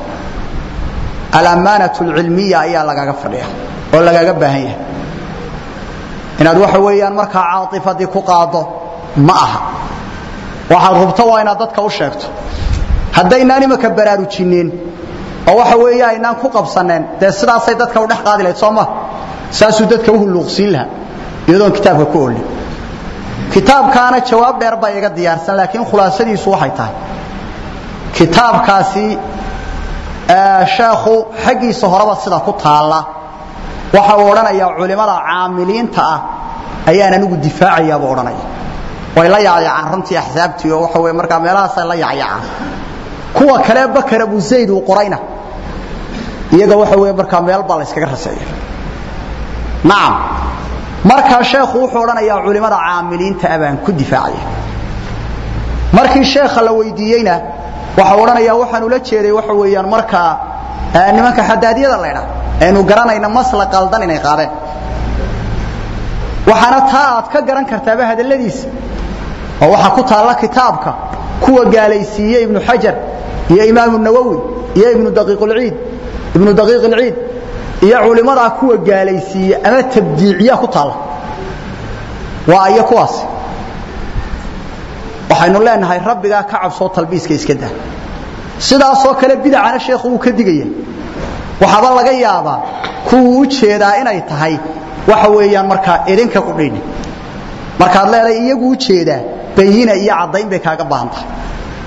alamaanatu alcilmiya ayaa lagaaga fadhiya oo lagaaga baahan yahay inaad waxa weeyaan markaa caatifadii ku qaado ma aha waxaad hubto waa inaad dadka u sheegto haddaynaan imaka baraarujineen oo waxa weeye aynaan ku qabsaneen dee sidaasay dadka u dhex qaadi lahayd soo ma saasuu dadka u hulluuqsiin lahaa iyadoon kitaabka ku olin kitaabkaana jawaab dheer baa iga diyaarsan laakiin khulaasadiisu waxay tahay kitaabkaasi sheekhu xaggiisa horeba sida ku taalla waxa uu odhanayaa culimmada caamiliinta ah ayaan anigu difaacayaabuu odhanaya way la yacyacaan runtii axsaabtii oo waxa weye markaa meelahaasay la yacyacaan kuwa kale bakar abu zayd uu qorayna iyaga waxa weye markaa meel baa la yskaga raseeya nacam markaa sheekhu wuxuu odhanayaa culimmada caamiliinta ah baan ku difaacaya markii sheekha la weydiiyeyna waxau odhanayaa waxaan ula jeeday waxa weeyaan markaa nimanka xadaadiyada laydha aynu garanayna masla qaldan inay qaadeen waxaana taa aad ka garan kartaaba hadalladiisa oo waxaa ku taalla kitaabka kuwa gaalaysiiye ibnu xajar iyo imaamu nawowi iyo ibnu daqiiqulciid ibnu daqiiq ilciid iyo culimmadaa kuwa gaalaysiiye ama tabdiiciya ku taalla waa iyo kuwaas waxaynu leenahay rabbigaa ka cabsoo talbiiska iska daa sidaasoo kale bidacana sheekhu wuu ka digaya waxaaba laga yaabaa kuwuu u jeedaa inay tahay waxa weeyaan markaa idinka qudhayni markaad leedahay iyagu u jeedaa bayina iyo caddayn bay kaaga baahan tahay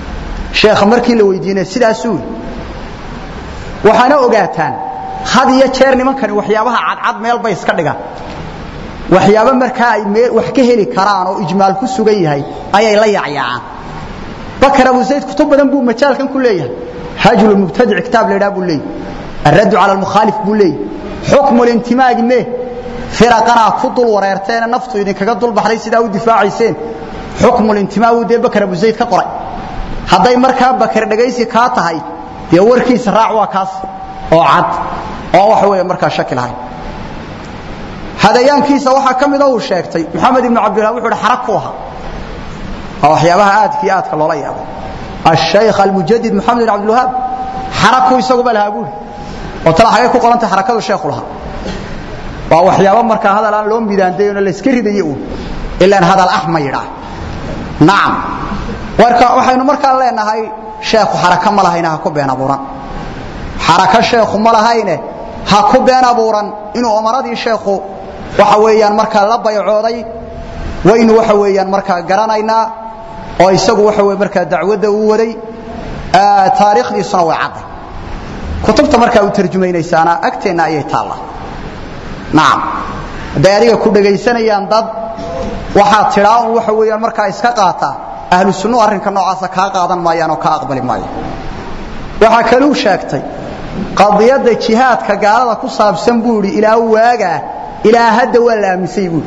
sheekha markii la weydiinay sidaasuu waxaana ogaataan had iyo jeer nimankani waxyaabaha cadcad meel bay iska dhigaan waxyaabo markaa ay wax ka heli karaan oo ijmaal ku sugan yahay ayay la yacyaacaan bakar abu zayd kutub badan buu majaalkan ku leeyahay hajlu mubtadic kitaab la yidhaha buu leeyahay الرد على المخالف بولي حكم الانتماء مه فرقنا كدل وريرتين نفتو إذن كدل بحري سيدا ودفاعيسين حكم الانتماء ودي بكر أبو زيد كقرأ هذا مركا بكر دقيسي كاتهاي دي وركي سراع وكاس أو عد أو وحوية مركا شكل هاي هذا يانكيس وحا كم ذو الشيكتي محمد بن عبد الله وحول حركوها أو حيابها آد في آد كالله يابا الشيخ المجدد محمد بن عبد الوهاب حركوا يسوق بالها أبوه وطلع حاجة ku qoranta xarakadu sheekhu laha waa waxyaabo marka hadal aan loo midaandeeyo la iska ridayo uu ilaa hadal ahma yira naam warka waxaynu marka leenahay sheekhu xaraka ma lahayna ha ku been abuuran xaraka sheekhu ma lahayne ha ku been abuuran inuu umaradii sheekhu waxa weeyaan marka la baycooday waynu waxa weeyaan marka garanaynaa oo isagu waxa weey marka dacwada uu waday taariikhdiisuna way caday kutubta markaa u tarjumaynaysaana agteena ayay taala naam haday adiga ku dhagaysanayaan dad waxaa tiraa un waxa weeyaan markaa iska qaata ahlu sunnu arrinka noocaasa kaa qaadan maayaan oo kaa aqbali maayo waxaa kaluu sheegtay qadiyadda jihaadka gaalada ku saabsan buu idhi ilaa waagaa ilaa hadda waa la aamisay buui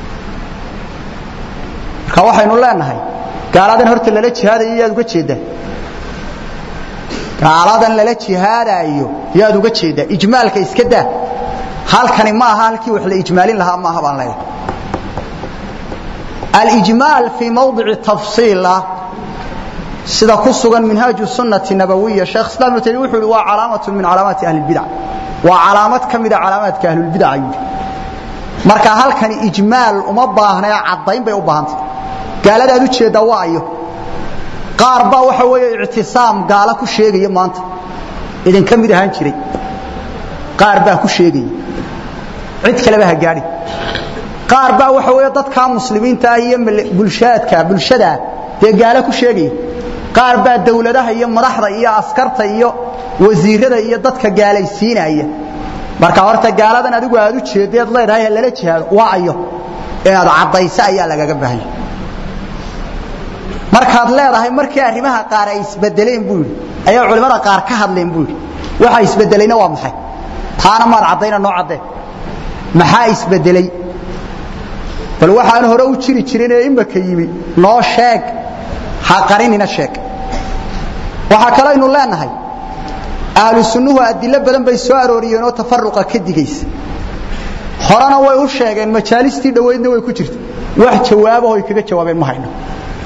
marka waxaynu leenahay gaaladan horta lala jihaadayo yaad uga jeedaa gaaladan lala jihaadaayo yaad uga jeedaa ijmaalka iska daa halkani ma aha halkii wax la ijmaalin lahaa maaha baan leeyahay alijmaal fii mawdici tafsiila sida ku sugan minhaaju sunnati nabawiya sheekh islaam ibnu taymiya wuxuu yidhi waa calaamatu min calaamaati ahli lbidac waa calaamad ka mida calaamaadka ahlulbidac ayuu yidhi marka halkani ijmaal uma baahna ee caddayn bay u baahantay gaaladaad u jeeddaa waa ayo qaar baa waxa weeye ictisaam gaala ku sheegaya maanta idin ka mid ahaan jiray qaar baa ku sheegaya cid kaleba ha gaadhi qaar baa waxa weeye dadka muslimiinta ah iyo bulshaadka bulshada dee gaala ku sheegaya qaar baa dawladaha iyo madaxda iyo askarta iyo wasiirada iyo dadka gaalaysiinaya marka horta gaaladan adigu aad u jeedeed leedahay lala jihaado waa ayo inaad caddayso ayaa lagaga baahanya markaad leedahay markii arrimaha qaar ay isbedeleen buu yidhi ayaa culimmada qaar ka hadleen buu yidhi waxa isbedelayna waa maxay taana maad caddayna noo caddee maxaa isbedelay bal waxaan hore u jiri jirin ee imaka yimi noo sheeg ha qarinina sheeg waxaa kalaynu leenahay ahlu sunnuhu adilo badan bay soo arooriyeen oo tafaruqa ka digaysa horena way u sheegeen majaalistii dhoweydna way ku jirta wax jawaabahoy kaga jawaabeen ma hayno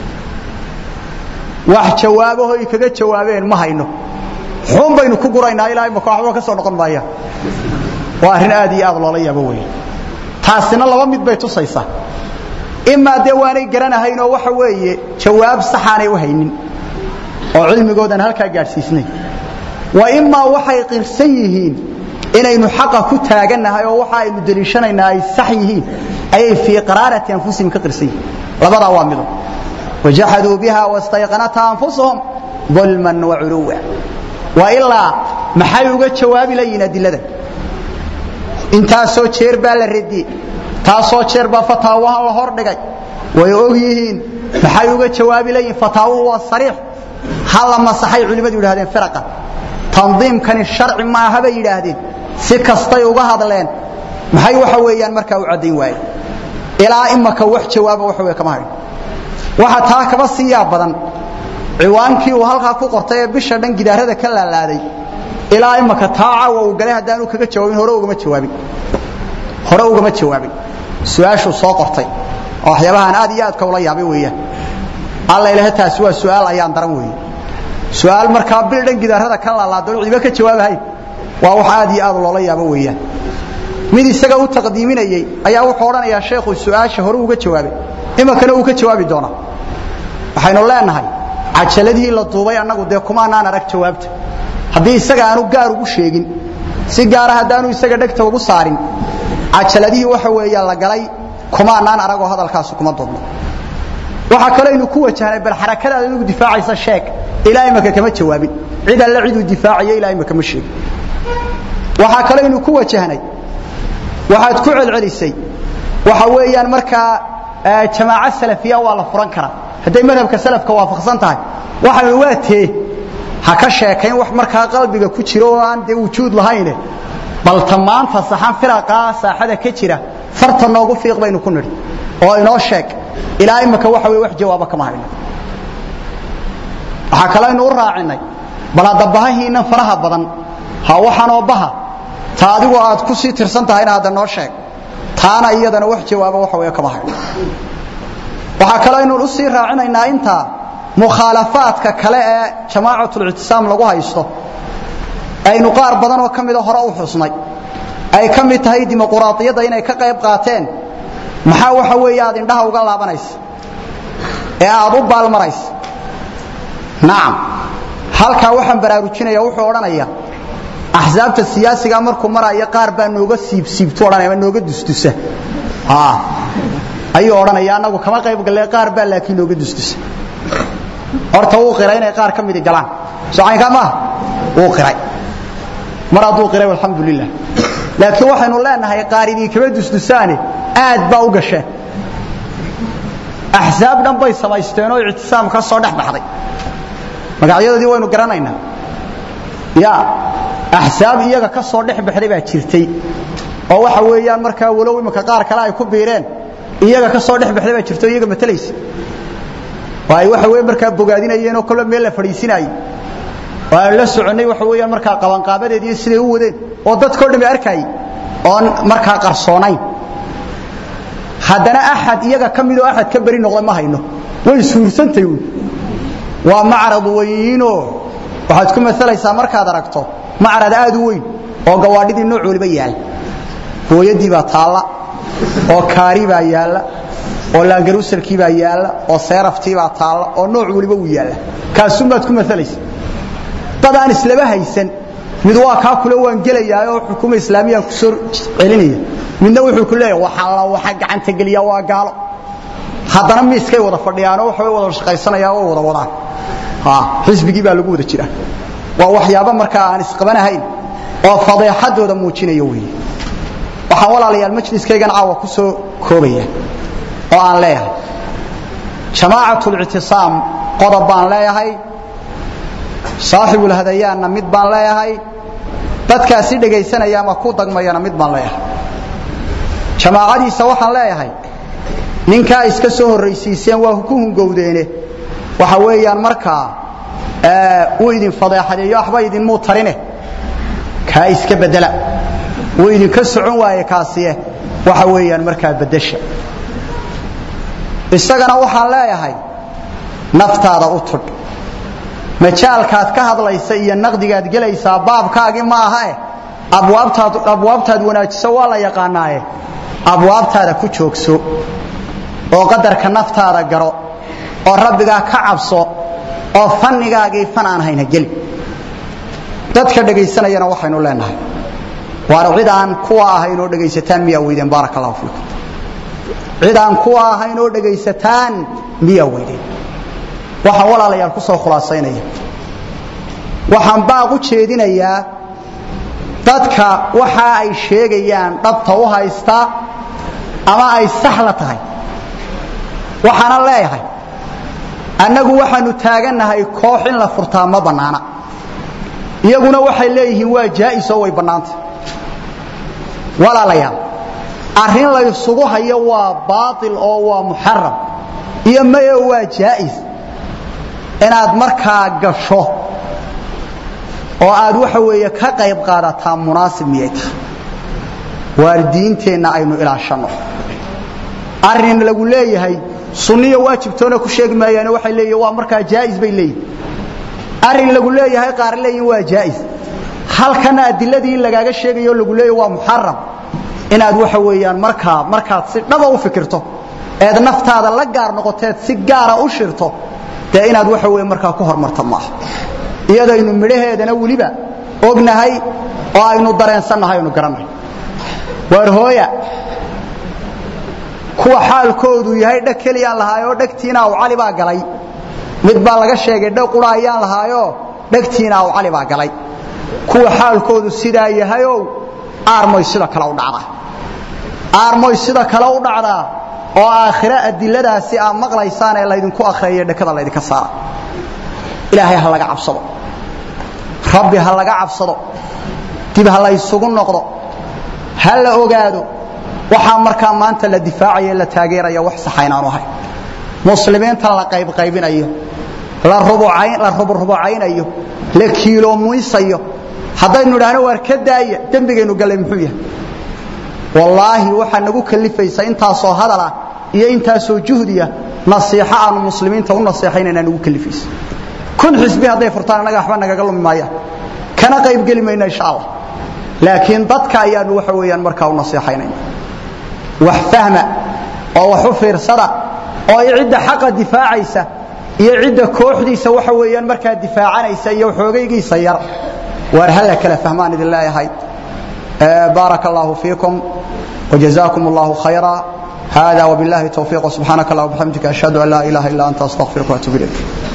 wax jawaabahoy kaga jawaabeen ma hayno xun baynu ku guraynaa ilaa imaka waxba ka soo noqon maayaan waa arrin aad iyo aad loola yaabo weeye taasina laba mid bay tusaysaa imaa dee waanay garanahayn oo waxa weeye jawaab saxaanay u haynin oo cilmigoodan halkaa gaadhsiisnay wa imaa waxay qirsan yihiin inaynu xaqa ku taagannahay oo waxa aynu deliishanaynaa ay sax yihiin ayay fii qaraarati anfusihim ka qirsan yihiin labadaa waa mido wajaxaduu biha wastayqanatha anfusuhum dulman waculuwa wa ilaa maxay uga jawaabi layihin adiladan intaasoo jeer baa la radiyey taasoo jeer baa fataawahan la hor dhigay way og yihiin maxay uga jawaabi layihin fataawuhu waa sariix ha la masaxay culimmadu yidhahdeen firaqa tandiimkani sharci maaha bay yidhaahdeen si kastay uga hadleen maxay waxa weeyaan markaa u caddayn waayeen ilaa imaka wax jawaaba waxa wey kama hayn waxa taa kaba sii yaab badan ciwaankii uu halkaa ku qortay ee bisha dhan gidaarada ka laalaaday ilaa imaka taa caawa uu galay haddaanu kaga jawaabin hore ugama jawaabin hore ugama jawaabin su-aashuu soo qortay oo waxyaabahaan aad iyo aadka ula yaabay weeyaan alla ilaha taasi waa su-aal ayaan daran weeye su-aal markaa bil dhan gidaarada ka laalaado ciba ka jawaabahayn waa wax aad iyo aad loola yaabo weeyaan mid isaga u taqdiiminayey ayaa wuxuu odhanayaa sheekhu su-aasha hore uga jawaabay imakana uu ka jawaabi doonaa waxaynu leenahay cajaladihii la duubay annagu dee kumaanaan arag jawaabta haddii isaga aanu gaar ugu sheegin si gaara haddaanu isaga dhegta ugu saarin cajaladihii waxa weeya la galay kumaanaan aragoo hadalkaasi kuma duubno waxaa kaleynu ku wajahnay bal xarakadaada inugu difaacaysa sheeg ilaa imaka kama jawaabin cid alle ciduu difaacayo ilaa imaka ma sheegin waxaa kale inuu ku wajahnay waxaad ku celcelisay waxa weeyaan markaa jamaaco salafiya waa la furan karaa hadday madhabka salafka waafaqsan tahay waxaan waa tee ha ka sheekayn wax markaa qalbiga ku jiro oo aan dee wujuud lahayne bal tamaanta saxan firaqaa saaxada ka jira farta noogu fiiq baynu ku nidhi oo inoo sheeg ilaa imaka waxa weye wax jawaaba kama hayno waxaa kale aynu u raacinay bal hadda bahahiinnan faraha badan ha waxanoo baha ta adigu aad ku sii tirsan tahayna hadda noo sheeg taana iyadana wax jawaaba waxa weye kama hayno waxaa kale aynu u sii raacinaynaa intaa mukhaalafaadka kale ee jamaacatul-ictisaam lagu haysto aynu qaar badan oo ka mida hore u xusnay ay ka mid tahay dimuquraadiyadda inay ka qayb qaateen maxaa waxa weeye aad indhaha uga laabanaysa ee aad u baalmaraysa nacam halkaa waxaan baraarujinaya wuxuu odhanaya axsaabta siyaasiga markuu maraya qaar baa nooga siibsiibtu odhanaya ama nooga dusdusa ayuu odhanaya annagu kama qayb galle qaar baa laakiin nooga dusdusa horta wuu qiray inay qaar ka midi galaan socaynkaa maaha wuu qiray mar hadduu qiray alxamdu lilah laakiin waxaynu leenahay qaar idinkama dusdusaane aad baa u gasheen axsaab dhan bay samaysteen oo ictisaam ka soo dhex baxday magacyadoodii waynu garanaynaa ya axsaab iyaga ka soo dhex baxday baa jirtay oo waxa weeyaan markaa walow imika qaar kale ay ku biireen iyaga ka soo dhex baxday baa jirta o iyaga matalaysa oo ay waxa weye markaa bogaadinayeen oo kolba meel la fadhiisinayey oo aan la soconnay waxa weeyaan markaa qabanqaabadeediiyo siday u wadeen oo dadkao dhami arkaayey oon markaa qarsoonayn haddana axad iyaga ka midoo axad ka beri noqda ma hayno way suursantay wy waa macrad weyno waxaad ku maalaysaa markaad aragto macrad aad u weyn oo gawaadhidii nooc waliba yaal hooyadii baa taalla oo kaari baa yaalla oo laangaruusalkii baa yaalla oo seeraftii baa taalla oo nooc waliba uu yaalla kaasuunbaad ku maalaysa dad aan islaba haysan mid waa kaa kule waan gelayaa oo xukuma islaamiyaan ku soo celinaya midna wuxuu ku leeyahay waxaa la waxa gacanta geliya waa gaalo haddana miiskay wada fadhiyaanoo waxay wada shaqaysanayaan oo wada wadaan ha xisbigii baa lagu wada jira waa waxyaabo markaa aan isqabanahayn oo fadeexadooda muujinaya weeye waxaan walaalayaal majliskaygan caawa ku soo koobaya oo aan leeyahay jamaacatul-ictisaam qodob baan leeyahay saaxibulhadayaanna mid baan leeyahay dadkaasi dhegaysanaya ama ku dagmayana mid baan leeyahay jamaacadiisa waxaan leeyahay ninkaa iska soo horraysiiseen waa ku hungowdeene waxa weeyaan markaa uu idin fadeexadeeyo waxba idinmuu tarine kaa iska bedela wuu idinka socon waaye kaasiye waxa weeyaan markaa beddesha isagana waxaan leeyahay naftaada u tudh majaalkaad ka hadlaysa iyo naqdigaad gelaysaa baabkaagii ma ahae abwaabtaad abwaabtaad wanaajiso waa la yaqaanaaye abwaabtaada ku joogso oo qadarka naftaada garo oo rabbigaa ka cabso oo fannigaagii fan aan hayna geli dadka dhegaysanayana waxaynu leenahay waana cid aan kuwa ahayn oo dhegaysataan miyaa weydeen baaraka allahu fiikum cid aan kuwa ahayn oo dhegaysataan miyaa weydeen waxaan walaalayaal ku soo khulaasaynaya waxaan baaq u jeedinayaa dadka waxa ay sheegayaan dhabta u haysta ama ay sax la tahay waxaana leeyahay annagu waxaanu taagannahay koox in la furtaa ma bannaana iyaguna waxay leeyihiin waa jaa'is oo way bannaantay walaalayaal arrin laysugu hayo waa baatil oo waa muxaram iyo maye waa jaa'is inaad markaa gasho oo aad waxa weeye ka qayb qaadataa munaasib miyay tahay waalidiinteenna aynu ilaashanno arrin lagu leeyahay sunniya waajibtoona ku sheegi maayaane waxay leeyihin waa markaa jaa'is bay leeyihin arrin lagu leeyahay qaar leeyihin waa jaa'is halkana adiladii lagaaga sheegayo lagu leeyahy waa muxaram inaad waxa weeyaan markaa markaad si dhaba u fikirto eed naftaada la gaar noqoteed si gaara u shirto dee inaad waxa weeye markaa ku hormarto maaha iyadaynu midhaheedana weliba ognahay oo aynu dareensannahay aynu garannahay waar hooya kuwa xaalkoodu yahay dheg keliyaan lahaay oo dhegtiina aw cali baa galay mid baa laga sheegay dhow qura ayaan lahaayo dhegtiina aw cali baa galay kuwa xaalkoodu sidaa yahayow aarmoy sida kale u dhacdaa aarmoy sida kale u dhacdaa oo aakhiro adiladaasi aad maqlaysaan ee laydinku akhriyayo dhekada laydinka saara ilaahay ha laga cabsado rabbi ha laga cabsado dib ha la ysugu noqdo ha la ogaado waxaa markaa maanta la difaacaya la taageeraya wax saxa inaanu ahay muslimiinta la qaybqaybinayo la ruburubucaynayo la kiiloomuysayo haddaynu idhaahno waar ka daaya dembigaynu gallay muxuu yahay wallaahi waxaa nagu kalifaysa intaasoo hadala iyo intaasoo juhdiya nasiixo aanu muslimiinta u naseexaynayna nagu kalifaysa kun xisbi hadday furtaan annaga waxba nagaga lumi maayaan kana qaybgeli mayna insha allah laakiin dadka ayaanu waxa weeyaan markaa u naseexaynayna wax fahma oo wax u fiirsada oo cidda xaqa difaacaysa iyo cidda kooxdiisa waxa weeyaan markaa difaacanaysa iyo xoogaygiisa yar waar hala kala fahmaan idin leeyahay بارك الله فيكم وجزاكم الله خيرا هذا وبالله التوفيق سبحانك اللهم وبحمدك أشهد أن لا إله إلا أنت أستغفرك وأتوب إليك